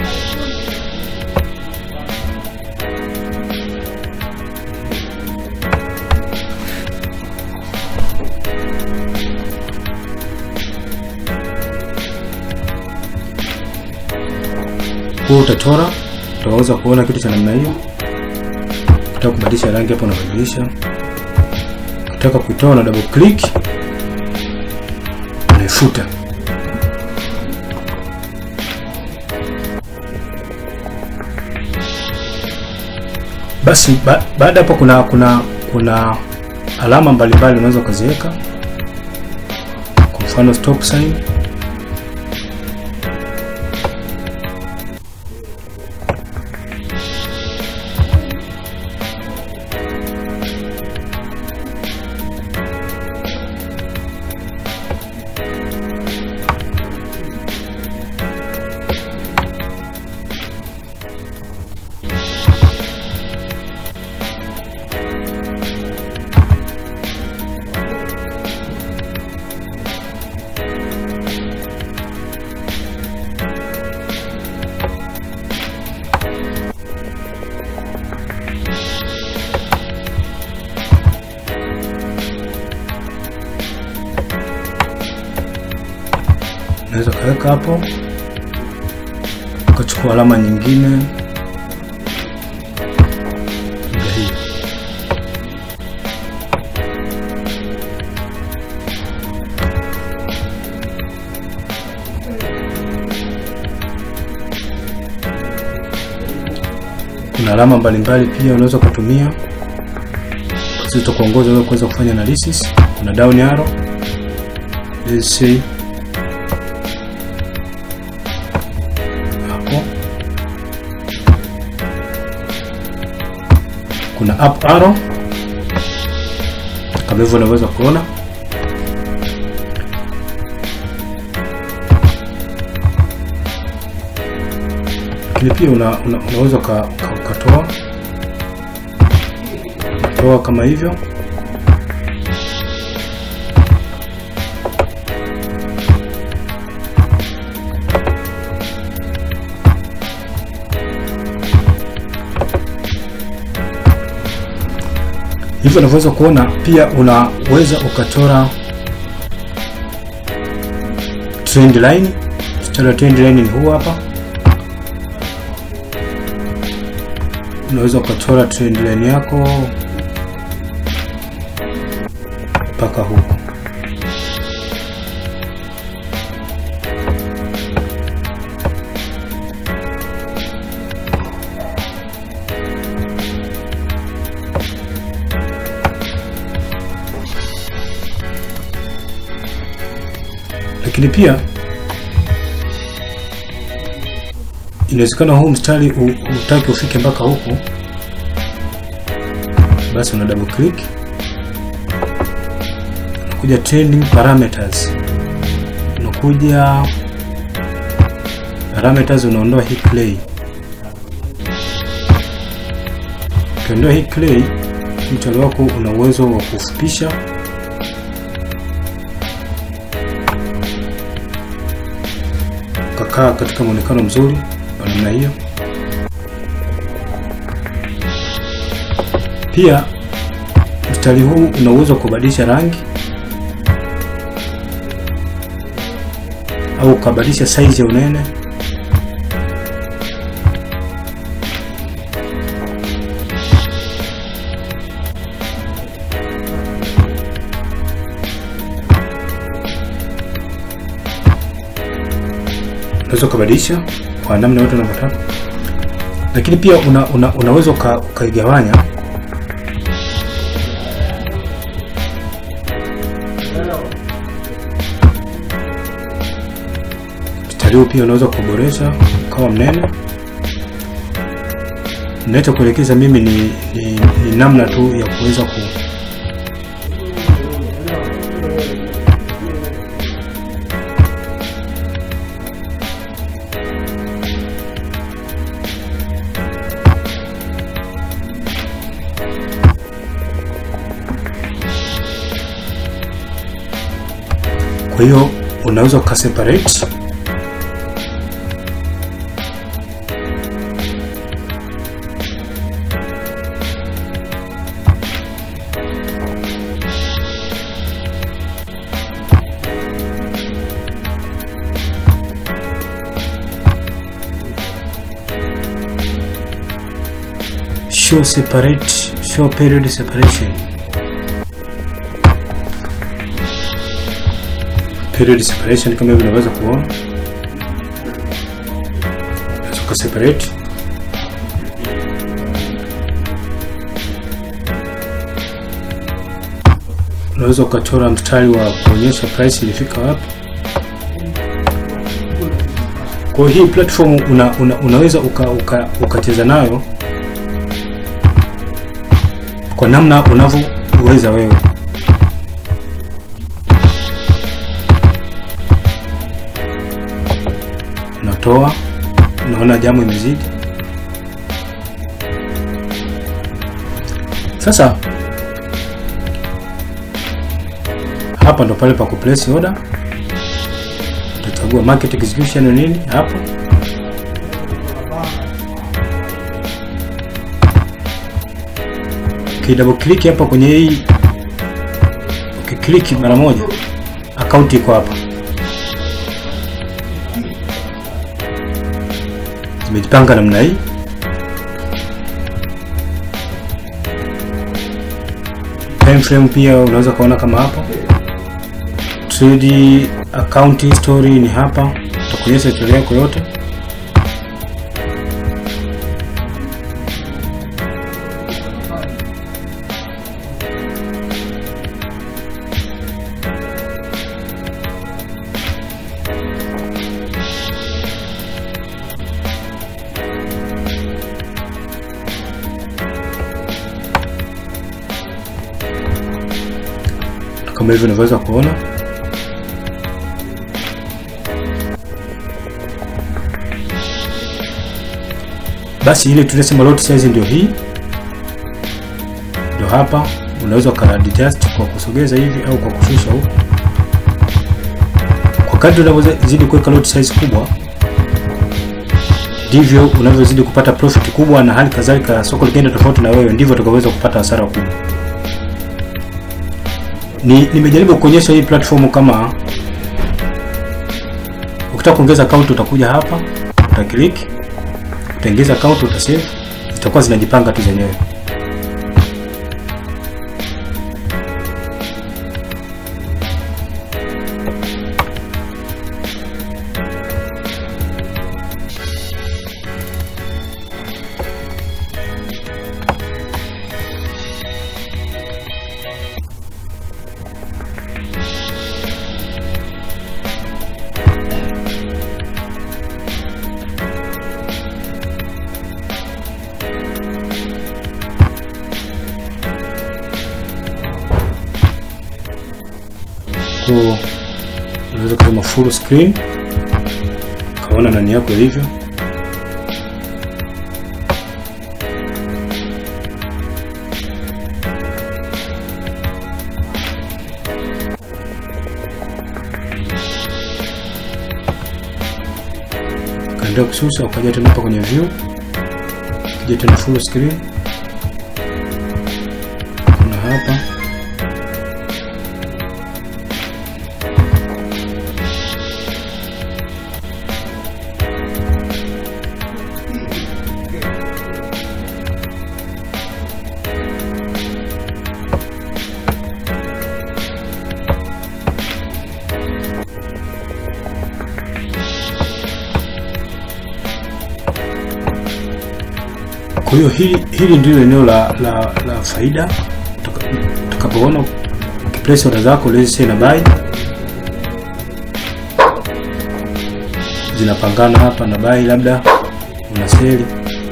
kwa utachora utaweza kuona kitu cha namna hiyo. Ukitaka kubadilisha rangi hapo unabadilisha, ukitaka kuitoa na double click unaifuta. Basi ba, baada hapo kuna kuna kuna alama mbalimbali unaweza ukaziweka, kwa mfano stop sign unaweza ukaweka hapo, ukachukua alama nyingine labda hii. Kuna alama mbalimbali pia unaweza kutumia zitakuongoza wewe kuweza kufanya analysis. Kuna down arrow, let's say hapo kuna up arrow kama hivyo unaweza kuona lakini pia una, una, unaweza uka- uka- ukatoa toa kama hivyo hivyo unavyoweza kuona pia unaweza ukachora trend line mstari wa trend line ni huu hapa unaweza ukachora trend line yako mpaka huku lakini pia inawezekana huu mstari u- utaki ufike mpaka huku, basi una double click, unakuja trending parameters, unakuja parameters, unaondoa hii clay. Ukiondoa hii clay, mstari wako una uwezo wa kufupisha ukakaa katika muonekano mzuri wa namna hiyo. Pia mstari huu una uwezo wa kubadilisha rangi au ukabadilisha size ya unene. Unaweza ukabadilisha kwa namna yote unavyotaka, lakini pia una, una, unaweza uka- ukaigawanya mstari huu pia unaweza kuboresha ukawa mnene. Ninachokuelekeza mimi ni, ni, ni namna tu ya kuweza ku kwa hiyo unaweza ukaseparate show separate show period separation period separation kama hivi unaweza kuona unaweza uka separate unaweza ukachora mstari wa kuonyesha price ilifika wapi kwa hiyo hii platform una, una, unaweza ukacheza uka, ukacheza nayo kwa namna unavyoweza wewe unatoa unaona jamu imezidi sasa hapa ndo pale pa kuplace order utachagua market execution ni nini hapa ukidouble click hapa kwenye hii ukiklik mara moja akaunti iko hapa zimejipanga namna hii time frame pia unaweza kuona kama hapa trade account history ni hapa utakuonyesha historia yako yote kama hivyo unavyoweza kuona basi ile tunasema lot size ndio hii ndio hapa unaweza ukaadjust kwa kusogeza hivi au kwa kushusha huku kwa kadri unavyozidi kuweka lot size kubwa ndivyo unavyozidi kupata profit kubwa na hali kadhalika soko likienda tofauti na wewe ndivyo utakavyoweza kupata hasara kubwa ni nimejaribu kuonyesha hii platform kama ukitaka kuongeza account utakuja hapa utaklik utaingiza account utasave zitakuwa zinajipanga tu zenyewe kwa unaweza kusema full screen kaona nani yako ilivyo kaendelea kususa ukaja tena hapa kwenye view kija tena full screen Kwa hiyo hili, hili ndilo eneo la, la, la faida Tuka- tutakapoona ukiplace order zako let's say na buy zinapangana hapa na buy, labda una seli,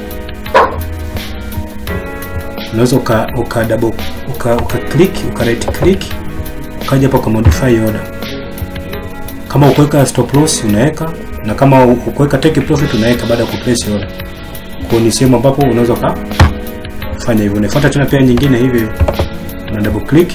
unaweza uka, uka double uka, uka click uka right click ukaja hapa uka modify order. Kama ukuweka stop loss unaweka, na kama ukuweka take profit unaweka baada ya kuplace order. Kwa hiyo ni sehemu ambapo unaweza ka fanya hivyo. Unafuata tena pia nyingine hivi, una double click.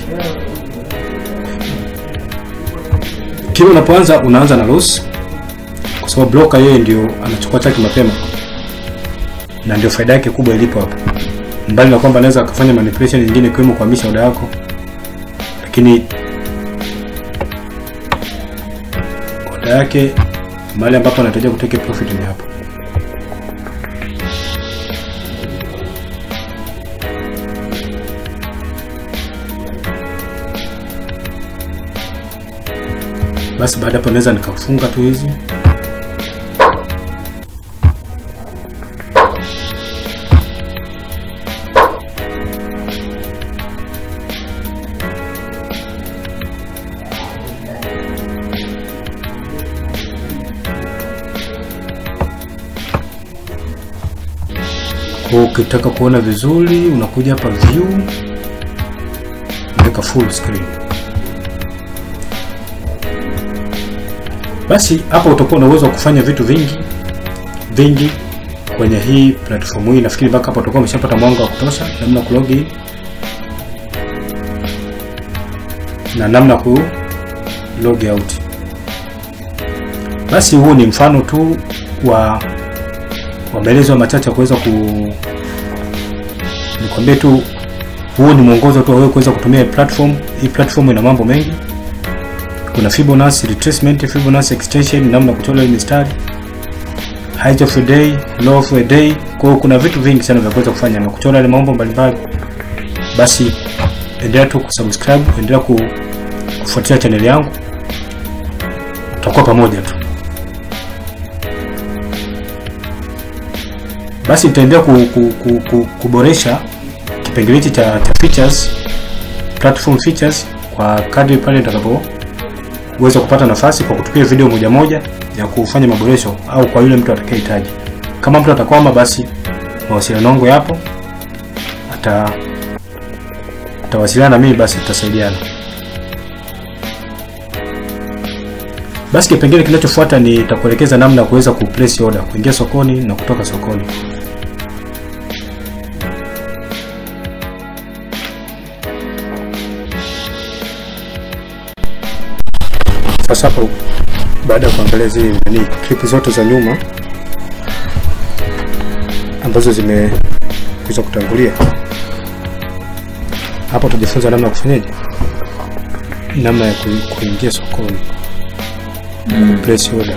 Kila unapoanza unaanza na loss, kwa sababu broker yeye ndio anachukua chake mapema, na ndio faida yake kubwa ilipo hapo, mbali na kwamba anaweza akafanya manipulation nyingine ikiwemo kuhamisha order yako, lakini order yake mahali ambapo anatarajia kuteke profit ni hapo. Basi baada hapo naweza nikafunga tu hizi kwa ukitaka kuona vizuri unakuja hapa view unaweka full screen basi hapa utakuwa na uwezo wa kufanya vitu vingi vingi kwenye hii platform hii. Nafikiri mpaka hapa utakuwa umeshapata mwanga wa kutosha, namna ku log in na namna ku log out. Basi huu ni mfano tu wa wa maelezo machache ya kuweza ku nikwambie tu, huu ni mwongozo tu wa wewe kuweza kutumia platform hii. Platform ina mambo mengi kuna Fibonacci retracement, Fibonacci extension, namna ya kuchora hii mistari, height of a day, low of a day. Kwa hiyo kuna vitu vingi sana vya kuweza kufanya na kuchora ile mambo mbalimbali. Basi endelea tu kusubscribe, endelea ku, kufuatilia channel yangu, tutakuwa pamoja tu. Basi nitaendelea ku, ku, ku, ku, kuboresha kipengele hichi cha, cha features, platform features kwa kadri pale nitakapo uweze kupata nafasi kwa kutupia video moja moja ya kufanya maboresho au kwa yule mtu atakayehitaji. Kama mtu atakwama, basi mawasiliano yangu yapo, ata atawasiliana na mimi, basi tutasaidiana. Basi kipengele kinachofuata ni nitakuelekeza namna ya kuweza kuplace order, kuingia sokoni na kutoka sokoni. Sasa hapo baada ya kuangalia zile nani clip zote za nyuma ambazo zimeweza kutangulia hapo, tujifunza namna ya kufanyaje, namna ya ku- kuingia sokoni mm. place order.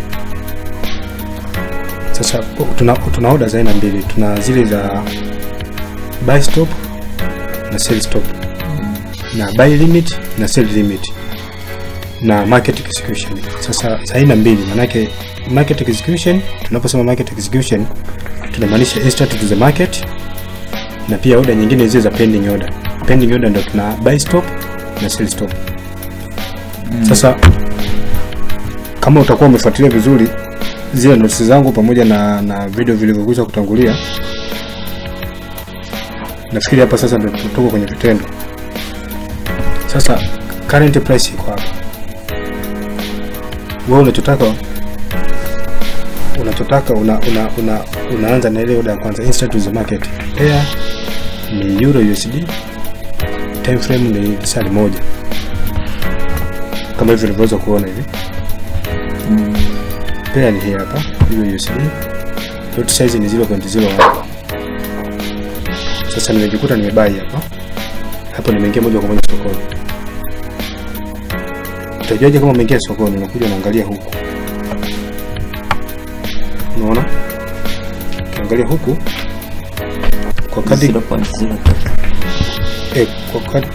Sasa tuna, tuna order za aina mbili, tuna zile za buy stop na sell stop na buy limit na sell limit na market execution. Sasa za aina mbili, manake market execution, tunaposema market execution tunamaanisha instant to the market, na pia order nyingine zile za pending order. Pending order ndio tuna buy stop na sell stop. Sasa kama utakuwa umefuatilia vizuri zile notes zangu pamoja na, na video vilivyokuja kutangulia, nafikiri hapa sasa ndio tuko kwenye vitendo. Sasa current price iko hapa wewe unachotaka unachotaka una, una, una, unaanza na ile order ya kwanza instant to the market. Pair ni euro USD, time frame ni lisali moja kama hivi ulivyoweza kuona hivi. Pair ni hii hapa euro USD, lot size ni 0.01. Sasa nimejikuta nimebai hapa hapo, nimeingia moja kwa moja sokoni. Utajuaje kama umeingia sokoni? Unakuja unaangalia huku, unaona, ukiangalia huku kwa kadri eh, kwa kadri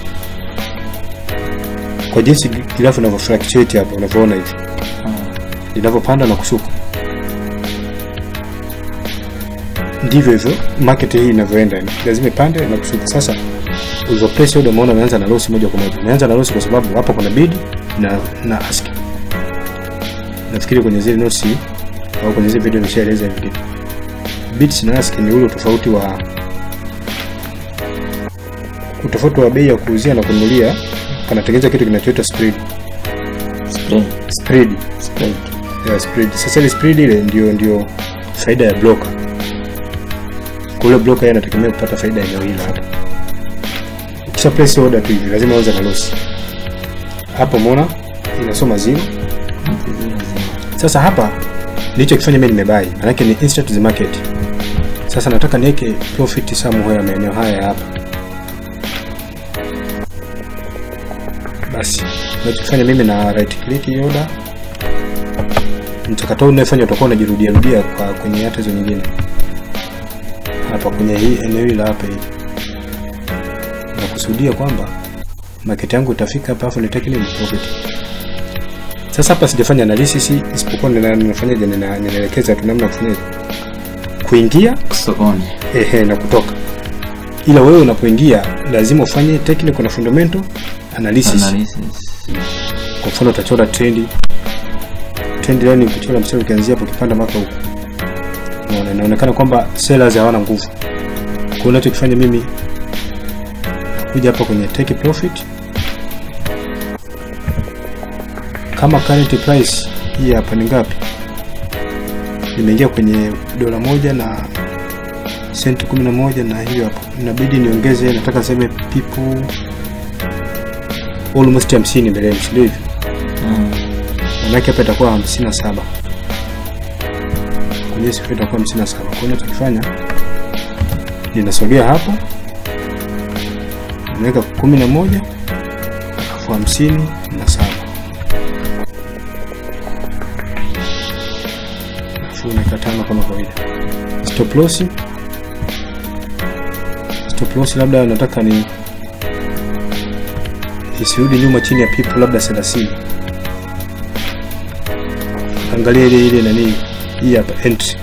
kwa jinsi grafu inavyo fluctuate hapa, unavyoona hivi linavyopanda na kushuka, ndivyo hivyo market hii inavyoenda, yani lazima ipande na kushuka. Sasa ulivyo place order, umeona umeanza na loss moja kwa moja. Umeanza na loss kwa sababu hapo kuna bid na na ask. Nafikiri kwenye zile notes au kwenye zile video nishaeleza hivi kitu. Bids na ask ni ule tofauti wa utofauti wa bei ya kuuzia na kununulia, panatengeneza kitu kinachoitwa spread. Spread. Spread. Spread. ya spread. Sasa ile spread ile ndio ndio faida ya broker. Kule broker yeye anategemea kupata faida ya eneo hili hapa. Ukisha place order tu hivi lazima uanze na loss. Hapo umeona inasoma zero. Sasa hapa nilichokifanya mimi nimebai, maanake ni instant to the market. Sasa nataka niweke profit somewhere maeneo haya hapa. Basi nachofanya mimi na right click hii order mchakato huu unayofanya utakuwa unajirudia rudia kwa kwenye hata hizo nyingine hapa kwenye hii eneo hili la hapa hii na kusudia kwamba market yangu itafika hapa afu nitake nini profit sasa hapa sijafanya analysis isipokuwa nina- ninafanyaje nina- ninaelekeza tu namna ya kufanyaje kuingia Sokoni. ehe na kutoka ila wewe unapoingia lazima ufanye technical na fundamental analysis Analysis. kwa mfano utachora trendi trend line kuchora mstari ukianzia hapo ukipanda mpaka huko unaona inaonekana kwamba sellers hawana nguvu kwa hiyo unachokifanya mimi kuja hapa kwenye take profit kama current price hii hapa ni ngapi nimeingia kwenye dola moja na senti kumi na moja na hiyo hapo inabidi niongeze nataka niseme people almost hamsini mbeleni si ndio hivyo Mm. manake hapa itakuwa hamsini na saba kwenye sifa itakuwa hamsini na saba kwa hiyo nachokifanya ninasogea hapo naweka kumi na moja alafu hamsini na saba alafu naweka tano kama kawaida stop loss stop loss labda nataka ni isirudi nyuma chini ya pipu labda 30 angalia ile ile nani hii hapa entry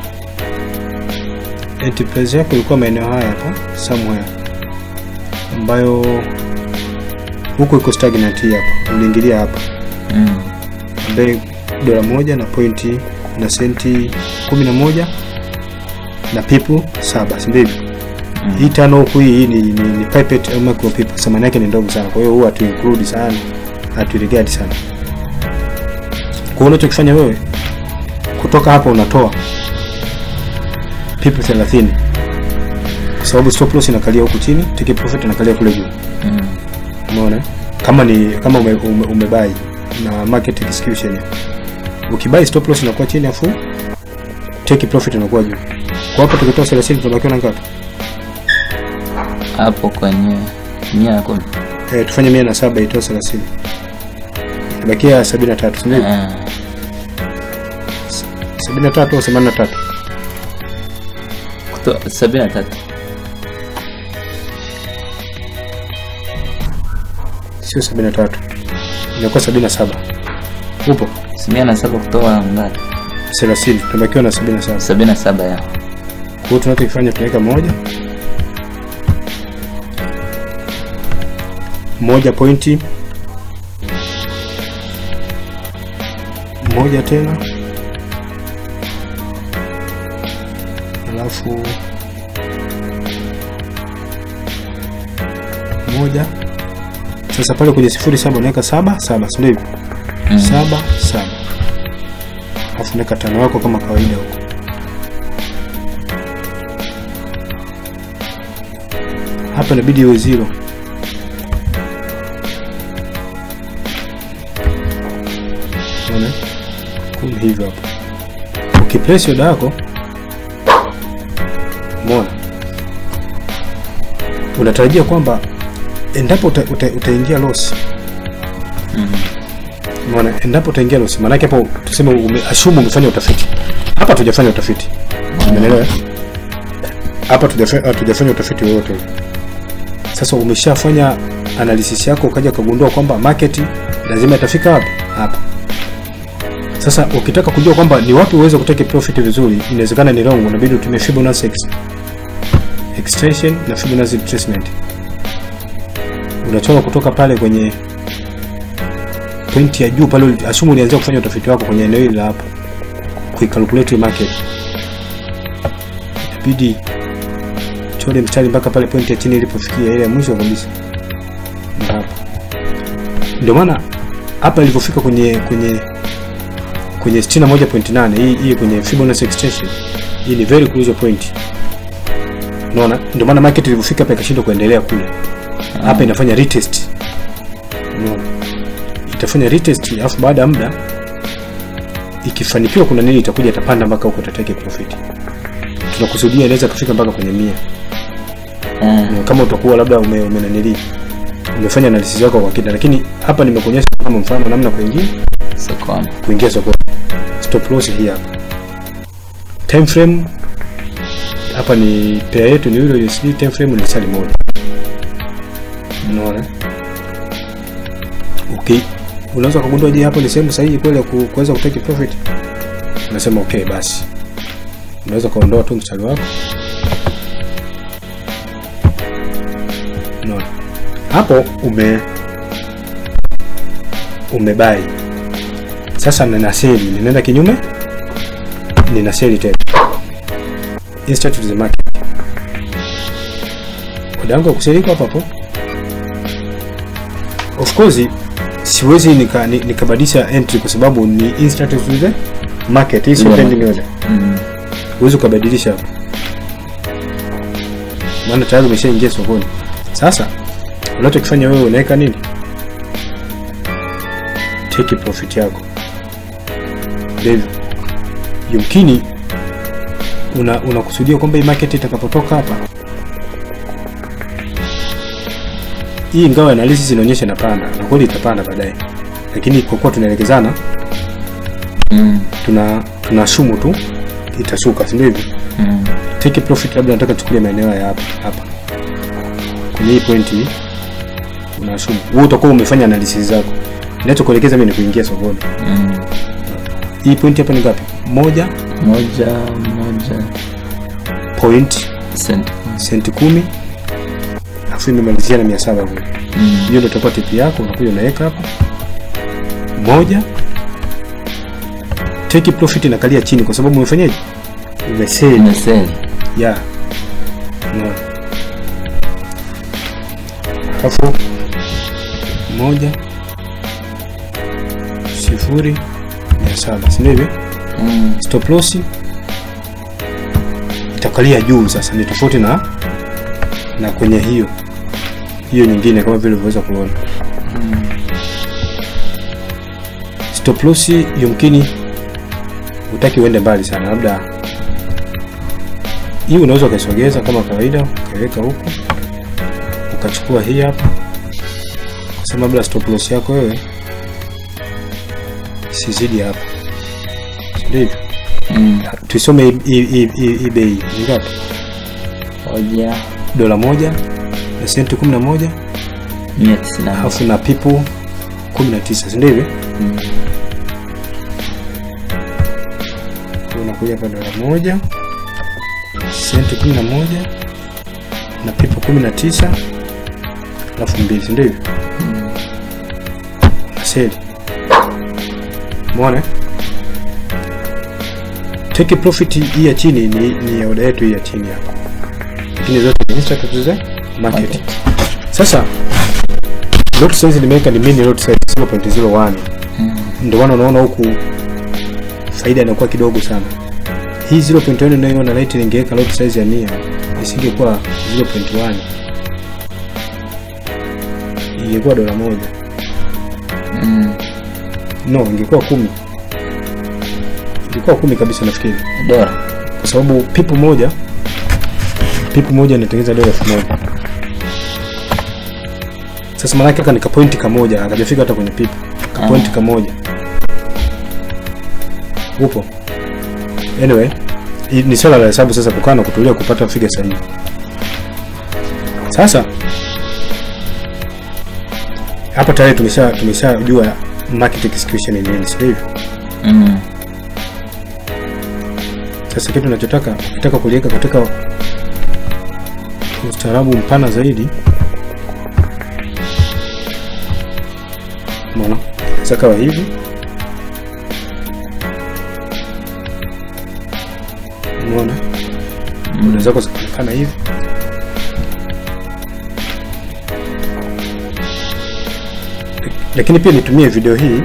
entry price yako ilikuwa maeneo haya hapa somewhere ambayo huko iko stagnant hii hapa uliingilia hapa Mm. ambaye dola moja na pointi na senti kumi na moja na pipu saba si ndivyo Mm. hii tano huku hii hii ni, ni, ni pipette au micro pipu thamani yake ni ndogo sana kwa hiyo huwa hatu include sana hatu regard sana kwa hiyo unachokifanya wewe kutoka hapa unatoa pipu 30 kwa sababu stop loss inakalia huku chini take profit inakalia kule juu Mm. umeona kama ni kama ume, ume, umebai na market execution ukibai stop loss inakuwa chini afu take profit inakuwa juu kwa hapo tukitoa 30 tunabakiwa na ngapi Hapo kwenye mia na kumi. eh, tufanye mia na saba itoe 30 ibakia 73 si ndivyo Eh. 73 au 83 Kuto- sabini na tatu. sio 73 inakuwa 77 upo Mia na saba kutoa ngapi? 30 tunabakiwa na 77 sabini na saba ya Kwa hiyo tunachokifanya tunaweka moja moja pointi moja tena alafu moja sasa pale kwenye sifuri saba unaweka saba saba si ndio hivyo Mm. saba saba alafu naweka tano wako kama kawaida huko hapa inabidi iwe zero Unaona? Kumbe hivyo hapo ukiplace oda yako umeona unatarajia kwamba endapo uta, uta, utaingia loss Mm. Umeona, endapo utaingia loss, maanake hapo tuseme ume, assume umefanya utafiti. Hapa tujafanya utafiti, umeelewa? Hapa tujafa- hatujafanya utafiti wowote ule. Sasa umeshafanya analysis yako, ukaja ukagundua kwamba market lazima itafika wapi? Hapa. Sasa ukitaka kujua kwamba ni wapi uweze kutake profit vizuri, inawezekana ni wrong, unabidi utumie Fibonacci ex extension na Fibonacci retracement. Unachora kutoka pale kwenye pointi ya juu pale, asumu ulianzia kufanya utafiti wako kwenye eneo hili la hapo, kuicalculate market, inabidi chole mstari mpaka pale pointi ya chini ilipofikia ile ya mwisho kabisa, na hapa ndio maana hapa ilipofika kwenye kwenye kwenye 61.8 hii hii kwenye Fibonacci extension hii ni very crucial point. Unaona, ndio maana market ilipofika hapa ikashindwa kuendelea kule. Hapa inafanya retest. Unaona, itafanya retest, alafu baada ya muda ikifanikiwa, kuna nini itakuja, itapanda mpaka huko, itatake profit. Tunakusudia inaweza kufika mpaka kwenye mia Eh, kama utakuwa labda ume, ume nanili umefanya analysis yako kwa kina, lakini hapa nimekuonyesha kama mfano namna kuingia sokoni. kuingia sokoni. Stop loss hii hapa. Time frame hapa ni pair yetu ni Euro USD, time frame ni sali moja. Unaona? Okay. Unaweza kugundua je, hapo ni sehemu sahihi kweli ya ku- kuweza kutake profit? Unasema okay basi. Unaweza kuondoa tu mstari wako. Unaona? Hapo ume umebai sasa nina seli, ninaenda kinyume, nina seli tena. Instant to the market. Muda wangu wa kuseli iko hapo hapo. Of course siwezi nika- ni- nikabadilisha entry kwa sababu ni instant to the market, hii sio Yeah. pending order. Mm. Huwezi ukabadilisha hapo, maana tayari umeshaingia sokoni. Sasa unachokifanya wewe unaweka nini? Take profit yako ndivyo. Yumkini una unakusudia kwamba hii market itakapotoka hapa, hii ingawa analysis inaonyesha inapanda na kweli itapanda baadaye, lakini kwa kuwa tunaelekezana Mm. tuna tunashumu tu itashuka, si ndio hivyo? Mm. take profit labda nataka tuchukulie maeneo ya hapa hapa kwenye hii point hii unashumu wewe utakuwa umefanya analysis zako ninachokuelekeza mimi ni kuingia sokoni Mm. hii point hapa ni ngapi moja Moja moja point sent. senti kumi alafu imemalizia na mia saba kule Mm. hiyo ndio itakuwa tipi yako unakuja unaweka hapa moja take profit inakalia chini kwa sababu umefanyaje umeseli Imeseli. ya no. alafu moja sifuri mia saba si ndivyo? Mm. Stop loss itakalia juu sasa, ni tofauti na na kwenye hiyo hiyo nyingine, kama vile ulivyoweza kuona. Stop loss yumkini utaki uende mbali sana, labda hii unaweza ukaisogeza kama kawaida, ukaiweka huku, ukachukua hii hapa, kusema labda stop loss yako wewe sizidi hapa, si ndivyo? Mm. Tuisome hii- hii hii- hii hii bei ni ngapi? Moja Dola moja na senti kumi na moja mia tisini na moja. alafu na pipu kumi na tisa si ndivyo? Mm. unakuja hapa dola moja senti kumi na moja na pipu kumi na tisa alafu mbili si ndivyo? na seli mwone take profit hii ya chini ni, ni ya oda yetu hii ya chini hapa, lakini zote ni instant to the market. Market. Sasa lot size nimeweka ni mini lot size 0.01 Mm. ndio maana unaona huku faida inakuwa kidogo sana. Hii 0.1 unayoona light ningeweka lot size ya 100 isingekuwa 0.1 ingekuwa dola moja. Mm. No, ingekuwa kumi, ingekuwa kumi kabisa nafikiri, Dola. kwa sababu pipu moja pipu moja inatengeneza dola elfu moja. Sasa maanake aka nika pointi kamoja akajafika hata kwenye pipu ka pointi Ah. kamoja upo. Anyway, hii ni swala la hesabu sasa, kukaa na kutulia kupata figa sahihi. Sasa hapa tayari tumesha tumeshajua market execution ni nini, sio hivyo? Mm. Sasa kitu nachotaka nataka kuliweka katika ustaarabu mpana zaidi. Umeona? Sasa kawa hivi. Umeona? Muda zako zikaonekana hivi. Lakini pia nitumie video hii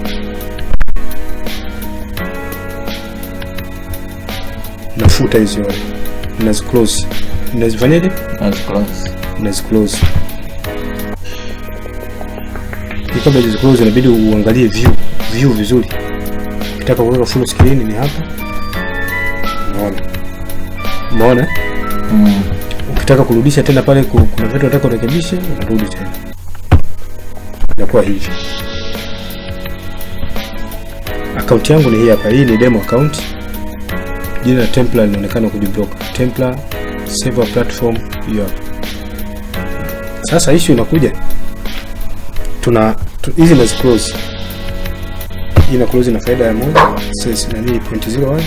nafuta hizo nazi close nazifanyaje That's close. nazi close Hii kabla hizi close inabidi uangalie view view vizuri ukitaka kuweka full screen ni hapa unaona umeona Mm. ukitaka kurudisha tena pale ku- kuna vitu unataka urekebishe unarudi tena inakuwa hivi akaunti yangu ni hii hapa hii ni demo account jina la templar linaonekana kujiblock templar server platform hiyo hapa sasa issue inakuja tuna tu- hizi nazi close hii na close ina faida ya moja sasa nani point 01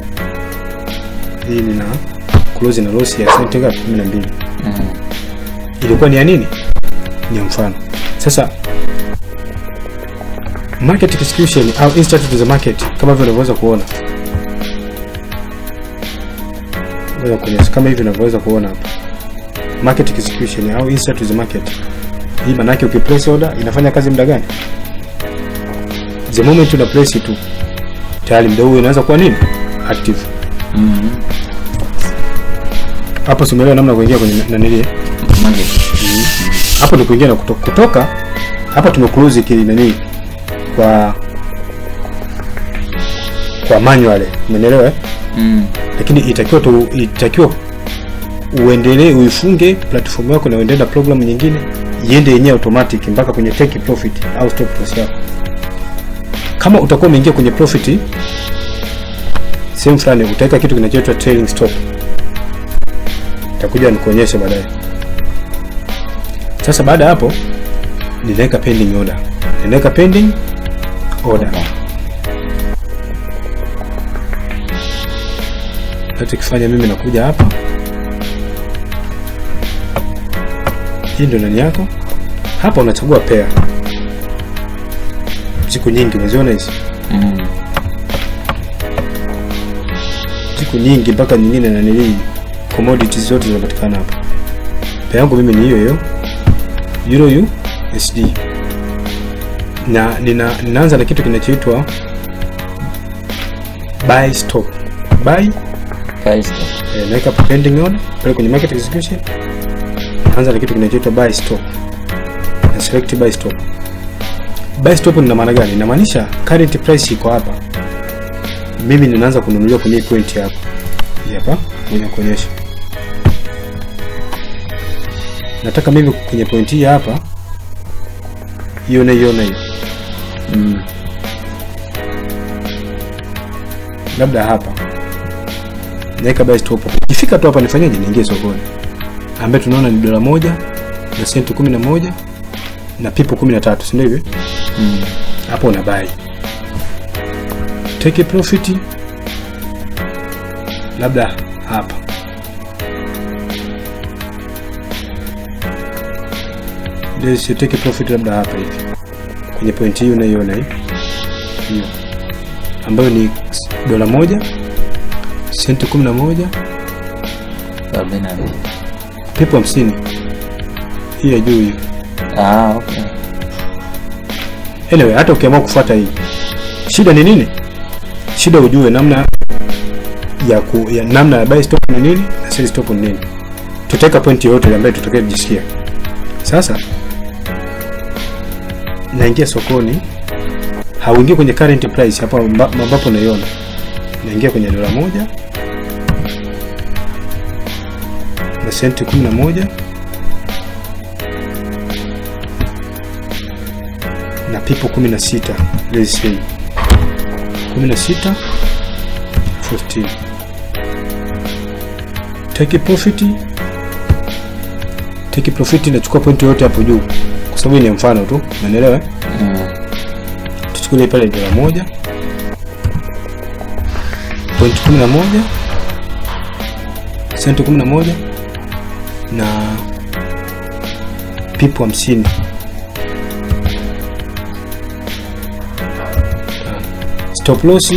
hii nina close na loss ya senti ngapi 12 Mm. ilikuwa ni ya nini ni ya mfano sasa market execution au instant to the market kama hivyo unavyoweza kuona Ngoja kuonyesha kama hivi unavyoweza kuona hapa market execution au instant to the market hii maana yake ukiplace order inafanya kazi muda gani the moment una place tu tayari muda huo inaanza kuwa nini active Mm. hapo simuelewa namna ya kuingia kwenye nanili Market. hapo ni kuingia na kutoka, kutoka hapa tumeclose kile nani kwa kwa manual umeelewa eh? Mm. lakini itakiwa tu itakiwa uendelee uifunge platform yako na uendelee na program nyingine iende yenyewe automatic mpaka kwenye take profit au stop loss yako kama utakuwa umeingia kwenye profit sehemu fulani utaweka kitu kinachoitwa trailing stop itakuja nikuonyesha baadaye sasa baada ya hapo ninaweka pending order ninaweka pending order nachokifanya mimi nakuja hapa hii ndio nani yako hapa unachagua pair siku nyingi umeziona hizi Mm. siku nyingi mpaka nyingine na nili commodities zote zinapatikana hapa pair yangu mimi ni hiyo hiyo euro USD na nina, ninaanza na kitu kinachoitwa buy stop buy Price stop. eh, naweka pending order pale kwenye market execution naanza na kitu kinachoitwa buy stop na select buy stop buy stop ina maana gani inamaanisha current price iko hapa mimi ninaanza kununulia kwenye hii point hapa Hii hapa kwenye kuonyesha nataka mimi kwenye point hii hapa hiyo na hiyo na hiyo Mm. labda hapa naweka buy stop ikifika tu hapa nifanyaje niingie sokoni ambaye tunaona ni dola moja na senti kumi na moja na pipo kumi na tatu sindio hivi Mm. hapo una buy take a profit labda hapa Let's say take a profit labda hapa hivi kwenye point hii unaiona hii hiyo ambayo ni dola moja senti kumi na moja Arobaini na mbili. pipo hamsini hii ya juu hiyo Ah, okay. anyway hata ukiamua kufuata hii shida ni nini shida ujue namna ya, ku, ya namna ya buy stop ni nini na sell stop ni nini tutaweka point yoyote ambayo tutakaye kujisikia sasa naingia sokoni hauingia kwenye current price hapa amba- ambapo unaiona naingia kwenye dola moja na senti kumi na moja na pipo 16 let's say 16 14 take a profit take a profit inachukua point yote hapo juu kwa sababu hii ni mfano tu umeelewa eh? Mm. tuchukulie pale dola moja point kumi na moja senti kumi na moja na pipu hamsini stop loss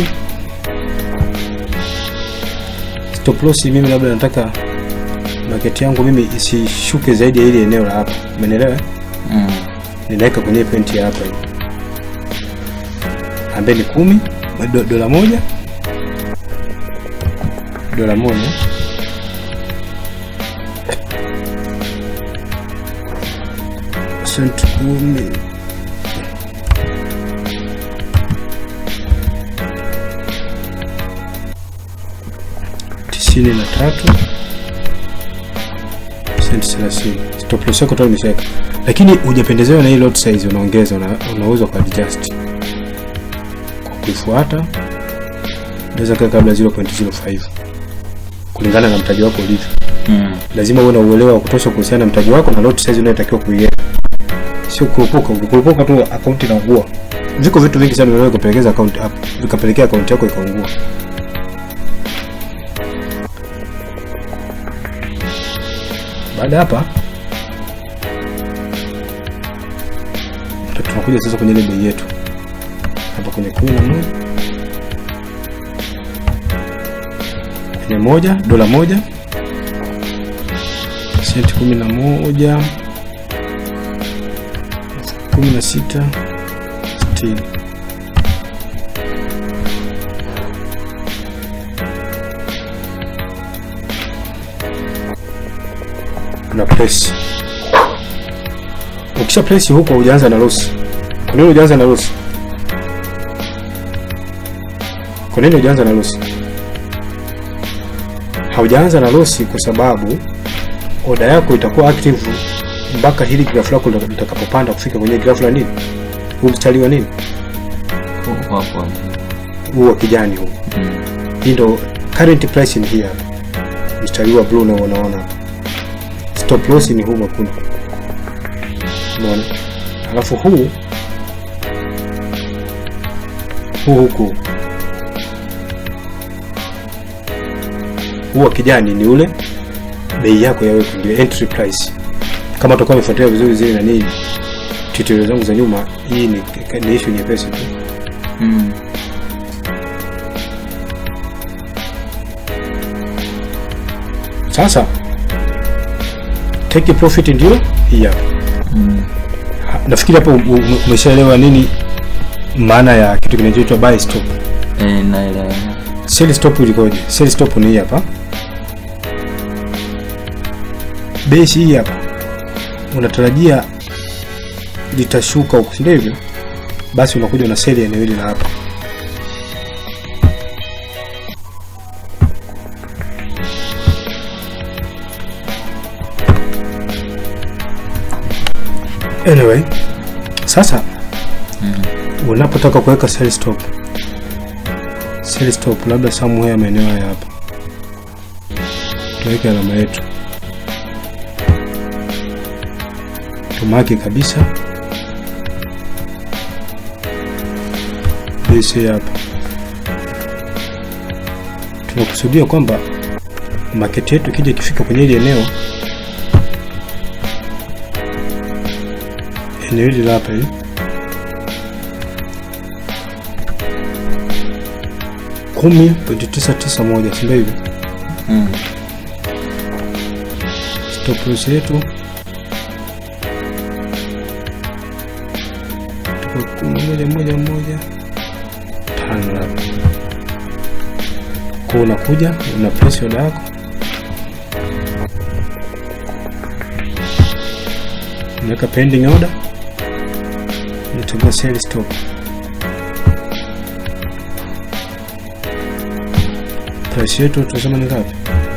stop loss mimi labda nataka market yangu mimi isishuke zaidi ya ile eneo la hapa umeelewa Mm. ninaweka kwenye point ya hapa hii ambaye ni kumi do, dola moja dola moja senti kumi tisini na tatu senti thelathini stop loss yako tayari umeshaweka lakini hujapendezewa na hii lot size unaongeza una, unaweza kwa adjust kwa kuifuata unaweza kaa kabla 0.05 kulingana na mtaji wako ulivyo Mm. lazima uwe na uelewa wa kutosha kuhusiana na mtaji wako na lot size unayotakiwa kuiweka sio kurupuka ukikurupuka tu akaunti inaungua viko vitu vingi sana vinaweza kupelekeza akaunti vikapelekea akaunti yako ikaungua baada ya hapa ndo tunakuja sasa kwenye ile bei yetu hapa kwenye kumi na moja kwenye moja dola moja senti kumi na moja kumi na sita sitini una press ukisha press huko hujaanza na loss kwa nini hujaanza na loss kwa nini hujaanza na loss haujaanza na loss kwa sababu oda yako itakuwa active mpaka hili grafu lako litakapopanda kufika kwenye grafu la nini huu mstari wa nini Huko hapo hapo. huu wa kijani huu Mm. hii ndo current price ni hii hapa mstari wa blue unao unaona hapa stop loss ni huu mwekundu unaona alafu huu huu huku huu wa kijani ni ule bei yako ya wewe ndio entry price kama utakuwa umefuatilia vizuri zile na nini tutorial zangu za nyuma hii ni, ni issue nyepesi tu Mm. sasa take profit ndio hii hapa Mm. Ha- nafikiri hapo u- u- umeshaelewa nini maana ya kitu kinachoitwa buy stop Eh, naelewa. sell stop ilikoje sell stop ni hii hapa base hii hapa unatarajia litashuka huku si ndio hivyo basi unakuja una sell eneo hili la hapa anyway sasa unapotaka kuweka sell stop sell stop labda somewhere maeneo haya hapa tuweke alama yetu tumaki kabisa base hapa tunakusudia kwamba market yetu ikija ikifika kwenye hili eneo eneo hili la hapa hili kumi pointi tisa tisa moja sindo hivyo Mm. stop loss yetu tuko kumi moja moja moja tano labda kwa unakuja una press order yako unaweka pending order unachagua sell stop price yetu tunasema ni ngapi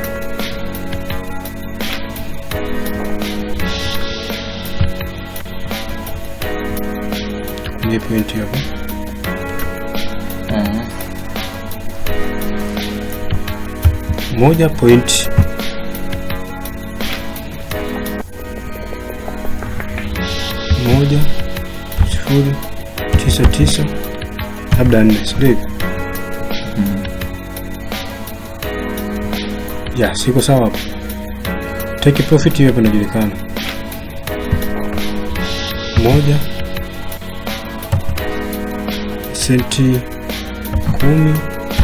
kwenye point hapo Mhm. moja point moja sifuri tisa tisa labda nne sindio hivyo Mm. ya siko sawa hapo take profit hiyo hapo inajulikana moja senti kumi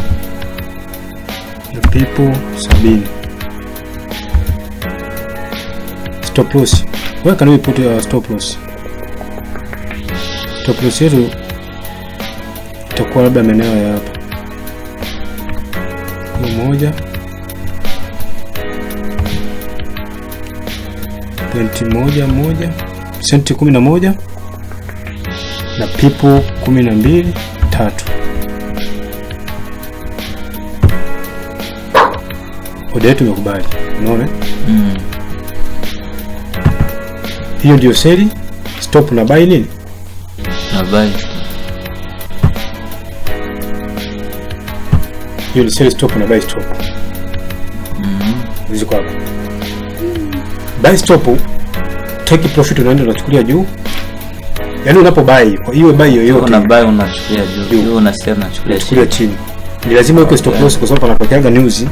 na pipo sabini stop loss where can we put our stop loss stop loss yetu itakuwa labda maeneo ya hapa hiyo moja pointi moja moja senti kumi na moja na pipo kumi na mbili tatu oda yetu imekubali unaona Mm. hiyo ndio seli stop na buy nini Na buy. hiyo ni sell stop na buy stop Mm. ziko hapa buy stop take profit unaenda unachukulia juu yaani unapo buy kwa hiyo buy yoyote Una buy unachukulia juu. Juu. Juu una sell unachukulia unachukulia chini. chini ni lazima uweke stop Okay. loss kwa sababu panapokeaga news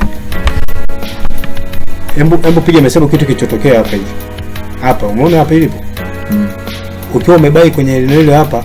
hebu hebu piga hesabu kitu kilichotokea hapa hivi hapa umeona hapa ilipo Mm. ukiwa umebai kwenye eneo hilo hapa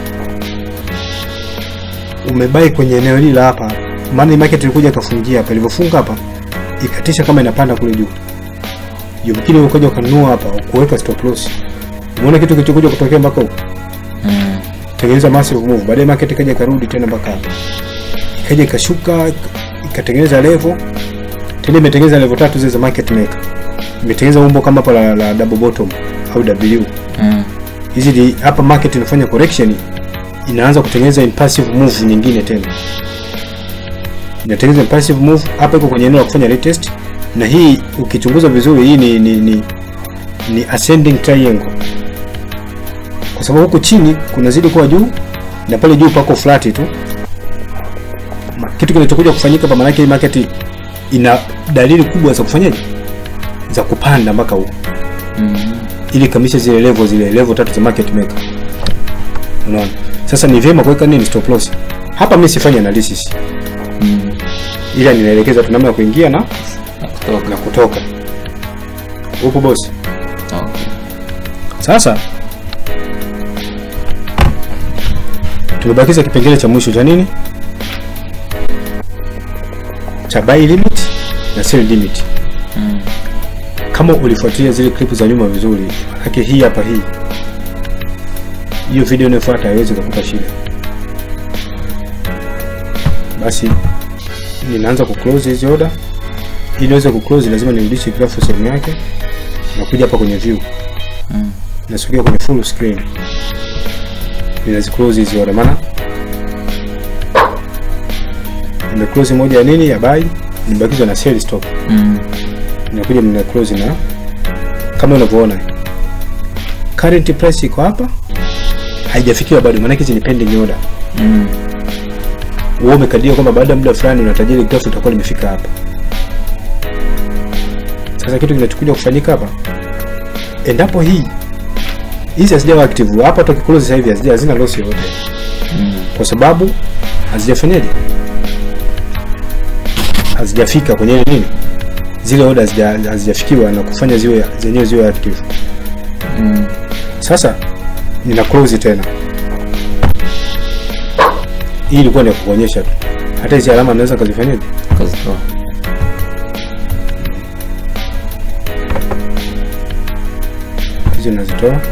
umebai kwenye eneo hili la hapa maana hii market ilikuja ikafungia hapa ilivyofunga hapa ikatisha kama inapanda kule juu yumkini ukaja ukanunua hapa kuweka stop loss umeona kitu kilichokuja kutokea mpaka huko Mm. tengeneza massive move baadaye market ikaja ikarudi tena mpaka hapa ikaja ikashuka ik- ikatengeneza level tena imetengeneza level tatu zile za market maker imetengeneza umbo kama hapa la, la double bottom au W Mm. hizi ni hapa market inafanya correction inaanza kutengeneza impulsive move nyingine tena inatengeneza impulsive move hapa iko kwenye eneo la kufanya retest na hii ukichunguza vizuri hii ni ni, ni, ni ascending triangle kwa sababu huku chini kunazidi kuwa juu na pale juu pako flat tu Ma- kitu kinachokuja kufanyika hapa maanake hii market ina dalili kubwa za kufanyaje za kupanda mpaka huku Mm. ili kamisha zile level zile level tatu za market maker. Unaona? Sasa ni vyema kuweka nini stop loss. Hapa mimi sifanyi analysis. Mm. Ila ninaelekeza tu namna ya kuingia na Na kutoka. na kutoka. Huko boss. Okay. Sasa tumebakiza kipengele cha mwisho cha nini? Cha buy limit na sell limit. Mm. kama ulifuatilia zile clip za nyuma vizuri, manake hii hapa hii hiyo video inayofuata haiwezi kukupa shida. Basi ninaanza ku close hizi order. Ili niweze ku close, lazima nirudishe grafu sehemu yake, nakuja hapa kwenye view, Mm. nasogea kwenye full screen, ninazi close hizi order, maana nime close moja ya nini ya buy, nimebakizwa na sell stop Mm. inakuja mna close na kama unavyoona current price iko hapa haijafikiwa bado maana hizi ni pending order Mm. wewe umekadiria kwamba baada ya muda fulani unatajiri grafu itakuwa limefika hapa sasa kitu kinachokuja kufanyika hapa endapo hii hizi hazijawa active hapa tukiclose sasa hivi hazija hazina loss yoyote Mm. kwa sababu hazijafanyaje hazijafika kwenye nini zile order hazija- hazijafikiwa na kufanya ziwe zenyewe ziwe active Mm. sasa nina close tena hii ilikuwa ni ya kukuonyesha tu hata hizi alama naweza kazifanyaje Kazitoa. hizi nazitoa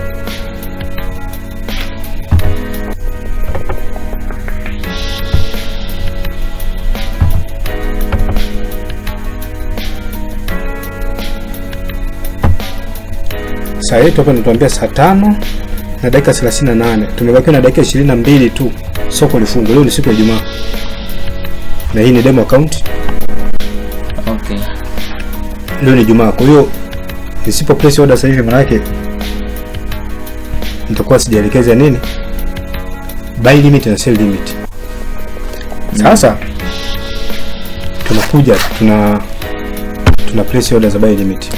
saa yetu hapa natuambia saa tano na dakika 38 tumebakiwa na dakika 22 tu soko lifungwe leo ni siku ya jumaa na hii ni demo account Okay. leo ni jumaa kwa hiyo nisipo place order sasa hivi manake nitakuwa sijaelekeza nini buy limit na sell limit sasa tunakuja tuna tuna place order za buy limit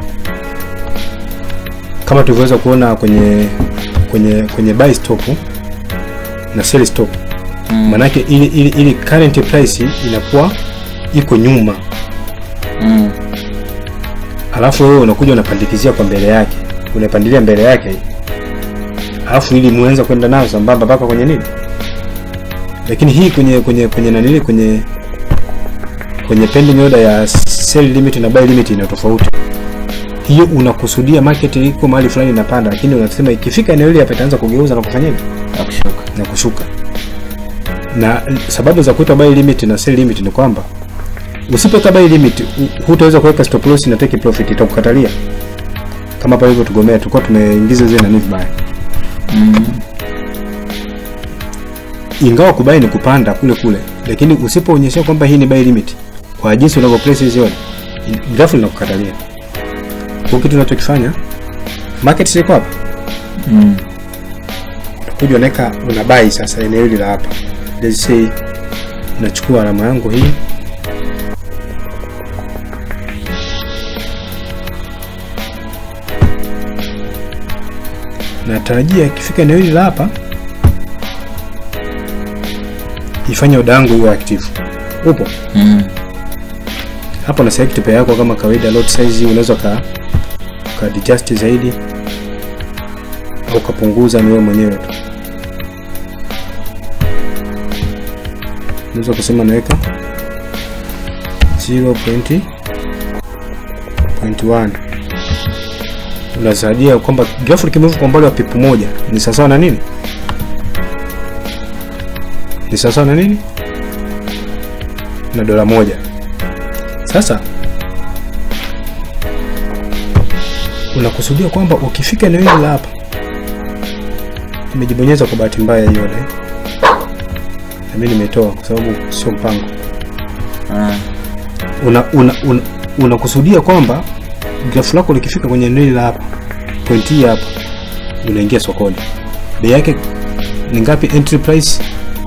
kama tulivyoweza kuona kwenye kwenye kwenye buy stop na sell stop Mm. manake ili, ili, ili current price inakuwa iko nyuma Mm. alafu wewe unakuja unapandikizia kwa mbele yake unapandilia mbele yake alafu ili muanze kwenda nayo sambamba mpaka kwenye nini lakini hii kwenye kwenye kwenye nanili kwenye kwenye pending order ya sell limit na buy limit ina tofauti hiyo unakusudia market iko mahali fulani inapanda lakini unasema ikifika eneo hili hapa itaanza kugeuza na kufanya nini Na kushuka. na kushuka na sababu za kuweka buy limit na sell limit ni kwamba usipoweka buy limit hu- hutaweza kuweka stop loss na take profit itakukatalia kama pale hivyo tugomea tulikuwa tumeingiza zile nani vibaya Mm. ingawa kubai ni kupanda kule kule lakini usipoonyesha kwamba hii ni buy limit kwa jinsi unavyo place hizi order in- grafu linakukatalia kwa kitu unachokifanya market siko hapa Mm. kuja unaweka una buy sasa eneo hili la hapa let's say nachukua alama yangu hii natarajia ikifika eneo hili la hapa ifanye oda yangu iwe active upo Mm. hapo na select pair yako kama kawaida lot size unaweza ka ka adjust zaidi au kapunguza ni wewe mwenyewe tu unaweza kusema naweka 0.1 unasaidia kwamba grafu likimove kwa umbali wa pipu moja ni sawasawa na nini ni sawasawa na nini na dola moja sasa unakusudia kwamba ukifika eneo hili la hapa nimejibonyeza kwa bahati mbaya hiyo na mimi nimetoa kwa sababu sio mpango Ah. una una, una, unakusudia kwamba grafu lako likifika kwenye eneo hili la hapa point hii hapa unaingia sokoni bei yake ni ngapi entry price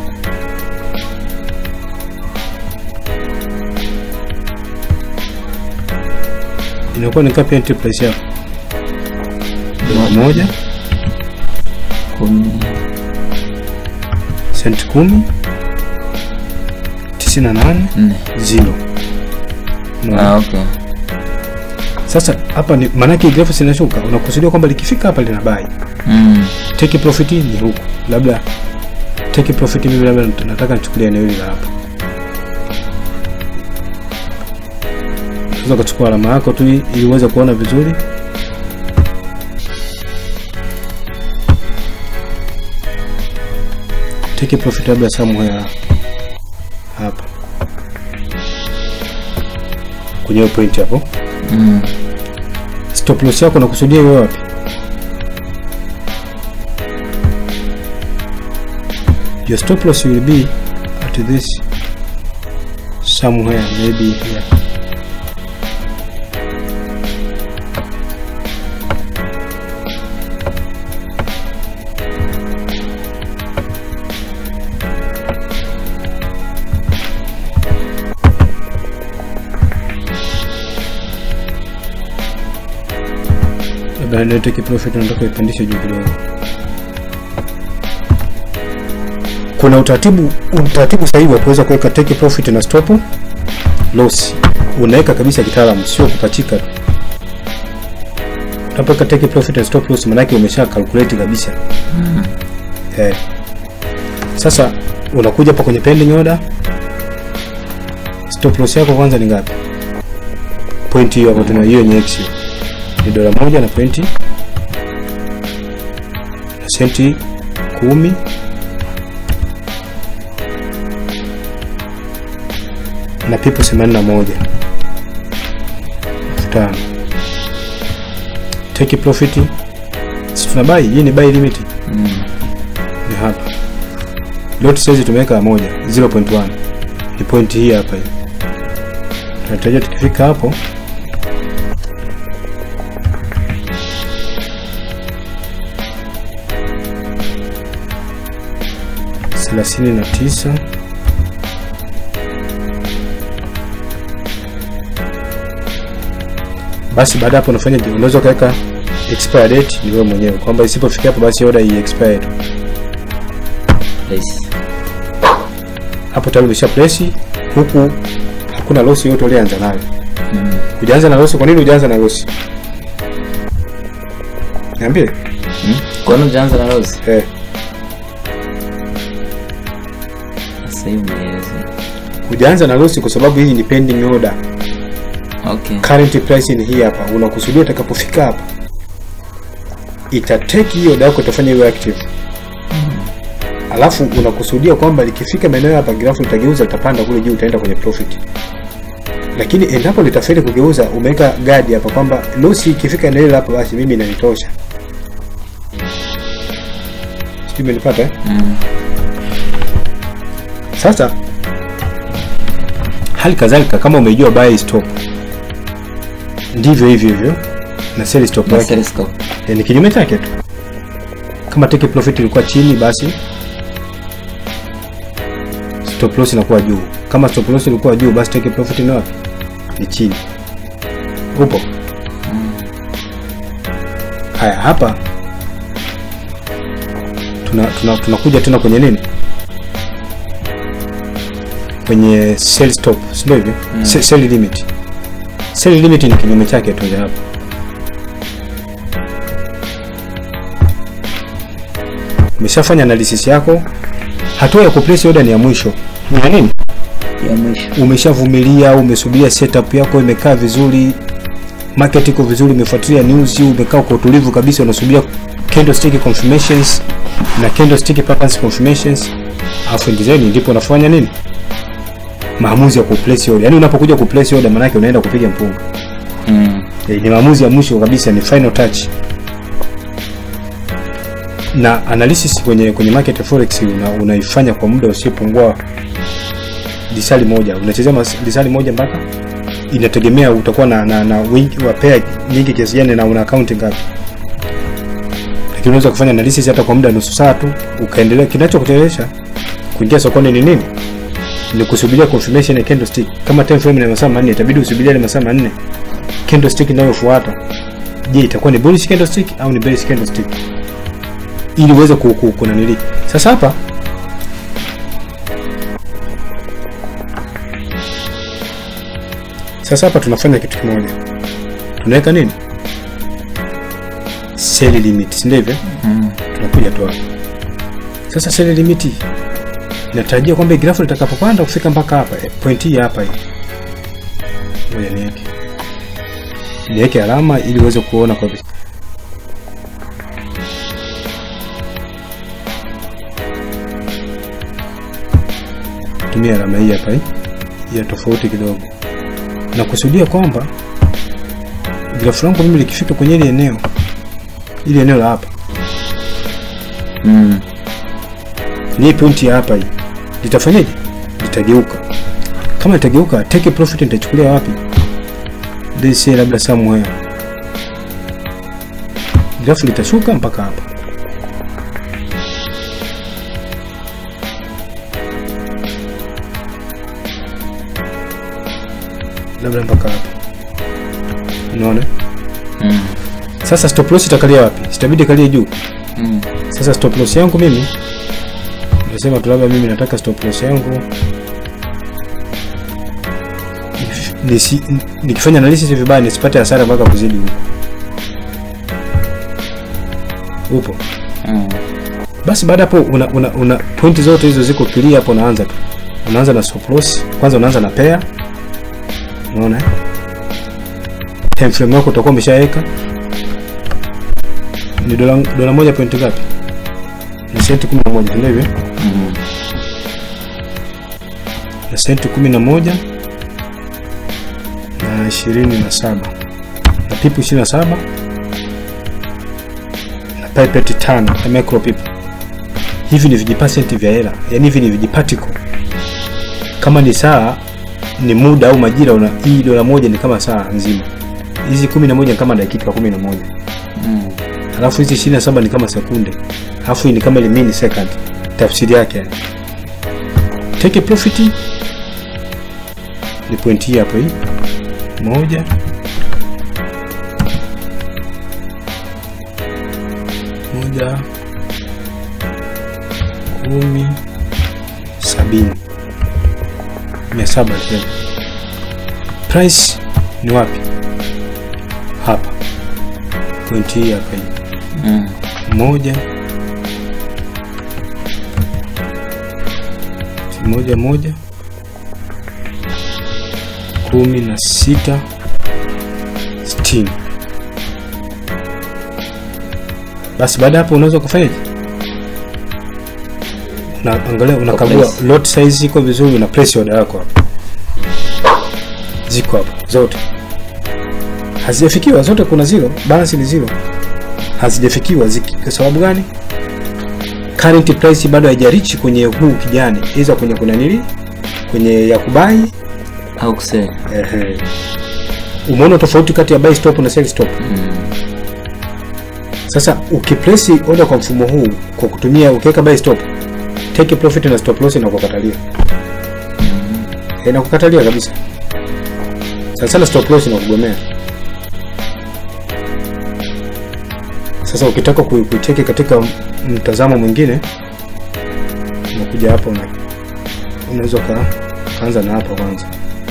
inakuwa ni ngapi entry price yako dola moja Kumi. senti kumi tisini na nane Nne. zero Unaona? Ah, okay. sasa hapa ni maanake grafu zinashuka unakusudia kwamba likifika hapa lina buy Mm. take profit ni huku labda take profit mimi labda nat- nataka nichukulia eneo hili la hapa unaweza kuchukua alama yako tu hii, ili uweze kuona vizuri take profit labda somewhere hapa kwenye hiyo point hapo Mm. stop loss yako nakusudia iwe wapi your stop loss will be at this somewhere maybe here labda ndio take profit nataka ipandishe juu kidogo kuna utaratibu utaratibu sahihi wa kuweza kuweka take profit na stop loss unaweka kabisa kitaalamu sio kupachika tu unapoweka take profit na stop loss maanake umesha calculate kabisa eh. sasa unakuja hapa kwenye pending order stop loss yako kwanza ni ngapi point hiyo hapo tuna hiyo yenye x hiyo ni dola moja na pointi na senti kumi na pipo themanini na moja elfu tano take profit si tuna buy hii ni buy limit Mm. ni hapa lot size tumeweka moja 0.1 ni point hii hapa hii tunatarajia tukifika hapo thelathini na tisa basi baada ya hapo unafanya je, unaweza ukaweka expire date ni wewe mwenyewe kwamba isipofikia hapo basi order hii expire tu Place. hapo tayari umesha place huku hakuna loss yoyote ulianza nayo Mm. Hujaanza na losi, kwa nini hujaanza na losi? Niambie. Hmm? Kwa nini hujaanza na losi? Eh, Sasa hivi nieleze. hujaanza na losi kwa sababu hii ni pending order. Okay. Current price ni hii hapa. Unakusudia utakapofika hapa itateki hiyo order yako itafanya iwe active. Alafu unakusudia kwamba likifika maeneo hapa grafu litageuza litapanda kule juu utaenda kwenye profit. Lakini endapo litafeli kugeuza umeweka guard hapa kwamba losi ikifika eneo hilo hapo basi mimi inanitosha. Sijui umenipata eh? Mm. Sasa hali kadhalika kama umejua buy stop ndivyo hivyo hivyo na sell stop Na yake sell stop. Eh, ni kinyume chake tu. Kama take profit ilikuwa chini, basi stop loss inakuwa juu. Kama stop loss ilikuwa juu, basi take profit ni wapi? Ni chini. Upo? Haya, hapa tuna tuna tunakuja tena kwenye nini? Kwenye sell stop, si ndio hivyo? Se- Sell limit. Sell limit ni kinyume chake tu ya hapa. umeshafanya analysis yako, hatua ya kuplace order ni ya mwisho. Ni ya nini? Ya mwisho. Umeshavumilia, umesubiria setup yako imekaa vizuri, market iko vizuri, umefuatilia news, umekaa kwa utulivu kabisa, unasubiria candlestick confirmations na candlestick patterns confirmations, afu ndizeni ndipo unafanya nini? Maamuzi ya kuplace order. Yaani unapokuja kuplace order, maana yake unaenda kupiga mpunga. Mm. Eh, ni maamuzi ya mwisho kabisa, ni final touch. Na analysis kwenye kwenye market ya forex una, unaifanya kwa muda usiopungua lisali moja. Unachezea mas- lisali moja mpaka inategemea utakuwa na, na, na wingi wa pair nyingi kiasi gani na una account ngapi. Lakini unaweza kufanya analysis hata kwa muda wa nusu saa tu ukaendelea. Kinachokutelesha kuingia sokoni ni nini? Ni kusubiria confirmation ya candlestick. Kama time frame ni masaa manne, itabidi usubirie ile masaa manne candlestick inayofuata je itakuwa ni bullish candlestick au ni bearish candlestick ili uweze ku- ku- kunanili sasa hapa sasa hapa tunafanya kitu kimoja tunaweka nini sell limit si ndio hivyo Mm. tunakuja tu hapa sasa sell limit natarajia kwamba grafu litakapopanda kufika mpaka hapa eh, point hii hapa hii ngoja niweke niweke alama ili uweze kuona kwa vi- tumia alama hii hapa hii ya tofauti kidogo na kusudia kwamba grafu langu mimi likifika kwenye ile eneo ili eneo la hapa Mm. ni hii pointi ya hapa hii litafanyaje litageuka kama litageuka take profit nitachukulia wapi this say labda somewhere grafu litashuka mpaka hapa labda mpaka hapa unaona Mm. sasa stop loss itakalia wapi sitabidi kalie juu Mm. sasa stop loss yangu mimi nasema tu labda mimi nataka stop loss yangu nisi, nikifanya analysis vibaya nisipate hasara mpaka kuzidi huko. Upo. Mm. Basi baada hapo una, una, una pointi zote hizo ziko clear hapo unaanza tu. Unaanza na stop loss, kwanza unaanza na pair. Unaona? eh? Time frame yako utakuwa umeshaweka. Ni dola dola moja point ngapi? Ni senti 11 ndio hivyo? Mm. na senti kumi na moja na ishirini na saba na pipu ishirini na saba na pipeti tano na micro pipu. Hivi ni vijipasenti vya hela, yaani hivi ni vijipatiko. Kama ni saa ni muda au majira, una hii dola moja ni kama saa nzima, hizi kumi na moja ni kama dakika kumi na moja Mm. alafu hizi ishirini na saba ni kama sekunde, alafu hii ni kama ile mini second. Tafsiri yake yani, take a profit ni point hii hapo, hii moja moja kumi sabini mia saba tena price ni wapi hapa point hii hapa hii Mm. moja moja moja kumi na sita sitini basi baada ya hapo unaweza kufanyaje unaangalia unakagua Place. lot size iko vizuri una place order yako hapo ziko hapo zote hazijafikiwa zote kuna zero balance ni zero hazijafikiwa ziki- kwa sababu gani current price bado haijarichi kwenye huu kijani iza kwenye kuna nili kwenye ya kubai au kusell ehe umeona tofauti kati ya buy stop na sell stop mm. sasa ukiplace order kwa mfumo huu kwa kutumia ukiweka buy stop take profit na stop loss inakukatalia inakukatalia kabisa sana sana stop loss inakugomea sasa ukitaka ku- kuiteke katika mtazamo mwingine unakuja hapa una, unaweza uka- ukaanza na hapa kwanza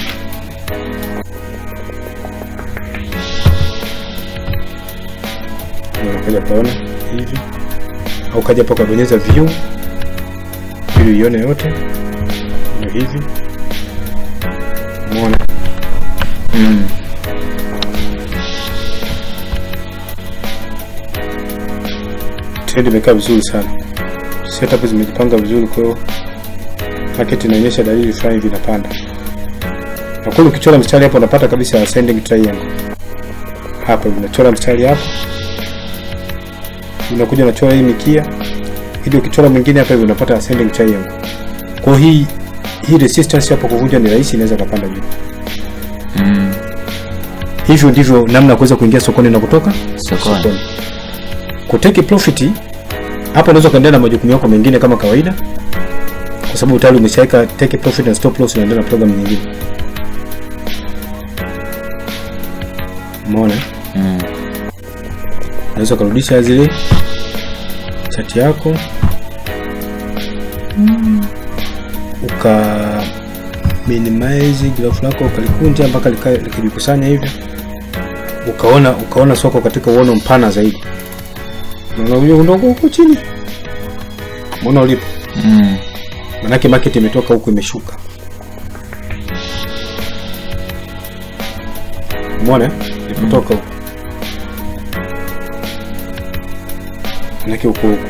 unakuja paona hivi au kaja hapa ukabonyeza view ili uione yote ndio hivi umeona Mm. trend imekaa vizuri sana setup zimejipanga vizuri kwa hiyo market inaonyesha dalili fulani hivi inapanda na kweli ukichora mstari hapo unapata kabisa ascending triangle hapa unachora mstari hapo unakuja unachora hii mikia ili ukichora mwingine hapa hivi unapata ascending triangle kwa hiyo hii hii resistance hapo kuvunja ni rahisi inaweza kapanda juu Mm. hivyo ndivyo namna ya kuweza kuingia sokoni na kutoka Sokoni. kuteki profit hapa unaweza kuendelea na majukumu yako mengine kama kawaida kwa sababu tayari umeshaweka take profit na stop loss unaendelea na program nyingine umeona Mm. unaweza ukarudisha zile chati yako uka minimize graph lako ukalikunja mpaka lika- likajikusanya hivyo ukaona ukaona soko katika uono mpana zaidi unaona undogo huko chini mbona ulipo Mm. manake market imetoka huku imeshuka umeona eh? ilipotoka huku manake huku huku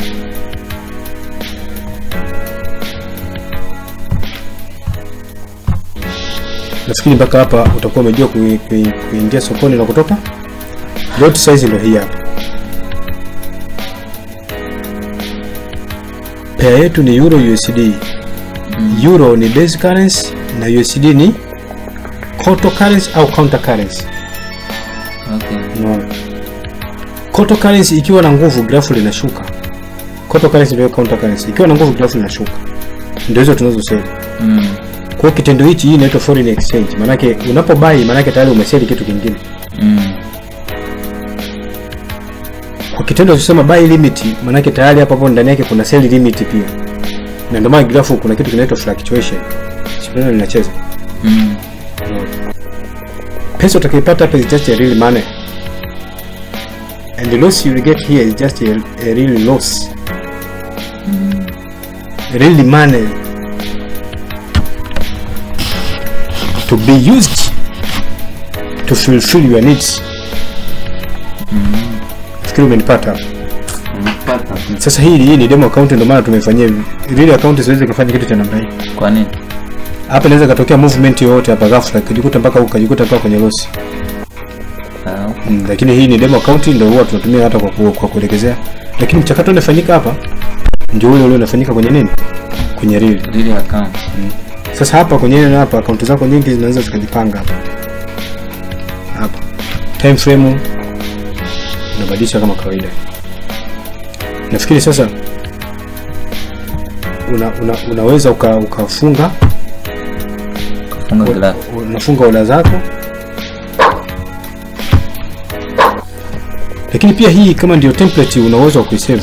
nafikiri mpaka hapa utakuwa umejua kui- kui- kuingia sokoni na kutoka lot size ndo hii hapa pea yetu ni euro usd euro ni base currency na usd ni counter currency au counter currency Okay. unaona counter currency ikiwa na nguvu grafu linashuka counter currency ndio counter currency ikiwa na nguvu grafu linashuka ndio hizo tunazosema Mm. kwa hiyo kitendo hichi hii inaitwa foreign exchange manake unapobai manake tayari umeseli kitu kingine Mm. kwa kitendo cha kusema buy limit manake tayari hapo hapo ndani yake kuna sell limit pia na ndio maana grafu kuna kitu kinaitwa fluctuation sio linacheza Mm. pesa utakaipata hapa is just a real money and the loss you will get here is just a, a real loss real money to be used to fulfill your needs fikiri umenipata hapa Umepata. sasa hii hii ni demo account ndio maana tumefanyia hivi. real account siwezi kufanya kitu cha namna hii Kwa nini? hapa inaweza katokea movement yoyote hapa ghafla kujikuta mpaka ukajikuta mpaka kwenye loss Ah, mm, lakini hii ni demo account ndio huwa tunatumia hata kwa, ku- kwa kuelekezea lakini mchakato unafanyika hapa ndio ule ule unafanyika kwenye nini kwenye real real account. sasa hapa kwenye nini hapa akaunti zako nyingi zinaweza zikajipanga hapa hapa time frame unabadilisha kama kawaida nafikiri sasa una, una, unaweza uka, ukafunga Funga glass. unafunga oda zako lakini pia hii kama ndio template una uwezo wa kuisave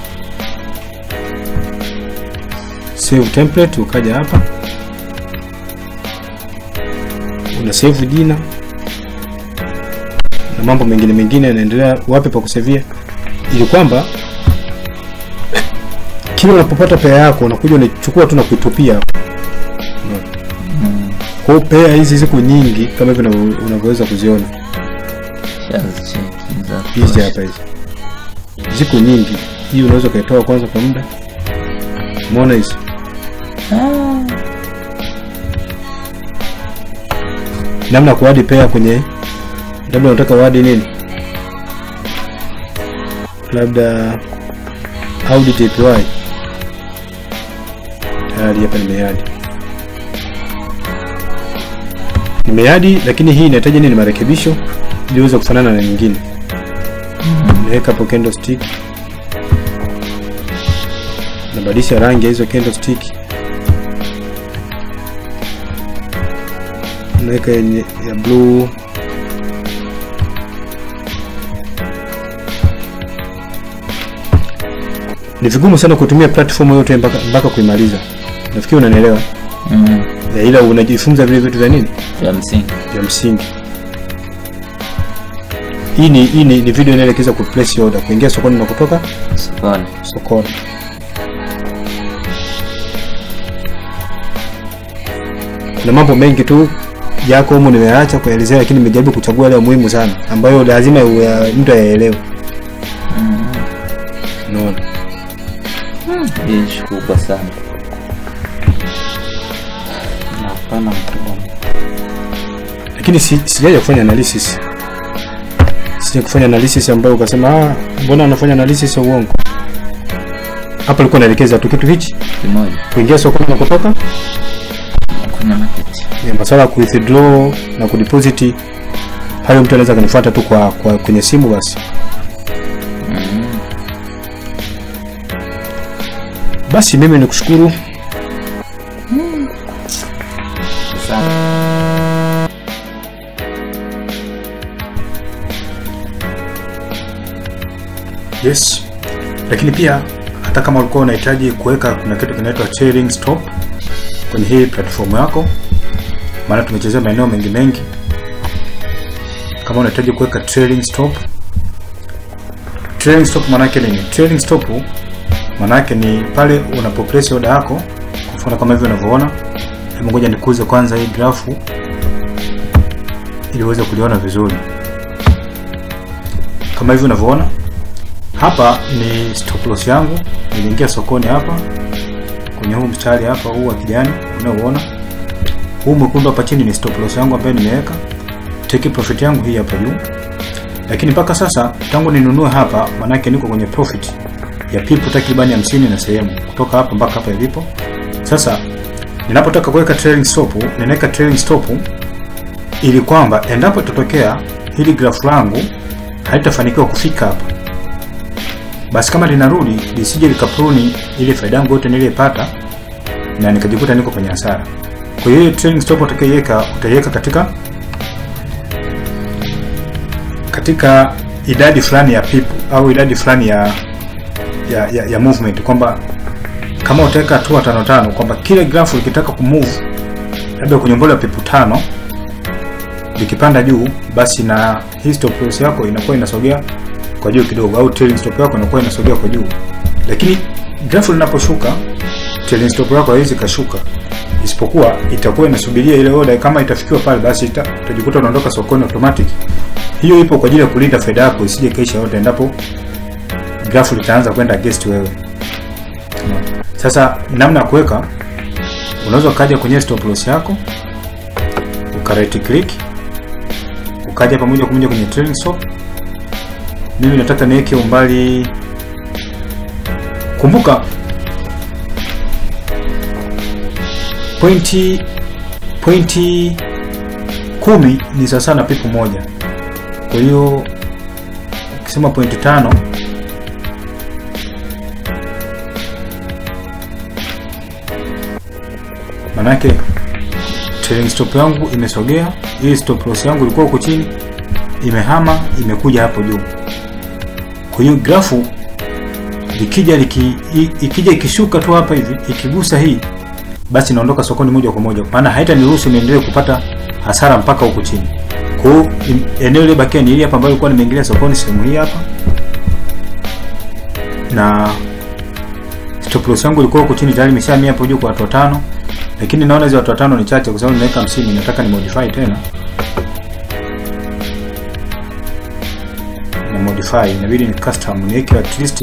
save template ukaja hapa una save jina na mambo mengine mengine yanaendelea wapi pa kusevia ili kwamba kila unapopata pea yako unakuja unachukua tu na kuitupia hapo. Mm. kwa hiyo pea hizi ziko nyingi kama hivi unavyo- unavyoweza kuziona Shazicheki za hizi kutosha. hapa hizi ziko nyingi hii unaweza ukaitoa kwanza kwa muda umeona hizi namna ya kuadi pea kwenye labda unataka uadi nini labda audit API tayari hapa nimeadi nimeadi lakini hii inahitaji nini marekebisho ili iweze kufanana na nyingine naweka hapo candlestick nabadilisha rangi ya hizo candlestick naweka yenye ya blue ni vigumu sana kutumia platform yote mpaka, mpaka kuimaliza nafikiri unanielewa Mm. Ya, ila unajifunza vile vitu vya nini vya msingi vya msingi hii ni, hii ni, ni video inaelekeza ku place order kuingia sokoni na kutoka sokoni sokoni kuna mambo mengi tu yako humu nimeacha kuelezea lakini nimejaribu kuchagua yale ya muhimu sana ambayo lazima uya- mtu ayaelewe unaona hii ishi kubwa sana na upana mkubwa lakini si, sijaja kufanya analysis sija kufanya analysis ambayo ukasema ah, mbona anafanya analysis ya uongo hapa alikuwa naelekeza tu kitu hichi kimoja kuingia sokoni na kutoka kwenye market ya masuala ya kuwithdraw na kudeposit hayo mtu anaweza kanifuata tu kwa, kwa kwenye simu basi mm. basi mimi nikushukuru sana yes lakini pia hata kama ulikuwa unahitaji kuweka kuna kitu kinaitwa trailing stop kwenye hii platform yako maana tumechezea maeneo mengi mengi kama unahitaji kuweka trailing stop trailing stop maanake nini trailing stop maanake ni pale unapo place order yako kwa mfano kama hivyo unavyoona hebu ngoja nikuze kwanza hii grafu ili uweze kuliona vizuri kama hivyo unavyoona hapa ni stop loss yangu niliingia sokoni hapa kwenye huu mstari hapa huu wa kijani unaoona huu mwekundu hapa chini ni stop loss yangu ambayo nimeweka take profit yangu hii hapa juu lakini mpaka sasa tangu ninunue hapa manake niko kwenye profit ya pipu takribani hamsini na sehemu kutoka hapa mpaka hapa ilipo sasa ninapotaka kuweka trailing stop ninaweka trailing stop ili kwamba endapo itatokea hili grafu langu haitafanikiwa kufika hapa basi kama linarudi lisije likapruni ile faida yangu yote niliyopata na nikajikuta niko kwenye hasara kwa hiyo trailing stop utakaiweka utaiweka katika katika idadi fulani ya pipu au idadi fulani ya ya, ya, ya movement kwamba kama utaweka hatua tano tano kwamba kile grafu likitaka kumove labda kwenye mbole ya pipu tano likipanda juu basi na hii stop loss yako inakuwa inasogea kwa juu kidogo au trailing stop yako inakuwa inasogea kwa juu lakini grafu linaposhuka trailing stop yako haiwezi kashuka isipokuwa itakuwa inasubiria ile order kama itafikiwa pale basi ita, utajikuta unaondoka sokoni automatic hiyo ipo kwa ajili ya kulinda faida yako isije kaisha yote endapo grafu litaanza kwenda against wewe Unaona? sasa namna ya kuweka unaweza ukaja kwenye stop loss yako uka right click ukaja pamoja kwa moja kwenye trailing stop mimi nataka niweke umbali kumbuka pointi pointi kumi ni sawasawa na pipu moja kwa hiyo ukisema pointi tano manake trailing stop yangu imesogea hii stop loss yangu ilikuwa huko chini imehama imekuja hapo juu kwa hiyo grafu likija liki, i- ikija ikishuka tu hapa hivi ikigusa hii basi naondoka sokoni moja kwa moja maana haitaniruhusu niendelee kupata hasara mpaka huku chini Kwa hiyo in- eneo ile bakia ni hili hapa ambalo ilikuwa nimeingilia sokoni sehemu hii hapa. Na stop loss yangu ilikuwa huko chini tayari imeshahamia hapo juu kwa watu watano. Lakini naona hizo watu watano ni chache kwa sababu nimeweka 50 nataka ni modify tena. Na modify inabidi ni custom niweke at least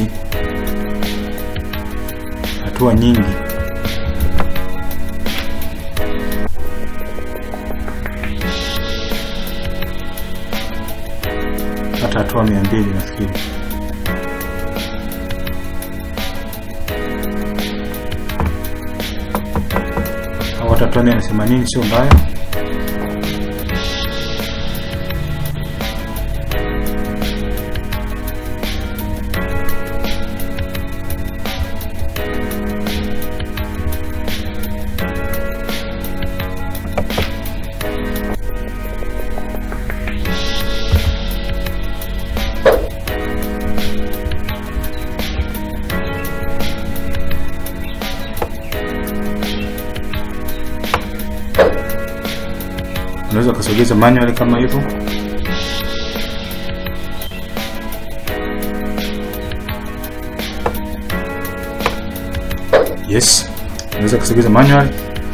hatua nyingi. hata hatua mia mbili nafikiri. Au hata hatua mia na themanini sio mbaya. Unaweza ukasogeza manual kama hivyo. Yes, unaweza kusogeza manual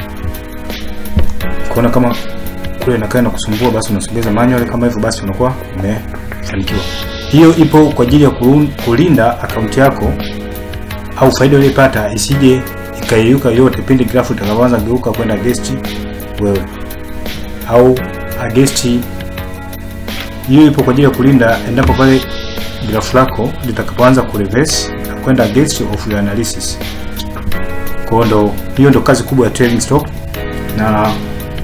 kuona kama kule inakaa na kusumbua, basi unasogeza manual kama hivyo, basi unakuwa umefanikiwa. Hiyo ipo kwa ajili ya kurun- kulinda akaunti yako au faida uliyopata isije ikayeyuka yote pindi grafu itakapoanza geuka kwenda against wewe au against. Hiyo ipo kwa ajili ya kulinda endapo pale grafu lako litakapoanza kureverse na kwenda against of your analysis. Kwa hiyo ndo hiyo ndo kazi kubwa ya trailing stop, na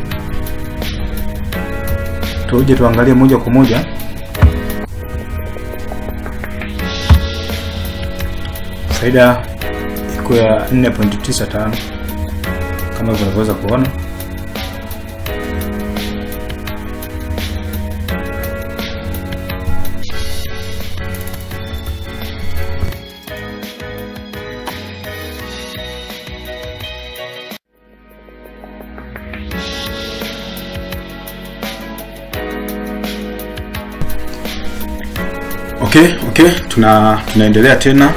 tuje tuangalie moja kwa moja faida iko ya 4.95 kama hivyo unavyoweza kuona. Okay, okay, tuna tunaendelea tena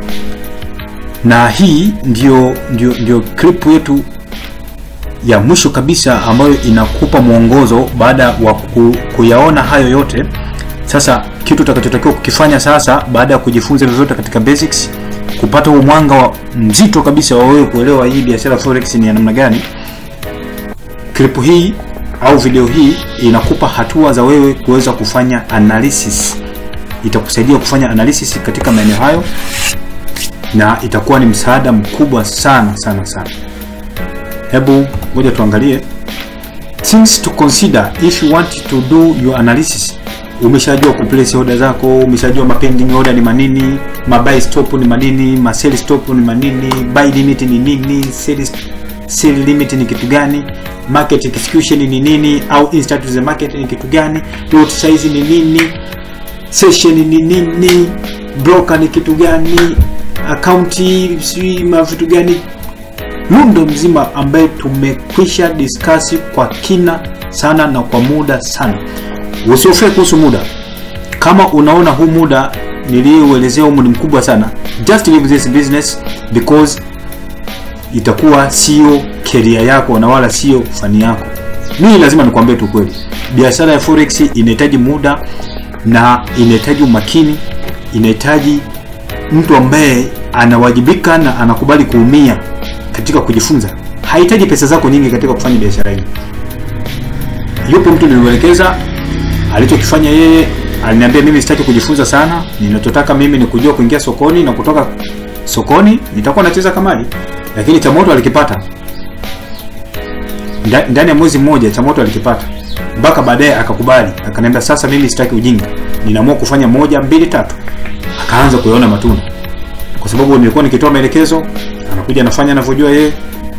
na hii ndio, ndio, ndio clip yetu ya mwisho kabisa ambayo inakupa mwongozo baada wa ku, kuyaona hayo yote. Sasa kitu utakachotakiwa kukifanya sasa baada ya kujifunza vyovyote katika basics, kupata huo mwanga wa mzito kabisa wa wewe kuelewa hii biashara forex ni ya namna gani, clip hii au video hii inakupa hatua za wewe kuweza kufanya analysis. Itakusaidia kufanya analysis katika maeneo hayo na itakuwa ni msaada mkubwa sana sana sana. Hebu ngoja tuangalie things to consider if you want to do your analysis. Umeshajua kuplace order zako, umeshajua mapending order ni manini, mabuy stop ni manini, ma sell stop ni manini, buy limit ni nini, sell sell limit ni kitu gani, market execution ni nini, au instant to the market ni kitu gani, lot size ni nini, session ni nini, broker ni kitu gani, akaunti sijui ma vitu gani, lundo mzima ambaye tumekwisha discuss kwa kina sana na kwa muda sana. Usiofie kuhusu muda. Kama unaona huu muda niliyouelezea humu ni mkubwa sana, just leave this business because itakuwa sio career yako na wala sio fani yako. Mimi lazima nikwambie tu kweli, biashara ya forex inahitaji muda na inahitaji umakini, inahitaji mtu ambaye anawajibika na anakubali kuumia katika kujifunza. Hahitaji pesa zako nyingi katika kufanya biashara hii. Yupo mtu nilimwelekeza, alichokifanya yeye, aliniambia mimi sitaki kujifunza sana, ninachotaka mimi ni kujua kuingia sokoni na kutoka sokoni nitakuwa nacheza kamari, lakini cha moto alikipata Nda- ndani ya mwezi mmoja, cha moto alikipata mpaka baadaye akakubali, akaniambia sasa, mimi sitaki ujinga, ninaamua kufanya moja mbili tatu. Akaanza kuyaona matunda, kwa sababu nilikuwa nikitoa maelekezo, anakuja anafanya anavyojua yeye.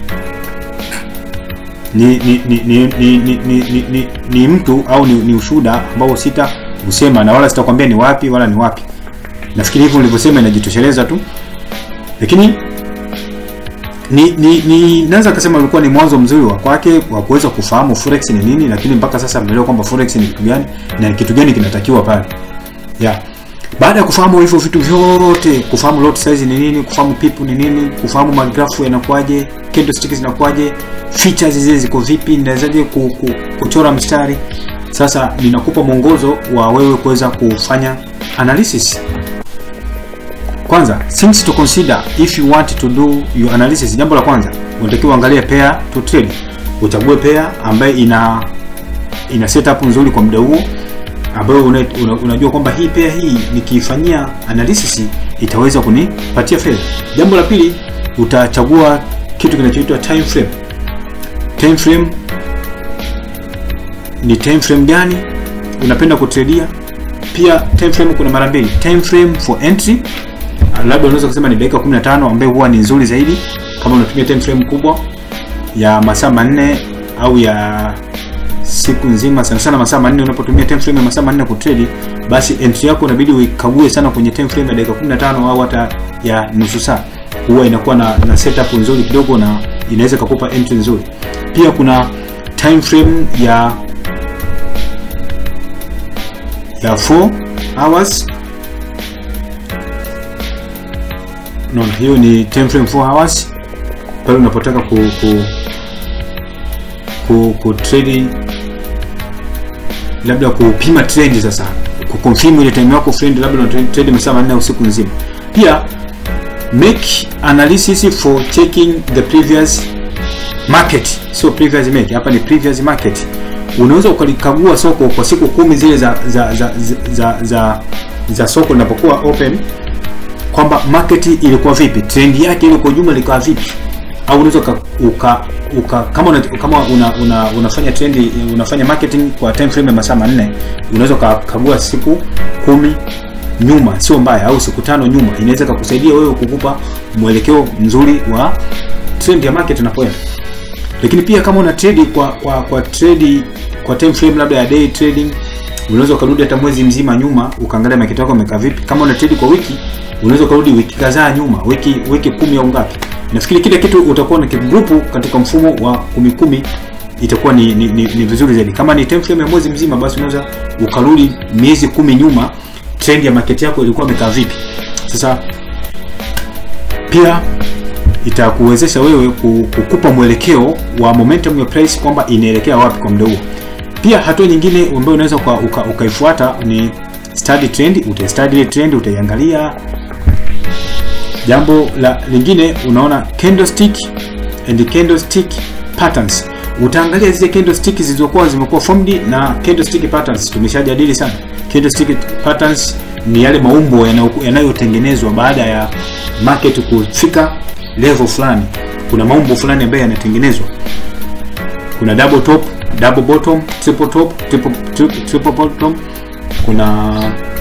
Ni ni ni ni ni, ni, ni, ni, ni, ni mtu au ni, ni ushuhuda ambao sita usema na wala sitakwambia ni wapi wala ni wapi. Nafikiri hivyo nilivyosema inajitosheleza tu, lakini ni ni, ni naweza kusema ulikuwa ni mwanzo mzuri wa kwake wa kuweza kufahamu forex ni nini, lakini mpaka sasa ameelewa kwamba forex ni kitu gani na kitu gani kinatakiwa pale. Yeah. Baada ya kufahamu hivyo vitu vyote, kufahamu lot size ni nini, kufahamu pipu ni nini, kufahamu magrafu yanakuaje, candlestick zinakuaje, features zile ziko vipi, ninawezaje ku, ku, kuchora mstari. Sasa ninakupa mwongozo wa wewe kuweza kufanya analysis. Kwanza, things to consider if you want to do your analysis. Jambo la kwanza, unatakiwa uangalie pair to trade. Uchague pair ambayo ina ina setup nzuri kwa muda huo ambayo una, una, unajua kwamba hii pair hii nikiifanyia analysis itaweza kunipatia fedha. Jambo la pili, utachagua kitu kinachoitwa time frame. Time frame ni time frame gani unapenda kutradia? Pia time frame kuna mara mbili, time frame for entry labda unaweza kusema ni dakika 15 ambayo huwa ni nzuri zaidi kama unatumia time frame kubwa ya masaa manne au ya siku nzima, sana sana masaa manne. Unapotumia time frame ya masaa manne kutrade, basi entry yako inabidi uikague sana kwenye time frame ya dakika 15 au hata ya nusu saa, huwa inakuwa na, na setup nzuri kidogo na inaweza kukupa entry nzuri. Pia kuna time frame ya ya 4 hours no, hiyo ni time frame 4 hours pale unapotaka ku ku ku, ku trade labda kupima trend sasa ku confirm ile time yako friend labda una trade masaa manne usiku nzima pia make analysis for checking the previous market so previous make hapa ni previous market unaweza ukalikagua soko kwa siku kumi zile za za za za, za, za, za soko linapokuwa open kwamba market ilikuwa vipi, trend yake ile kwa jumla ilikuwa vipi, au unaweza uka, uka, uka kama una, kama una, una, unafanya trend unafanya marketing kwa time frame ya masaa manne, unaweza ukakagua siku kumi nyuma, sio mbaya, au siku tano nyuma, inaweza kukusaidia wewe kukupa mwelekeo mzuri wa trend ya market inapoenda. Lakini pia kama una trade kwa kwa kwa trade kwa time frame labda ya day trading, unaweza ukarudi hata mwezi mzima nyuma ukaangalia market yako imekaa vipi. Kama una trade kwa wiki unaweza ukarudi wiki kadhaa nyuma, wiki wiki kumi au ngapi. Nafikiri kile kitu utakuwa na kigrupu katika mfumo wa kumi kumi, itakuwa ni, ni, ni, ni vizuri zaidi. Kama ni time frame ya mwezi mzima, basi unaweza ukarudi miezi kumi nyuma, trend ya market yako ilikuwa imekaa vipi. Sasa pia itakuwezesha wewe kukupa mwelekeo wa momentum ya price kwamba inaelekea wapi kwa muda huo. Pia hatua nyingine ambayo unaweza ukaifuata uka ni study trend. Utastudy ile trend, utaiangalia. Jambo la lingine, unaona candlestick and candlestick patterns. Utaangalia zile candlestick zilizokuwa zimekuwa formed na candlestick patterns. Tumeshajadili sana candlestick patterns, ni yale maumbo yanayotengenezwa baada ya market kufika level fulani. Kuna maumbo fulani ambayo yanatengenezwa, kuna double top, double bottom, triple top, triple, triple, triple bottom kuna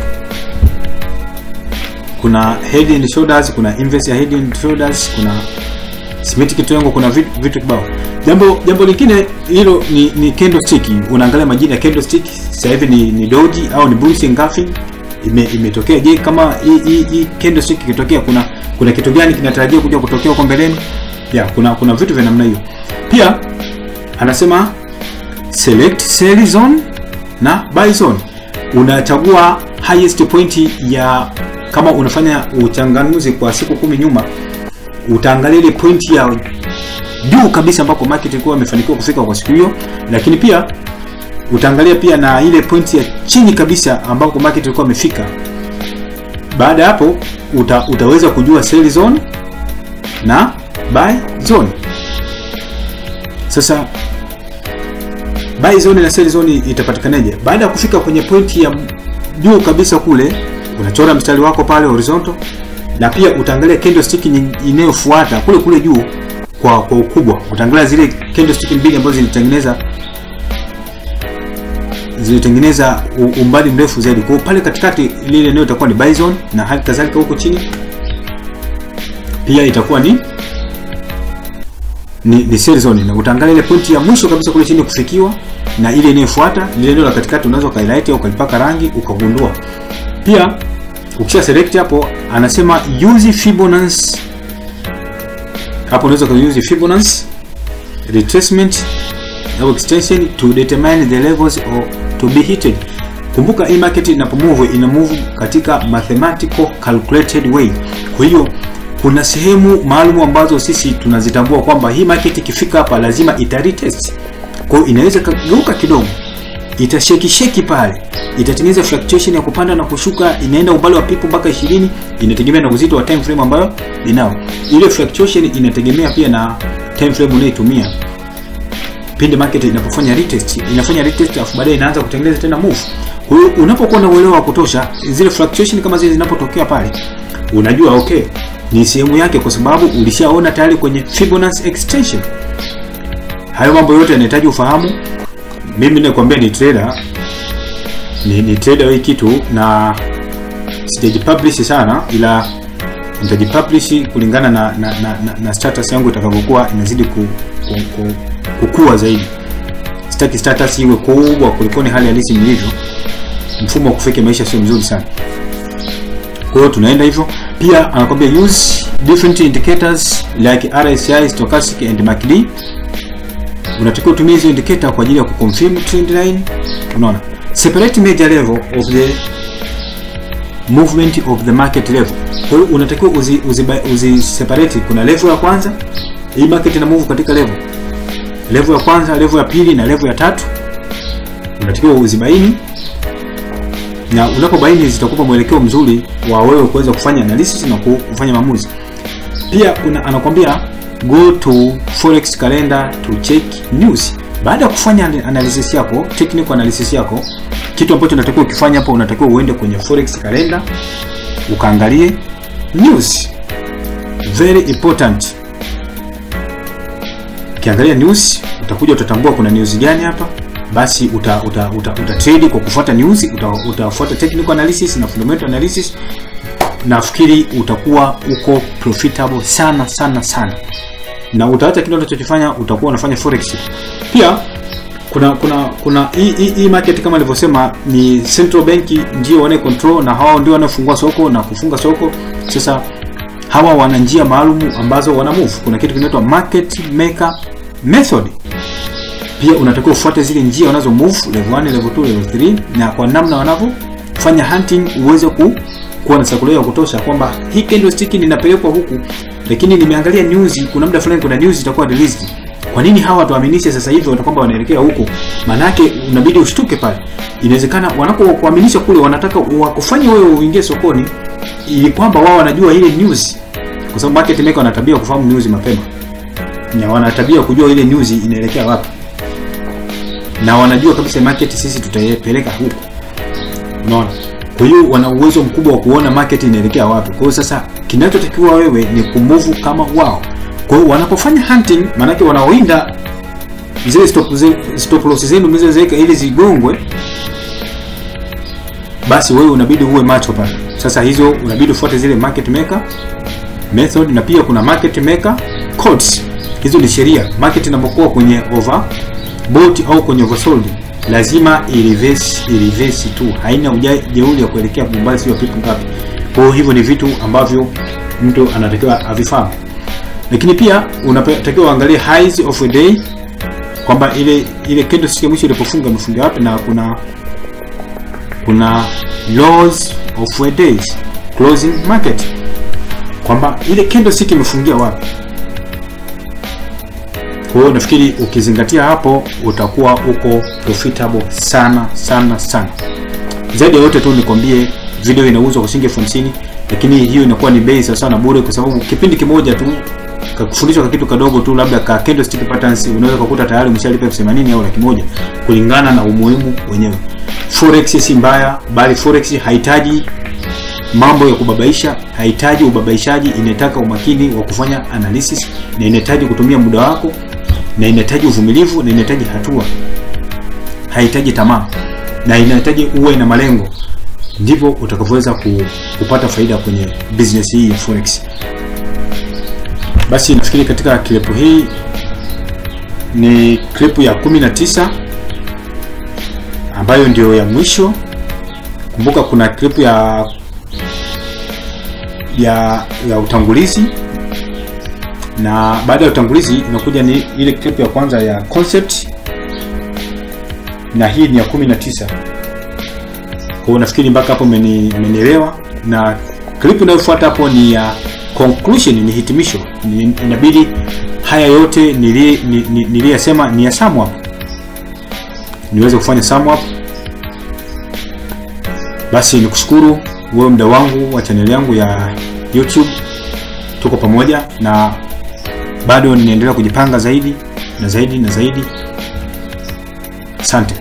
kuna head and shoulders, kuna inverse ya head and shoulders, kuna symmetric triangle, kuna vitu vitu kibao. Jambo jambo lingine hilo ni, ni candlestick. Unaangalia majina ya candlestick, sasa hivi ni, ni doji au ni bullish engulfing ime, imetokea. Je, kama hii hii candlestick ikitokea, kuna kuna kitu gani kinatarajia kuja kutokea huko mbeleni? Ya, kuna kuna vitu vya namna hiyo. Pia anasema select sell zone na buy zone unachagua highest point ya kama unafanya uchanganuzi kwa siku kumi nyuma, utaangalia ile point ya juu kabisa ambako market ilikuwa imefanikiwa kufika kwa siku hiyo, lakini pia utaangalia pia na ile point ya chini kabisa ambako market ilikuwa imefika. Baada ya hapo uta, utaweza kujua sell zone na buy zone. Sasa buy zone na sell zone itapatikanaje? Baada ya kufika kwenye pointi ya juu kabisa kule, unachora mstari wako pale horizontal, na pia utaangalia candlestick inayofuata kule kule juu kwa kwa ukubwa. Utaangalia zile candlestick mbili ambazo zilitengeneza zilitengeneza umbali mrefu zaidi. Kwa pale katikati lile eneo itakuwa ni buy zone, na hali kadhalika huko chini pia itakuwa ni ni, ni sell zone na utaangalia ile pointi ya mwisho kabisa kule chini kufikiwa na ile inayofuata. Lile eneo la katikati unaweza ukahighlight au ukalipaka rangi ukagundua. Pia ukisha select hapo, anasema use Fibonacci hapo unaweza kuuse Fibonacci retracement au extension to determine the levels or to be hited. Kumbuka hii market inapomove ina move katika mathematical calculated way. Kwa hiyo kuna sehemu maalum ambazo sisi tunazitambua kwamba hii market ikifika hapa lazima ita retest. Kwa hiyo inaweza kageuka kidogo, itasheki sheki pale, itatengeneza fluctuation ya kupanda na kushuka, inaenda umbali wa pipu mpaka 20, inategemea na uzito wa time frame ambayo inao. Ile fluctuation inategemea pia na time frame unayotumia pindi market inapofanya retest, inafanya retest alafu baadaye inaanza kutengeneza tena move. Kwa hiyo unapokuwa na uelewa wa kutosha, zile fluctuation kama zile zinapotokea pale, unajua okay, ni sehemu yake, kwa sababu ulishaona tayari kwenye Fibonacci extension. Hayo mambo yote yanahitaji ufahamu. Mimi nakwambia ni trader, ni, ni trader wa hii kitu na sijajipublish sana, ila nitajipublish kulingana na, na, na, na, na status yangu itakavyokuwa inazidi ku, ku, ku, kukua zaidi. Sitaki status iwe kubwa kuliko ni hali halisi nilivyo. Mfumo wa kufeki maisha sio mzuri sana. Kwa hiyo tunaenda hivyo. Pia anakwambia use different indicators like RSI, stochastic and MACD. Unatakiwa utumie hizo indicator kwa ajili ya kuconfirm trend line. Unaona? Separate major level of the movement of the market level. Kwa hiyo unatakiwa uzi, uzi, uzi separate. Kuna level ya kwanza, hii market ina move katika level level ya kwanza, level ya pili na level ya tatu, unatakiwa uzibaini, na unapobaini zitakupa mwelekeo mzuri wa wewe kuweza kufanya analysis na kufanya maamuzi. Pia una, anakwambia go to forex calendar to check news. Baada ya kufanya analysis yako, technical analysis yako, kitu ambacho unatakiwa ukifanya hapo, unatakiwa uende kwenye forex calendar ukaangalie news, very important ukiangalia news utakuja utatambua kuna news gani hapa, basi uta, uta, uta, uta trade kwa kufuata news, uta, utafuata technical analysis na fundamental analysis. Nafikiri utakuwa uko profitable sana sana sana, na utaacha kile unachokifanya, utakuwa unafanya forex. Pia kuna kuna kuna hii hii market kama nilivyosema, ni central bank ndio wana control na hao ndio wanafungua soko na kufunga soko. Sasa hawa wana njia maalum ambazo wana move. Kuna kitu kinaitwa market maker method. Pia unatakiwa ufuate zile njia wanazo move level 1, level 2, level 3 na kwa namna wanavyofanya hunting uweze ku kuwa na circular ya kutosha kwamba hii candlestick ninapelekwa huku, lakini nimeangalia news, kuna muda fulani kuna news itakuwa released. Kwa nini hawa tuaminishe sasa hivi wata kwamba wanaelekea huko? Manake unabidi ushtuke pale. Inawezekana wanakokuaminisha kule wanataka wakufanye wewe uingie sokoni ili kwamba wao wanajua ile news, kwa sababu market maker wana tabia kufahamu news mapema, na wana tabia kujua ile news inaelekea wapi, na wanajua kabisa market sisi tutaipeleka huko, unaona. Kwa hiyo wana uwezo mkubwa wa kuona market inaelekea wapi. Kwa hiyo sasa, kinachotakiwa wewe ni kumove kama wao. Kwa hiyo wanapofanya hunting, maanake wanaoinda zile stop, stop loss zenu mlizoweka ili zigongwe, basi wewe unabidi uwe macho pale. Sasa hizo unabidi ufuate zile market maker method, na pia kuna market maker codes. Hizo ni sheria. Market inapokuwa kwenye overbought au kwenye oversold, lazima ireverse ireverse tu, haina ujeuri ya kuelekea umbali sio pipu ngapi. Kwa hiyo hivyo ni vitu ambavyo mtu anatakiwa avifahamu, lakini pia unatakiwa uangalie highs of a day, kwamba ile ile candlestick ya mwisho ilipofunga imefunga wapi, na kuna kuna lows of a days closing market, kwamba ile candlestick imefungia wapi. Kwa hiyo nafikiri ukizingatia hapo utakuwa uko profitable sana sana sana. Zaidi ya yote tu nikwambie, video inauzwa kwa shilingi elfu hamsini lakini hiyo inakuwa ni bei sawa sana bure, kwa sababu kipindi kimoja tu kakufundishwa kwa kitu kadogo tu, labda ka candlestick patterns, unaweza kukuta tayari umeshalipa elfu themanini au laki moja kulingana na umuhimu wenyewe. Forex si mbaya, bali forex haihitaji mambo ya kubabaisha, haihitaji ubabaishaji, inataka umakini wa kufanya analysis na inahitaji kutumia muda wako na inahitaji uvumilivu na inahitaji hatua, haihitaji tamaa na inahitaji uwe na malengo, ndivyo utakavyoweza ku, kupata faida kwenye business hii ya forex. Basi nafikiri katika klipu hii ni klipu ya 19 ambayo ndio ya mwisho. Kumbuka kuna klipu ya ya ya utangulizi na baada ya utangulizi inakuja ni ile clip ya kwanza ya concept na hii ni ya 19 kwa hiyo nafikiri mpaka hapo mmeni- mmenielewa na clip inayofuata hapo ni ya conclusion ni hitimisho ni, inabidi haya yote nili- ni- ni- niliyasema ni ya sum up niweze kufanya sum up basi nikushukuru wewe mda wangu wa chaneli yangu ya youtube tuko pamoja na bado ninaendelea kujipanga zaidi na zaidi na zaidi asante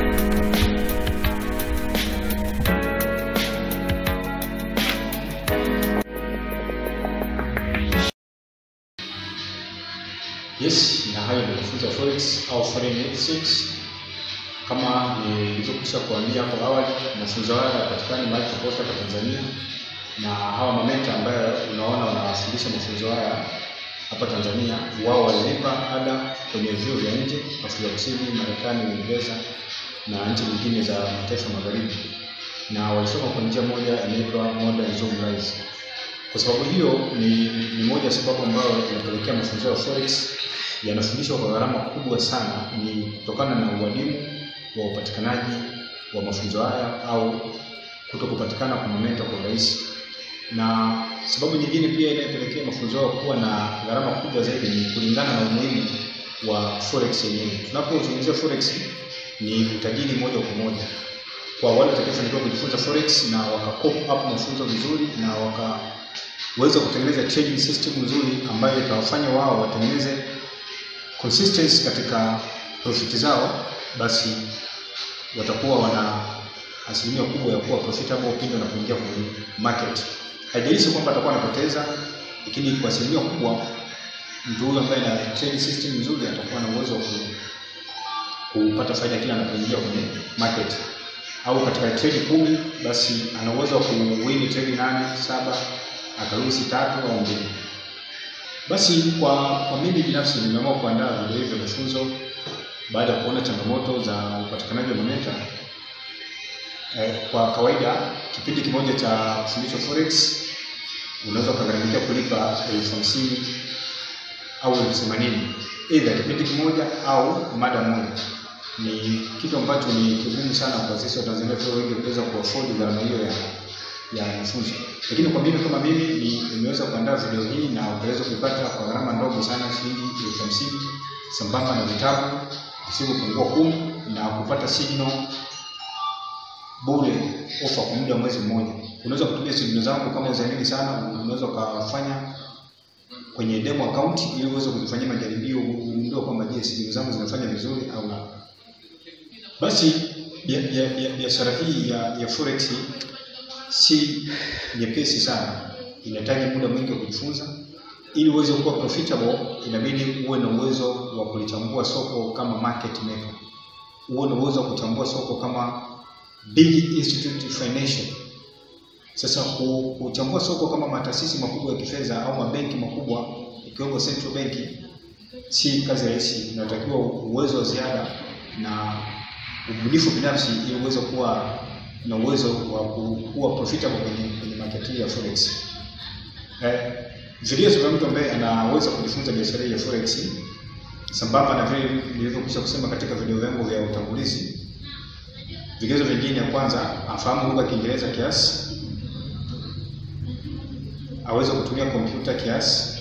yes na hayo ndio mafunzo ya forex au foreign exchange kama nilivyokwisha kuambia hapo awali mafunzo haya yanapatikana mahali popote hapa tanzania na hawa mamenta ambayo unaona wanawasilisha mafunzo haya hapa tanzania wao walilipa ada kwenye vyuo vya nje afrika kusini marekani uingereza na nchi nyingine za mataifa magharibi na walisoma kwa njia moja inaitwa modern zoom rise kwa sababu hiyo ni, ni moja ya sababu ambayo inapelekea mafunzo ya forex yanafundishwa kwa gharama kubwa sana ni kutokana na uadimu wa upatikanaji wa mafunzo haya au kuto kupatikana kwa momenta kwa urahisi na sababu nyingine pia inayopelekea mafunzo hayo kuwa na gharama kubwa zaidi ni kulingana na umuhimu wa forex yenyewe tunapozungumzia forex ni utajiri moja kwa moja kwa wale watakaofanikiwa kujifunza forex na wakakop up mafunzo vizuri na wakaweza kutengeneza trading system nzuri ambayo itawafanya wao watengeneze consistency katika profiti zao basi watakuwa wana asilimia kubwa ya kuwa profitable pindi wanapoingia kwenye market haijalishi kwamba atakuwa anapoteza lakini kwa asilimia kubwa mtu huyu ambaye ana trade system nzuri atakuwa na uwezo wa ku- kupata faida kila anapoingia kwenye market au katika trade kumi basi ana uwezo wa kuwini trade nane saba akaruhusi tatu au mbili basi kwa kwa mimi binafsi nimeamua kuandaa video hivi vya mafunzo baada ya kuona changamoto za upatikanaji wa momenta eh, kwa kawaida kipindi kimoja cha kufundishwa forex unaweza ukagharamikia kulipa elfu hamsini au elfu themanini either kipindi kimoja au mada moja ni kitu ambacho ni kigumu sana kwa sisi watanzania tulio wengi kuweza kuafodi gharama hiyo ya ya mafunzo lakini kwa mimi kama mimi ni nimeweza kuandaa video hii na utaweza kuipata kwa gharama ndogo sana shilingi elfu hamsini sambamba na vitabu visivyopungua kumi na kupata signal bure ofa kwa muda wa mwezi mmoja unaweza kutumia signal zangu kama uzamini sana unaweza ukafanya kwenye demo account ili uweze kuzifanyia majaribio ugundue kwamba je signal zangu zinafanya vizuri au la basi bia- bia- bia- biashara hii ya, ya forex si nyepesi sana inahitaji muda mwingi wa kujifunza ili uweze kuwa profitable inabidi uwe na uwezo wa kulichambua soko kama market maker uwe na uwezo wa kuchambua soko kama big institute financial sasa ku- kuchambua soko kama mataasisi makubwa ya kifedha au mabenki makubwa ikiwemo central bank si kazi rahisi inatakiwa uwezo wa ziada na ubunifu binafsi ili uweze kuwa na uwezo wa ku- kuwa profitable kwenye, kwenye market hii ya forex. Eh, vigezo vya mtu ambaye anaweza kujifunza biashara hii ya forex sambamba na vile nilivyokwisha kusema katika video vyangu vya utangulizi. Vigezo vingine, ya kwanza afahamu lugha ya Kiingereza kiasi, aweze kutumia kompyuta kiasi,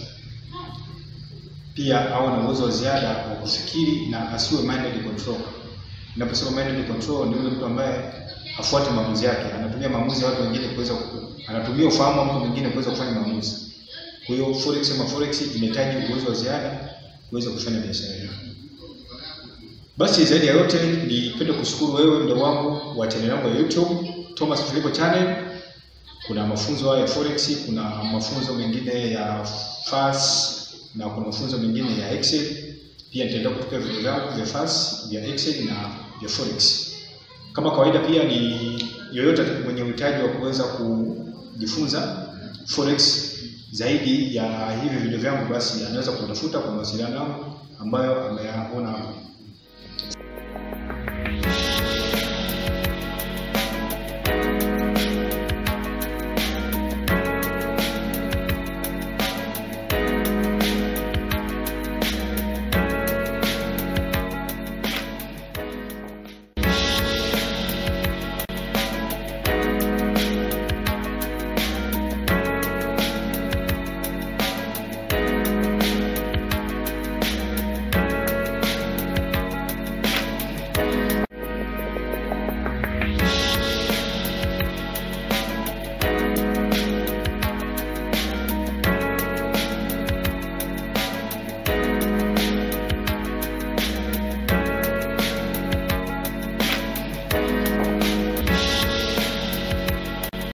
pia awe na uwezo wa ziada wa kufikiri na asiwe minded control. Ninaposema minded control ni yule mtu ambaye hafuati maamuzi yake, anatumia maamuzi ya watu wengine kuweza ku- anatumia ufahamu wa mtu mwingine kuweza kufanya maamuzi. Kwa hiyo forex ama forex inahitaji uwezo wa ziada kuweza kufanya biashara hiyo. Basi zaidi ya yote nipende kushukuru wewe mdau wangu wa channel yangu ya YouTube Thomas Filipo Channel. Kuna mafunzo haya ya forex, kuna mafunzo mengine ya FAS na kuna mafunzo mengine ya Excel. Pia nitaendelea kutupia video zangu vya FAS, vya Excel na vya forex. Kama kawaida pia ni yoyote mwenye uhitaji wa kuweza kujifunza forex zaidi ya hivi video vyangu, basi anaweza kutafuta kwa mawasiliano yangu ambayo ameyaona hapo.